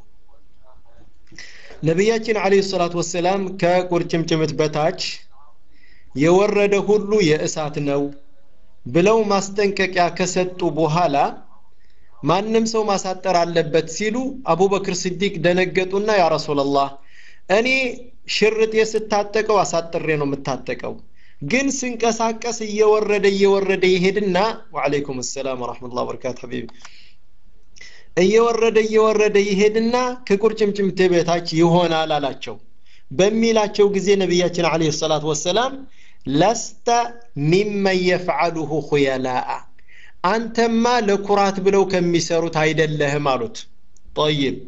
ነቢያችን አለይሂ ሰላቱ ወሰላም ከቁርጭምጭምት በታች የወረደ ሁሉ የእሳት ነው ብለው ማስጠንቀቂያ ከሰጡ በኋላ ማንም ሰው ማሳጠር አለበት ሲሉ አቡበክር ስዲቅ ደነገጡና ያ ረሱላላህ እኔ ሽርጤ ስታጠቀው አሳጥሬ ነው የምታጠቀው ግን ስንቀሳቀስ እየወረደ እየወረደ ይሄድና ወአለይኩም ሰላም ወራህመቱላሂ ወበረካቱ ሐቢቢ እየወረደ እየወረደ ይሄድና ከቁርጭምጭምቴ በታች ይሆናል አላቸው በሚላቸው ጊዜ ነቢያችን አለይሂ ሰላቱ ወሰላም ለስተ ሚመን የፍዓሉሁ ኹየላአ አንተማ ለኩራት ብለው ከሚሰሩት አይደለህም አሉት ጠይብ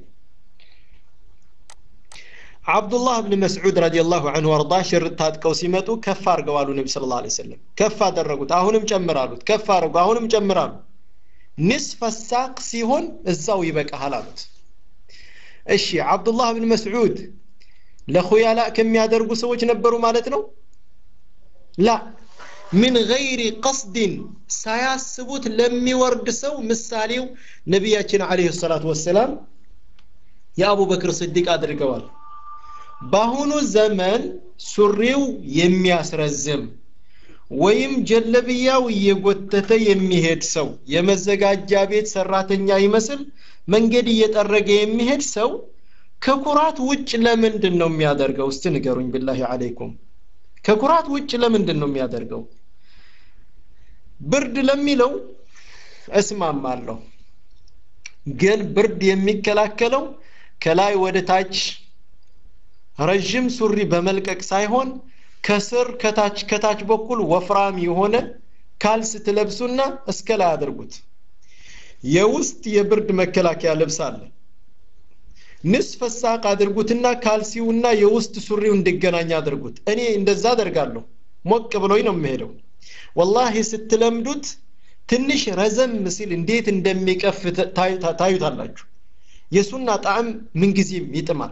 አብዱላህ ብን መስዑድ ረዲየላሁ ዐንሁ ወርዳ ሽርጥ ታጥቀው ሲመጡ ከፍ አድርገዋሉ ነቢ ስለ ላ ሰለም ከፍ አደረጉት አሁንም ጨምራሉት ከፍ አድርጉ አሁንም ጨምራሉ ንስፈ ሳቅ ሲሆን እዛው ይበቃሃል አሉት እሺ አብዱላህ ብን መስዑድ ለኹያላ ከሚያደርጉ ሰዎች ነበሩ ማለት ነው ላ ምን ገይሪ ቀስድን ሳያስቡት ለሚወርድ ሰው ምሳሌው ነቢያችን አለይሂ ሰላቱ ወሰላም የአቡበክር ስዲቅ አድርገዋል በአሁኑ ዘመን ሱሪው የሚያስረዝም ወይም ጀለብያው እየጎተተ የሚሄድ ሰው የመዘጋጃ ቤት ሰራተኛ ይመስል መንገድ እየጠረገ የሚሄድ ሰው ከኩራት ውጭ ለምንድን ነው የሚያደርገው እስቲ ንገሩኝ ብላሂ አለይኩም ከኩራት ውጭ ለምንድን ነው የሚያደርገው ብርድ ለሚለው እስማማለሁ ግን ብርድ የሚከላከለው ከላይ ወደ ታች ረዥም ሱሪ በመልቀቅ ሳይሆን ከስር ከታች ከታች በኩል ወፍራም የሆነ ካልስ ትለብሱና እስከ ላይ አድርጉት የውስጥ የብርድ መከላከያ ልብስ አለ ንስፈ ሳቅ አድርጉትና ካልሲውና የውስጥ ሱሪው እንዲገናኝ አድርጉት እኔ እንደዛ አደርጋለሁ ሞቅ ብሎኝ ነው የምሄደው ወላሂ ስትለምዱት ትንሽ ረዘም ሲል እንዴት እንደሚቀፍ ታዩታላችሁ የሱና ጣዕም ምንጊዜም ይጥማል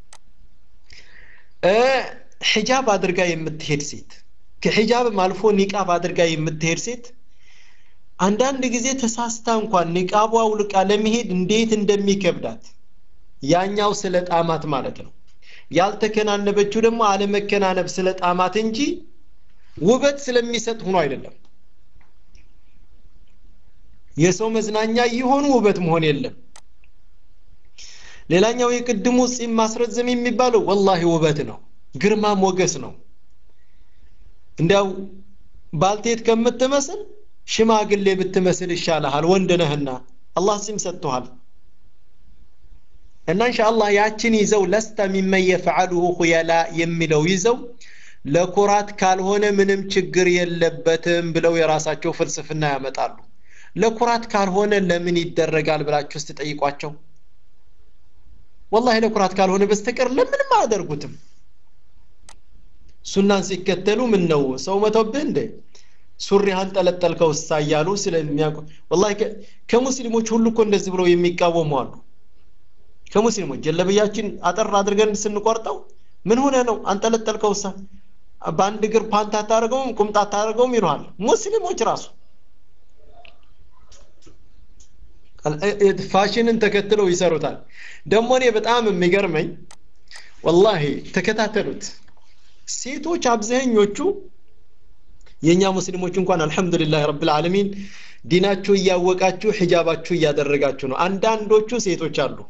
ሒጃብ አድርጋ የምትሄድ ሴት ከሒጃብም አልፎ ኒቃብ አድርጋ የምትሄድ ሴት አንዳንድ ጊዜ ተሳስታ እንኳን ኒቃቧ አውልቃ ለመሄድ እንዴት እንደሚከብዳት ያኛው ስለ ጣማት ማለት ነው ያልተከናነበችው ደግሞ አለመከናነብ ስለ ጣማት እንጂ ውበት ስለሚሰጥ ሆኖ አይደለም የሰው መዝናኛ እየሆኑ ውበት መሆን የለም ሌላኛው የቅድሙ ጺም ማስረዘም የሚባለው ወላሂ ውበት ነው ግርማ ሞገስ ነው እንዲያው ባልቴት ከምትመስል ሽማግሌ ብትመስል ይሻልሃል ወንድ ነህና አላህ ጺም ሰጥቶሃል እና ኢንሻአላህ ያችን ይዘው ለስተ ሚመን የፈዓሉሁ ሁየላ የሚለው ይዘው ለኩራት ካልሆነ ምንም ችግር የለበትም ብለው የራሳቸው ፍልስፍና ያመጣሉ ለኩራት ካልሆነ ለምን ይደረጋል ብላችሁ ስትጠይቋቸው ወላሂ ለኩራት ካልሆነ በስተቀር ለምንም አያደርጉትም ሱናን ሲከተሉ ምን ነው ሰው መተውብህ እንደ ሱሪህን ጠለጠልከው እሳ እያሉ ስለሚያውቁ ወላሂ ከሙስሊሞች ሁሉ እኮ እንደዚህ ብለው የሚቃወሙ አሉ ከሙስሊሞች ጀለብያችን አጠር አድርገን ስንቆርጠው ምን ሆነ ነው አንጠለጠልከው እሳ በአንድ እግር ፓንት አታደርገውም ቁምጣ አታደርገውም ይለዋል ሙስሊሞች ራሱ ፋሽንን ተከትለው ይሰሩታል ደግሞ እኔ በጣም የሚገርመኝ ወላሂ ተከታተሉት ሴቶች አብዛኞቹ የእኛ ሙስሊሞች እንኳን አልሐምዱሊላህ ረብል ዓለሚን ዲናችሁ እያወቃችሁ ሒጃባችሁ እያደረጋችሁ ነው አንዳንዶቹ ሴቶች አሉ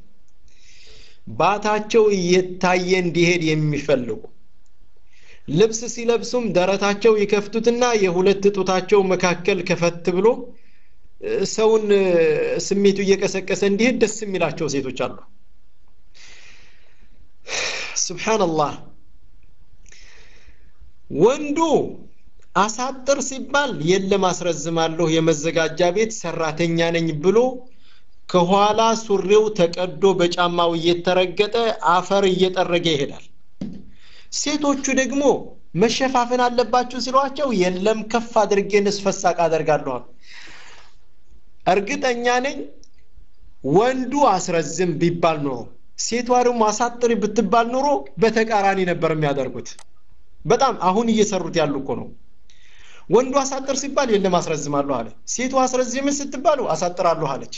ባታቸው እየታየ እንዲሄድ የሚፈልጉ ልብስ ሲለብሱም ደረታቸው ይከፍቱትና የሁለት ጡታቸው መካከል ከፈት ብሎ ሰውን ስሜቱ እየቀሰቀሰ እንዲሄድ ደስ የሚላቸው ሴቶች አሉ ስብሓንላህ ወንዱ አሳጥር ሲባል የለም አስረዝማለሁ የመዘጋጃ ቤት ሰራተኛ ነኝ ብሎ ከኋላ ሱሪው ተቀዶ በጫማው እየተረገጠ አፈር እየጠረገ ይሄዳል ሴቶቹ ደግሞ መሸፋፈን አለባችሁ ሲሏቸው የለም ከፍ አድርጌ ንስፈሳቅ አደርጋለሁ እርግጠኛ ነኝ ወንዱ አስረዝም ቢባል ኖሮ ሴቷ ደግሞ አሳጥሪ ብትባል ኖሮ በተቃራኒ ነበር የሚያደርጉት በጣም አሁን እየሰሩት ያሉ እኮ ነው ወንዱ አሳጥር ሲባል የለም አስረዝማለሁ አለ ሴቱ አስረዝም ስትባሉ አሳጥራለሁ አለች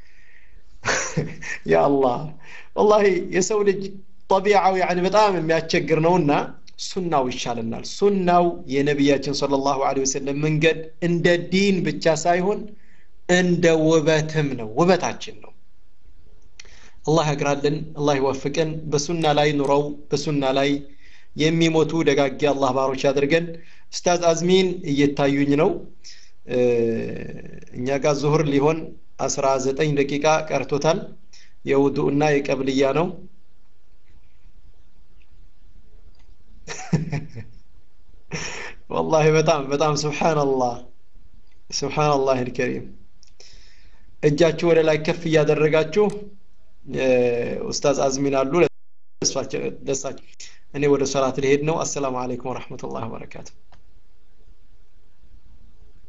ያ አላህ ወላሂ የሰው ልጅ ጠቢዓው ያኒ በጣም የሚያስቸግር ነውና ሱናው ይሻለናል ሱናው የነቢያችን صلى الله عليه وسلم መንገድ እንደ ዲን ብቻ ሳይሆን እንደ ውበትም ነው ውበታችን ነው አላህ ያግራልን አላህ ይወፍቀን በሱና ላይ ኑረው በሱና ላይ የሚሞቱ ደጋጊ አላህ ባሮች ያድርገን ኡስታዝ አዝሚን እየታዩኝ ነው እኛ ጋር ዙሁር ሊሆን 19 ደቂቃ ቀርቶታል የውዱእና የቀብልያ ነው والله በጣም በጣም ስብሓንላህ ስብሓንላህ ልከሪም እጃችሁ ወደ ላይ ከፍ እያደረጋችሁ ኡስታዝ አዝሚን አሉ ደሳቸው እኔ ወደ ሰላት ልሄድ ነው አሰላሙ አለይኩም ወረሕመቱላህ ወበረካቱ